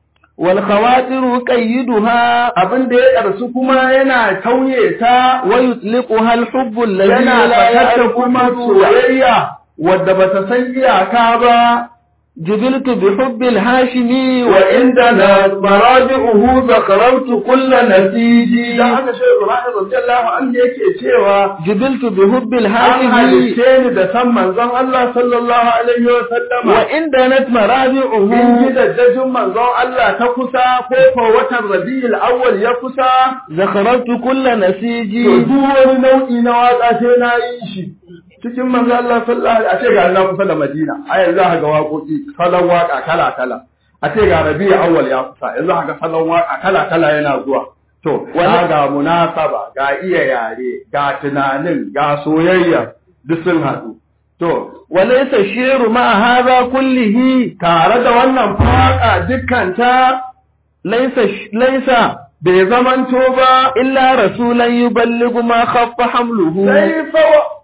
Speaker 3: والخواتر قيدها
Speaker 1: abin da ya ƙarsu kuma yana tauye ta
Speaker 3: ويطلقها الحب الذي
Speaker 1: yana
Speaker 3: لا
Speaker 1: fatar
Speaker 3: يعرف
Speaker 1: kuma
Speaker 3: حدودا
Speaker 1: soyayya wadda ba ta san iyaka ba
Speaker 3: جبلت بحب الهاشمي
Speaker 1: وعندنا مراجعه ذكرت كل نسيج da aka ce Ibrahim radiyallahu anhu yake cewa
Speaker 3: جبلت بحب
Speaker 1: an
Speaker 3: الهاشمي
Speaker 1: halitte ni da san manzon Allah sallallahu alaihi wa sallama
Speaker 3: وإن دنت
Speaker 1: in
Speaker 3: مرابعه
Speaker 1: ji daddajin manzon Allah ta kusa ko ko watan Rabiul Awwal ya kusa
Speaker 3: ذكرت كل نسيج
Speaker 1: to duk wani nau'i na waka sai na yi shi cikin manzo Allah sallallahu alaihi a ce ga Allah kusa da Madina a yanzu za ga waƙoƙi salon waka kala kala a ce ga Rabiul Awwal ya kusa yanzu za ga salon waka kala kala yana zuwa to wani ga munasaba ga iya yare ga tunanin ga soyayya duk sun haɗu to
Speaker 3: وليس الشعر مع هذا كله
Speaker 1: tare da wannan faka dukkanta
Speaker 3: ليس ليس
Speaker 1: bai zamanto ba
Speaker 3: إلا رسولا يبلغ ما خف حمله
Speaker 1: sai fa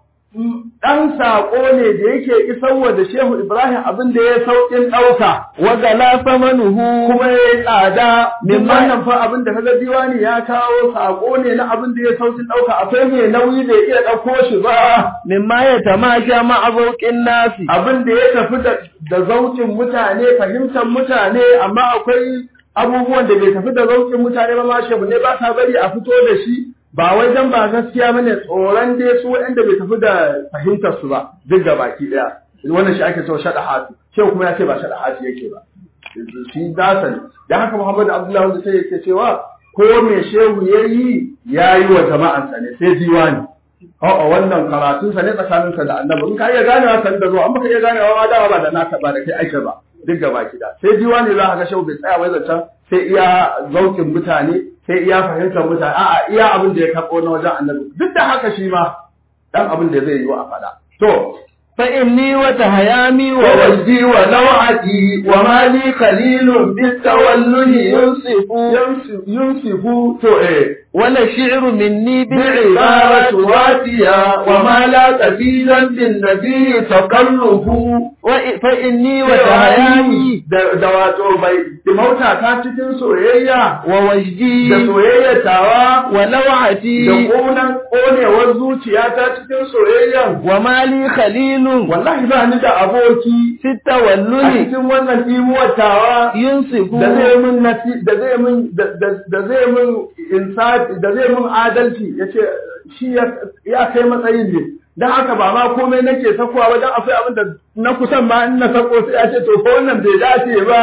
Speaker 1: ɗan saƙo ne da yake isarwa da Shehu Ibrahim abin da ya sauƙin ɗauka,
Speaker 3: وغلا ثمنه
Speaker 1: kuma ya yi tsada, min
Speaker 3: Min
Speaker 1: wannan fa abin da kaga diwani ya kawo saƙo ne na abin da ya sauƙin ɗauka, akwai mai nauyi da ya iya ɗauko shi ba,
Speaker 3: مما يتماشى مع ذوق الناس
Speaker 1: abin da ya tafi da, da zauƙin mutane, fahimtar mutane, amma akwai abubuwan da bai tafi da zauƙin mutane ba ma shehu ne ba sa bari a fito da shi, ba wai dan ba gaskiya bane tsoron dai su waɗanda bai tafi da fahimtar su ba duk da baki ɗaya wannan shi ake cewa shaɗa hatu shehu kuma ya ce ba shaɗa hatu yake ba shi dasa ne dan haka Muhammadu Abdullahi wanda sai yake cewa ko me shehu yayi yayi wa jama'ansa ne sai diwani A'a wannan karatunsa ne tsakaninsa da annabi in ka iya ganewa san da zuwa an baka iya ganewa ma dawa ba da naka ba da kai aika ba duk gaba da sai diwani za ka ga shehu bai tsaya wai zancen sai iya zaukin mutane sai iya fahimtar mutane a'a iya abin da ya karɓo na wajen annabi duk da haka shi ma dan abin da zai yi wa a faɗa to
Speaker 3: فإني وتهيامي
Speaker 1: ووجدي ونوعتي وما لي خليل بالتولد ينصف ينصف تو ايه
Speaker 3: ولا شعر مني
Speaker 1: بعبارة
Speaker 3: بالعبارة
Speaker 1: واتية وما لا تفيدا بالنبي تقلب
Speaker 3: وإ- فإني
Speaker 1: وتهيامي
Speaker 3: وتهيامي
Speaker 1: da wato bai dimauta ta cikin soyayya
Speaker 3: ووجدي
Speaker 1: da soyayya tawa da
Speaker 3: ولوعتي
Speaker 1: ƙonan ƙonewar zuciya ta cikin soyayyan
Speaker 3: وما لي خليل
Speaker 1: wallahi ba ni da aboki
Speaker 3: في
Speaker 1: a
Speaker 3: التولد
Speaker 1: cikin wannan imuwar tawa
Speaker 3: ينصف
Speaker 1: da zai min nasi da zai min da- da- da zai min insafi da zai min adalci yace shi ya ya kai matsayin ne dan haka ba ma komai nake sakowa ba dan akwai abin da na kusan ma in na sako sai ya ce to ko wannan bai dace ba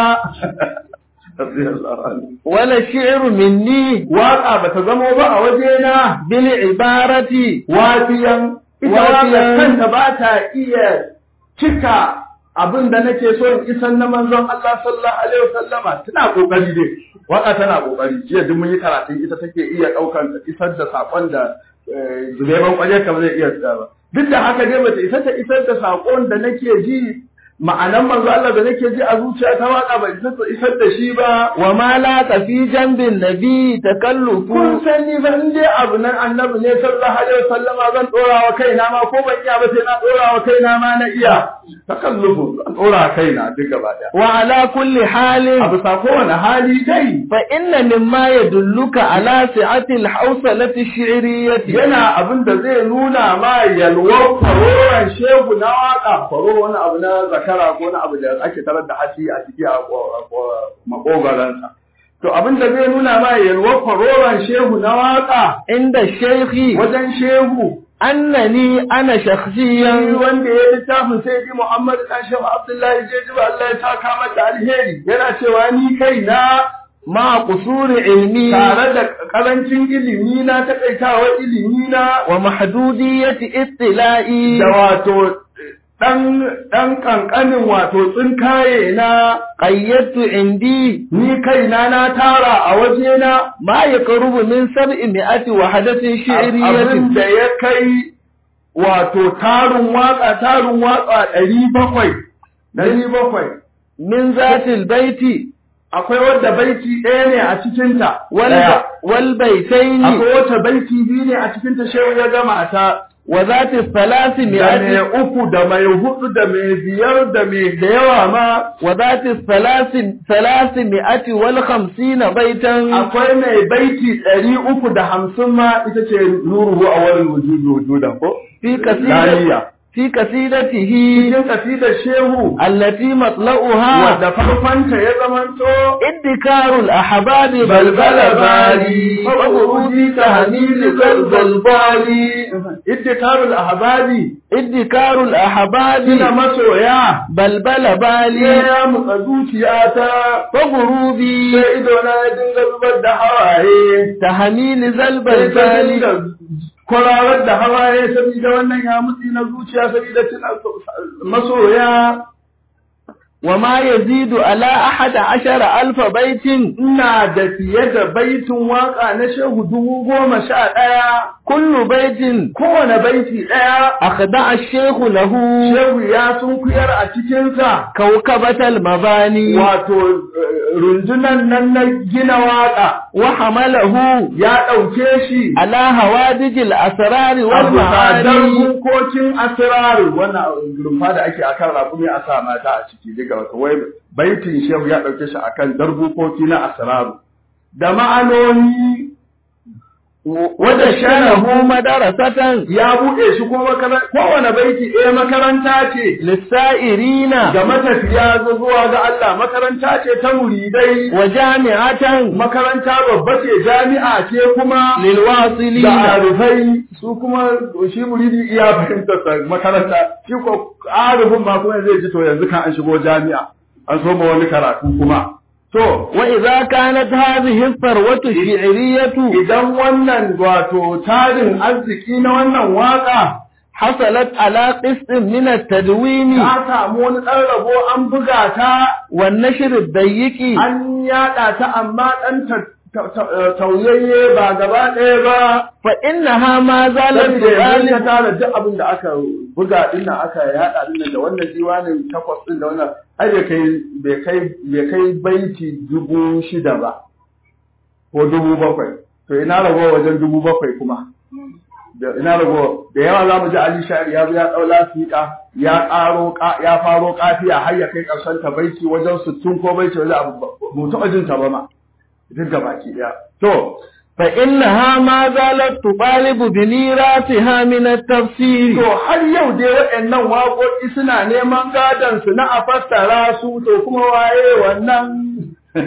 Speaker 3: ولا شعر مني
Speaker 1: waka bata zamo ba a wajena
Speaker 3: بالعبارة
Speaker 1: wafiyan ita waka
Speaker 3: Wafiyan.
Speaker 1: kanta ba ta iya cika abin da nake so in isan na manzon Allah sallallahu alaihi wasallama tana kokari dai waka tana kokari jiya duk mun yi karatun ita take iya daukan isar da sakon da eh, zubeban kwaje kamar zai iya tsaya ba duk da haka dai bata isa ta isar da saƙon da nake ji ma'anan manzo Allah da nake ji a zuciya ta waka ba isa ta isar da shi ba
Speaker 3: wa ma la fi janbin nabi takallufu
Speaker 1: kun san ni ban dai abu nan annabi ne sallallahu alaihi wasallama zan dora wa kaina ma ko ban iya ba sai na dora wa kaina ma na iya takallufu zan dora wa kaina duk gaba daya
Speaker 3: wa ala kulli halin
Speaker 1: abu sa kowane hali dai
Speaker 3: fa inna mimma yadulluka ala si'ati al-hawsalati ash-shi'riyyati
Speaker 1: yana abin da zai nuna ma yalwar faroran shehu na waka faro wani abu na zakara ko wani abu da ake tarar da hashi a ciki a makogaransa to abin da zai nuna ma yalwar faroran shehu na waka
Speaker 3: inda shaykhi
Speaker 1: wajen shehu
Speaker 3: annani ana
Speaker 1: shi
Speaker 3: shakhsiyan
Speaker 1: wanda ya littafin sai di Muhammad dan Shehu Abdullahi Jejiba Allah ya saka mata alheri yana cewa ni kaina
Speaker 3: ma qusuri ilmi
Speaker 1: tare da karancin ilimi na takaitawar ilimi na
Speaker 3: wa mahdudiyati ittila'i
Speaker 1: da wato ɗan ɗan ƙanƙanin wato tsinkaye na
Speaker 3: qayyadtu indi
Speaker 1: ni kaina na tara a wajena
Speaker 3: ma yaqrubu min sab'i mi'ati wahdatin
Speaker 1: abin
Speaker 3: shi'riyyatin
Speaker 1: da ya kai wato tarin waƙa tarin waƙa ɗari bakwai ɗari bakwai
Speaker 3: min zatil baiti
Speaker 1: akwai wadda baiti ɗaya ne a cikinta
Speaker 3: wal
Speaker 1: ɗaya.
Speaker 3: wal baitaini
Speaker 1: akwai wata baiti biyu ne a cikinta shehu ya gama ta
Speaker 3: wa zati thalathi
Speaker 1: da mai
Speaker 3: mi'ati
Speaker 1: uku da mai hudu da mai biyar da mai da yawa ma
Speaker 3: wa zati thalathi thalathi mi'ati wal khamsina baitan
Speaker 1: akwai mai baiti ɗari uku da hamsin ma ita ce nuruhu a wani wujudu wujudan ko?
Speaker 3: fi
Speaker 1: Laliya.
Speaker 3: qasidati fi qasidatihi
Speaker 1: Cikin kasidar shehu
Speaker 3: allati matla'uha
Speaker 1: wadda farkonta ya zamanto
Speaker 3: ادكار الأحباب
Speaker 1: بلبل بالي فبروجي تهميل زلزل بالي ادكار الأحبابي
Speaker 3: ادكار الأحباب
Speaker 1: ina masoya
Speaker 3: بلبل بالي
Speaker 1: ya mutsa zuciyata
Speaker 3: فغروبي
Speaker 1: sai idona ya dinga zubar da hawaye
Speaker 3: تهميل زلب
Speaker 1: sai ta
Speaker 3: البالي
Speaker 1: dinga kwararar da hawaye saboda wannan ya mutsi na zuciya saboda tuna masoya
Speaker 3: وما يزيد على أحد عشر ألف بيت
Speaker 1: ina da fiye da baitin waka na shehu dubu goma sha ɗaya
Speaker 3: كل بيت
Speaker 1: kowane baiti ɗaya
Speaker 3: أخضع الشيخ له
Speaker 1: shehu ya sunkuyar a cikinsa
Speaker 3: كوكبة المباني
Speaker 1: wato eh, rundunan nan na gina waka
Speaker 3: وحمله
Speaker 1: ya ɗauke shi
Speaker 3: على هوادج الأسرار
Speaker 1: a
Speaker 3: والمعاني
Speaker 1: bukokin asiraru wannan rumfa da ake akan rakumi a sa mata a ciki daga wata wai baitin shehu ya ɗauke shi akan darbukoki na asiraru da ma'anoni
Speaker 3: wada shanahu madarasatan
Speaker 1: ya buɗe shi ko makaranta kowane baiti ɗaya makaranta ce
Speaker 3: lissa'irina
Speaker 1: ga matafiya zuwa ga Allah makaranta ce ta muridai
Speaker 3: wa jami'atan
Speaker 1: makaranta babba ce jami'a ce kuma da
Speaker 3: lilwasilina
Speaker 1: arifai su kuma shi muridi iya fahimtar sa makaranta shi ko arifin ma kuma zai ji to yanzu kan an shigo jami'a an so ma wani karatu kuma to
Speaker 3: wa idza kanat hadhihi as-sarwatu shi'riyatu
Speaker 1: idan wannan wato tarin arziki na wannan waka
Speaker 3: hasalat ala qistin min at-tadwin
Speaker 1: ta samu wani ɗan rabo an buga ta
Speaker 3: wan nashr ad-dayyiqi
Speaker 1: an yaɗa ta amma ɗan ta- ta- ta- tauyayye ba gaba ɗaya ba
Speaker 3: fa innaha ma zalat
Speaker 1: saboda yanzu ka
Speaker 3: tu'alif
Speaker 1: tara duk abin da aka buga din nan aka yaɗa din nan da wannan diwanin takwas din da wannan ai bai kai bai kai bai kai baiti dubu shida ba ko dubu bakwai to ina rago wajen dubu bakwai kuma da ina rago da yawa za mu ji Ali Shari ya zo ya ɗau lafiƙa ya ƙaro ƙa- ya faro kafiya har ya kai ƙarshen ta baiti wajen sittin ko baiti wajen abu ba mu taɓa jin ta ba ma duk gabaki ɗaya to
Speaker 3: fa innaha ma zalat tuqalibu bi mirasiha min at-tafsir
Speaker 1: To har yau dai waɗannan waƙoƙi suna neman gadon su na a fassara su to kuma waye wannan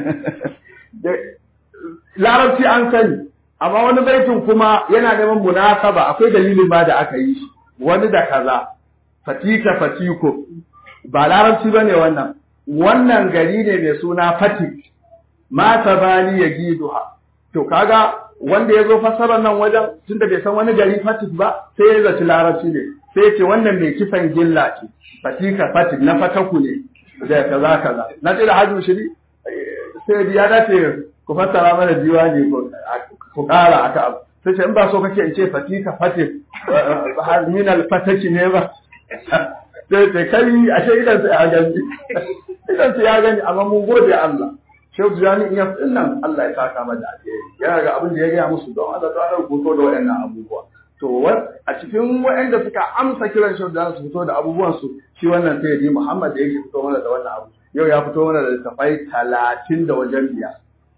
Speaker 1: Da- larabci an sani amma wani baitin kuma yana neman munasaba akwai dalilin ba da aka yi shi wani da kaza fatika fatiko ba larabci bane wannan wannan gari ne mai suna fatik mata bani ya giduha to kaga wanda ya zo fassarar nan wajen tunda bai san wani gari fatik ba sai ya zaci larabci ne sai ya ce wannan mai kisan gilla ce fatika fatik na fataku ne da kaza kaza na ce da hajji shiri eh, sai ya dace ku fassara mana diwani ku- ku kara aka abu sai ce in ba so kake in ce fatika fate min alfataki ne ba sai ce kai ashe idan sai ya gani idan sai ya gani amma mun gode Allah Shehu Tijjani in ya nan Allah ya saka mata alheri yana ga abin da ya gaya musu don Allah ta rubuto da waɗannan abubuwa to a cikin waɗanda suka amsa kiran Shehu Tijjani su fito da abubuwan su shi wannan sai yi Muhammad da yake fito mana da wannan abu yau ya fito mana da littafai talatin da wajen biyar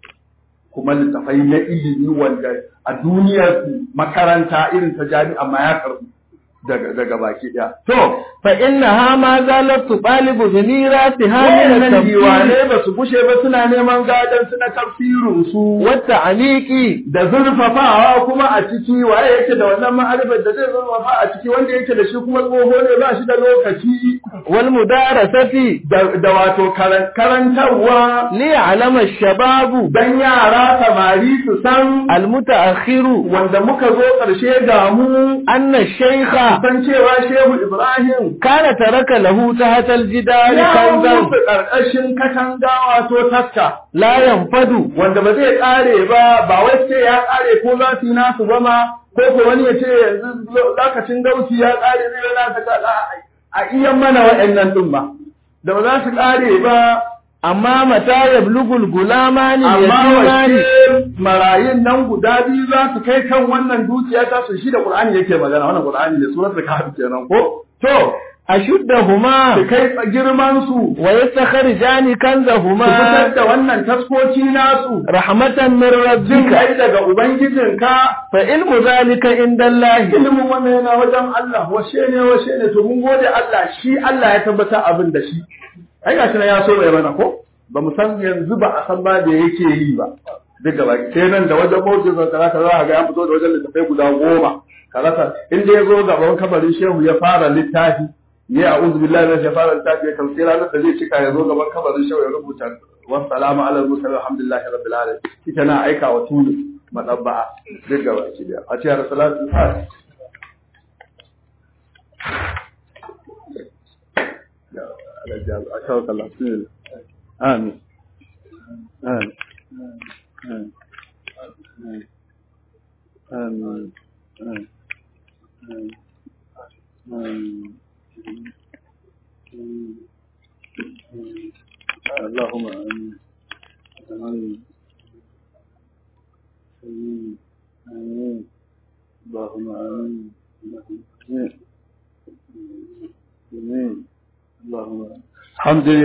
Speaker 1: kuma littafai na ilimi wanda a duniyar makaranta irin ta jami'a ma ya karbu daga daga baki daya to
Speaker 3: fa innaha ma zalat tubalibu bi mirasiha min
Speaker 1: wannan
Speaker 3: at-tafsir
Speaker 1: diwane ba su gushe ba suna neman gadon su na tafsirin su
Speaker 3: wa ta'liqi
Speaker 1: da zurfafawa kuma a ciki waye yake da wannan ma'arifar da zai zurfafa a ciki wanda yake da shi kuma tsoho ne ba shi da lokaci
Speaker 3: wal mudarasati
Speaker 1: da da wato karan- karantarwa
Speaker 3: li ya'lama ash-shababu
Speaker 1: dan yara samari su san
Speaker 3: al-mutaakhiru
Speaker 1: wanda muka zo ƙarshe ga mu
Speaker 3: anna ash-shaykha
Speaker 1: san cewa shehu ibrahim
Speaker 3: kana taraka lahu tahta al-jidari
Speaker 1: ya
Speaker 3: kanzan
Speaker 1: musu ƙarƙashin katanga wato taska
Speaker 3: la yanfadu
Speaker 1: wanda ba zai ƙare ba ba wai ce ya ƙare ko za su yi nasu ba ma ko ko wani ya ce yanzu lokacin gauci ya ƙare zai yi nasa ka a iya mana waɗannan ɗin ba da ba za su ƙare ba
Speaker 3: amma mata yablugul gulamani
Speaker 1: amma
Speaker 3: yatimani
Speaker 1: wace marayun nan guda biyu za su kai kan wannan dukiya ta su shi da Qur'ani yake magana wannan Qur'ani ne suratul kahf kenan ko to
Speaker 3: ashuddahuma
Speaker 1: su kai girman su
Speaker 3: wa yastakhrijani
Speaker 1: su
Speaker 3: kanzahuma
Speaker 1: fitar da wannan taskoki nasu
Speaker 3: rahmatan min
Speaker 1: jin
Speaker 3: rabbika
Speaker 1: kai daga ubangijinka
Speaker 3: fa ilmu zalika indallahi
Speaker 1: ilimin wannan yana wajen Allah washe ne washe ne to mun gode Allah shi Allah ya tabbata abin da shi ai gashi na ya so ya mana ko ba mu san yanzu ba a san ba da yake yi ba duk gaba sai nan da wajen mawjin sa kaza kaza ga ya fito da wajen littafai guda goma karasa inda ya zo gaban kabarin shehu ya fara littafi ya a'udhu billahi minash shaitanir littafi ya kamsi ranar da zai cika ya zo gaban kabarin shehu ya rubuta wassalamu ala mursalin alhamdulillahi rabbil alamin ita na aika wa tulu madabba'a duk gaba ki da a ce rasulullahi sallallahu أشهد الله بسم الله آمين آمين آمين آمين آمين آمين اللهم آمين آمين آمين آمين اللهم آمين آمين آمين اللهم الحمد لله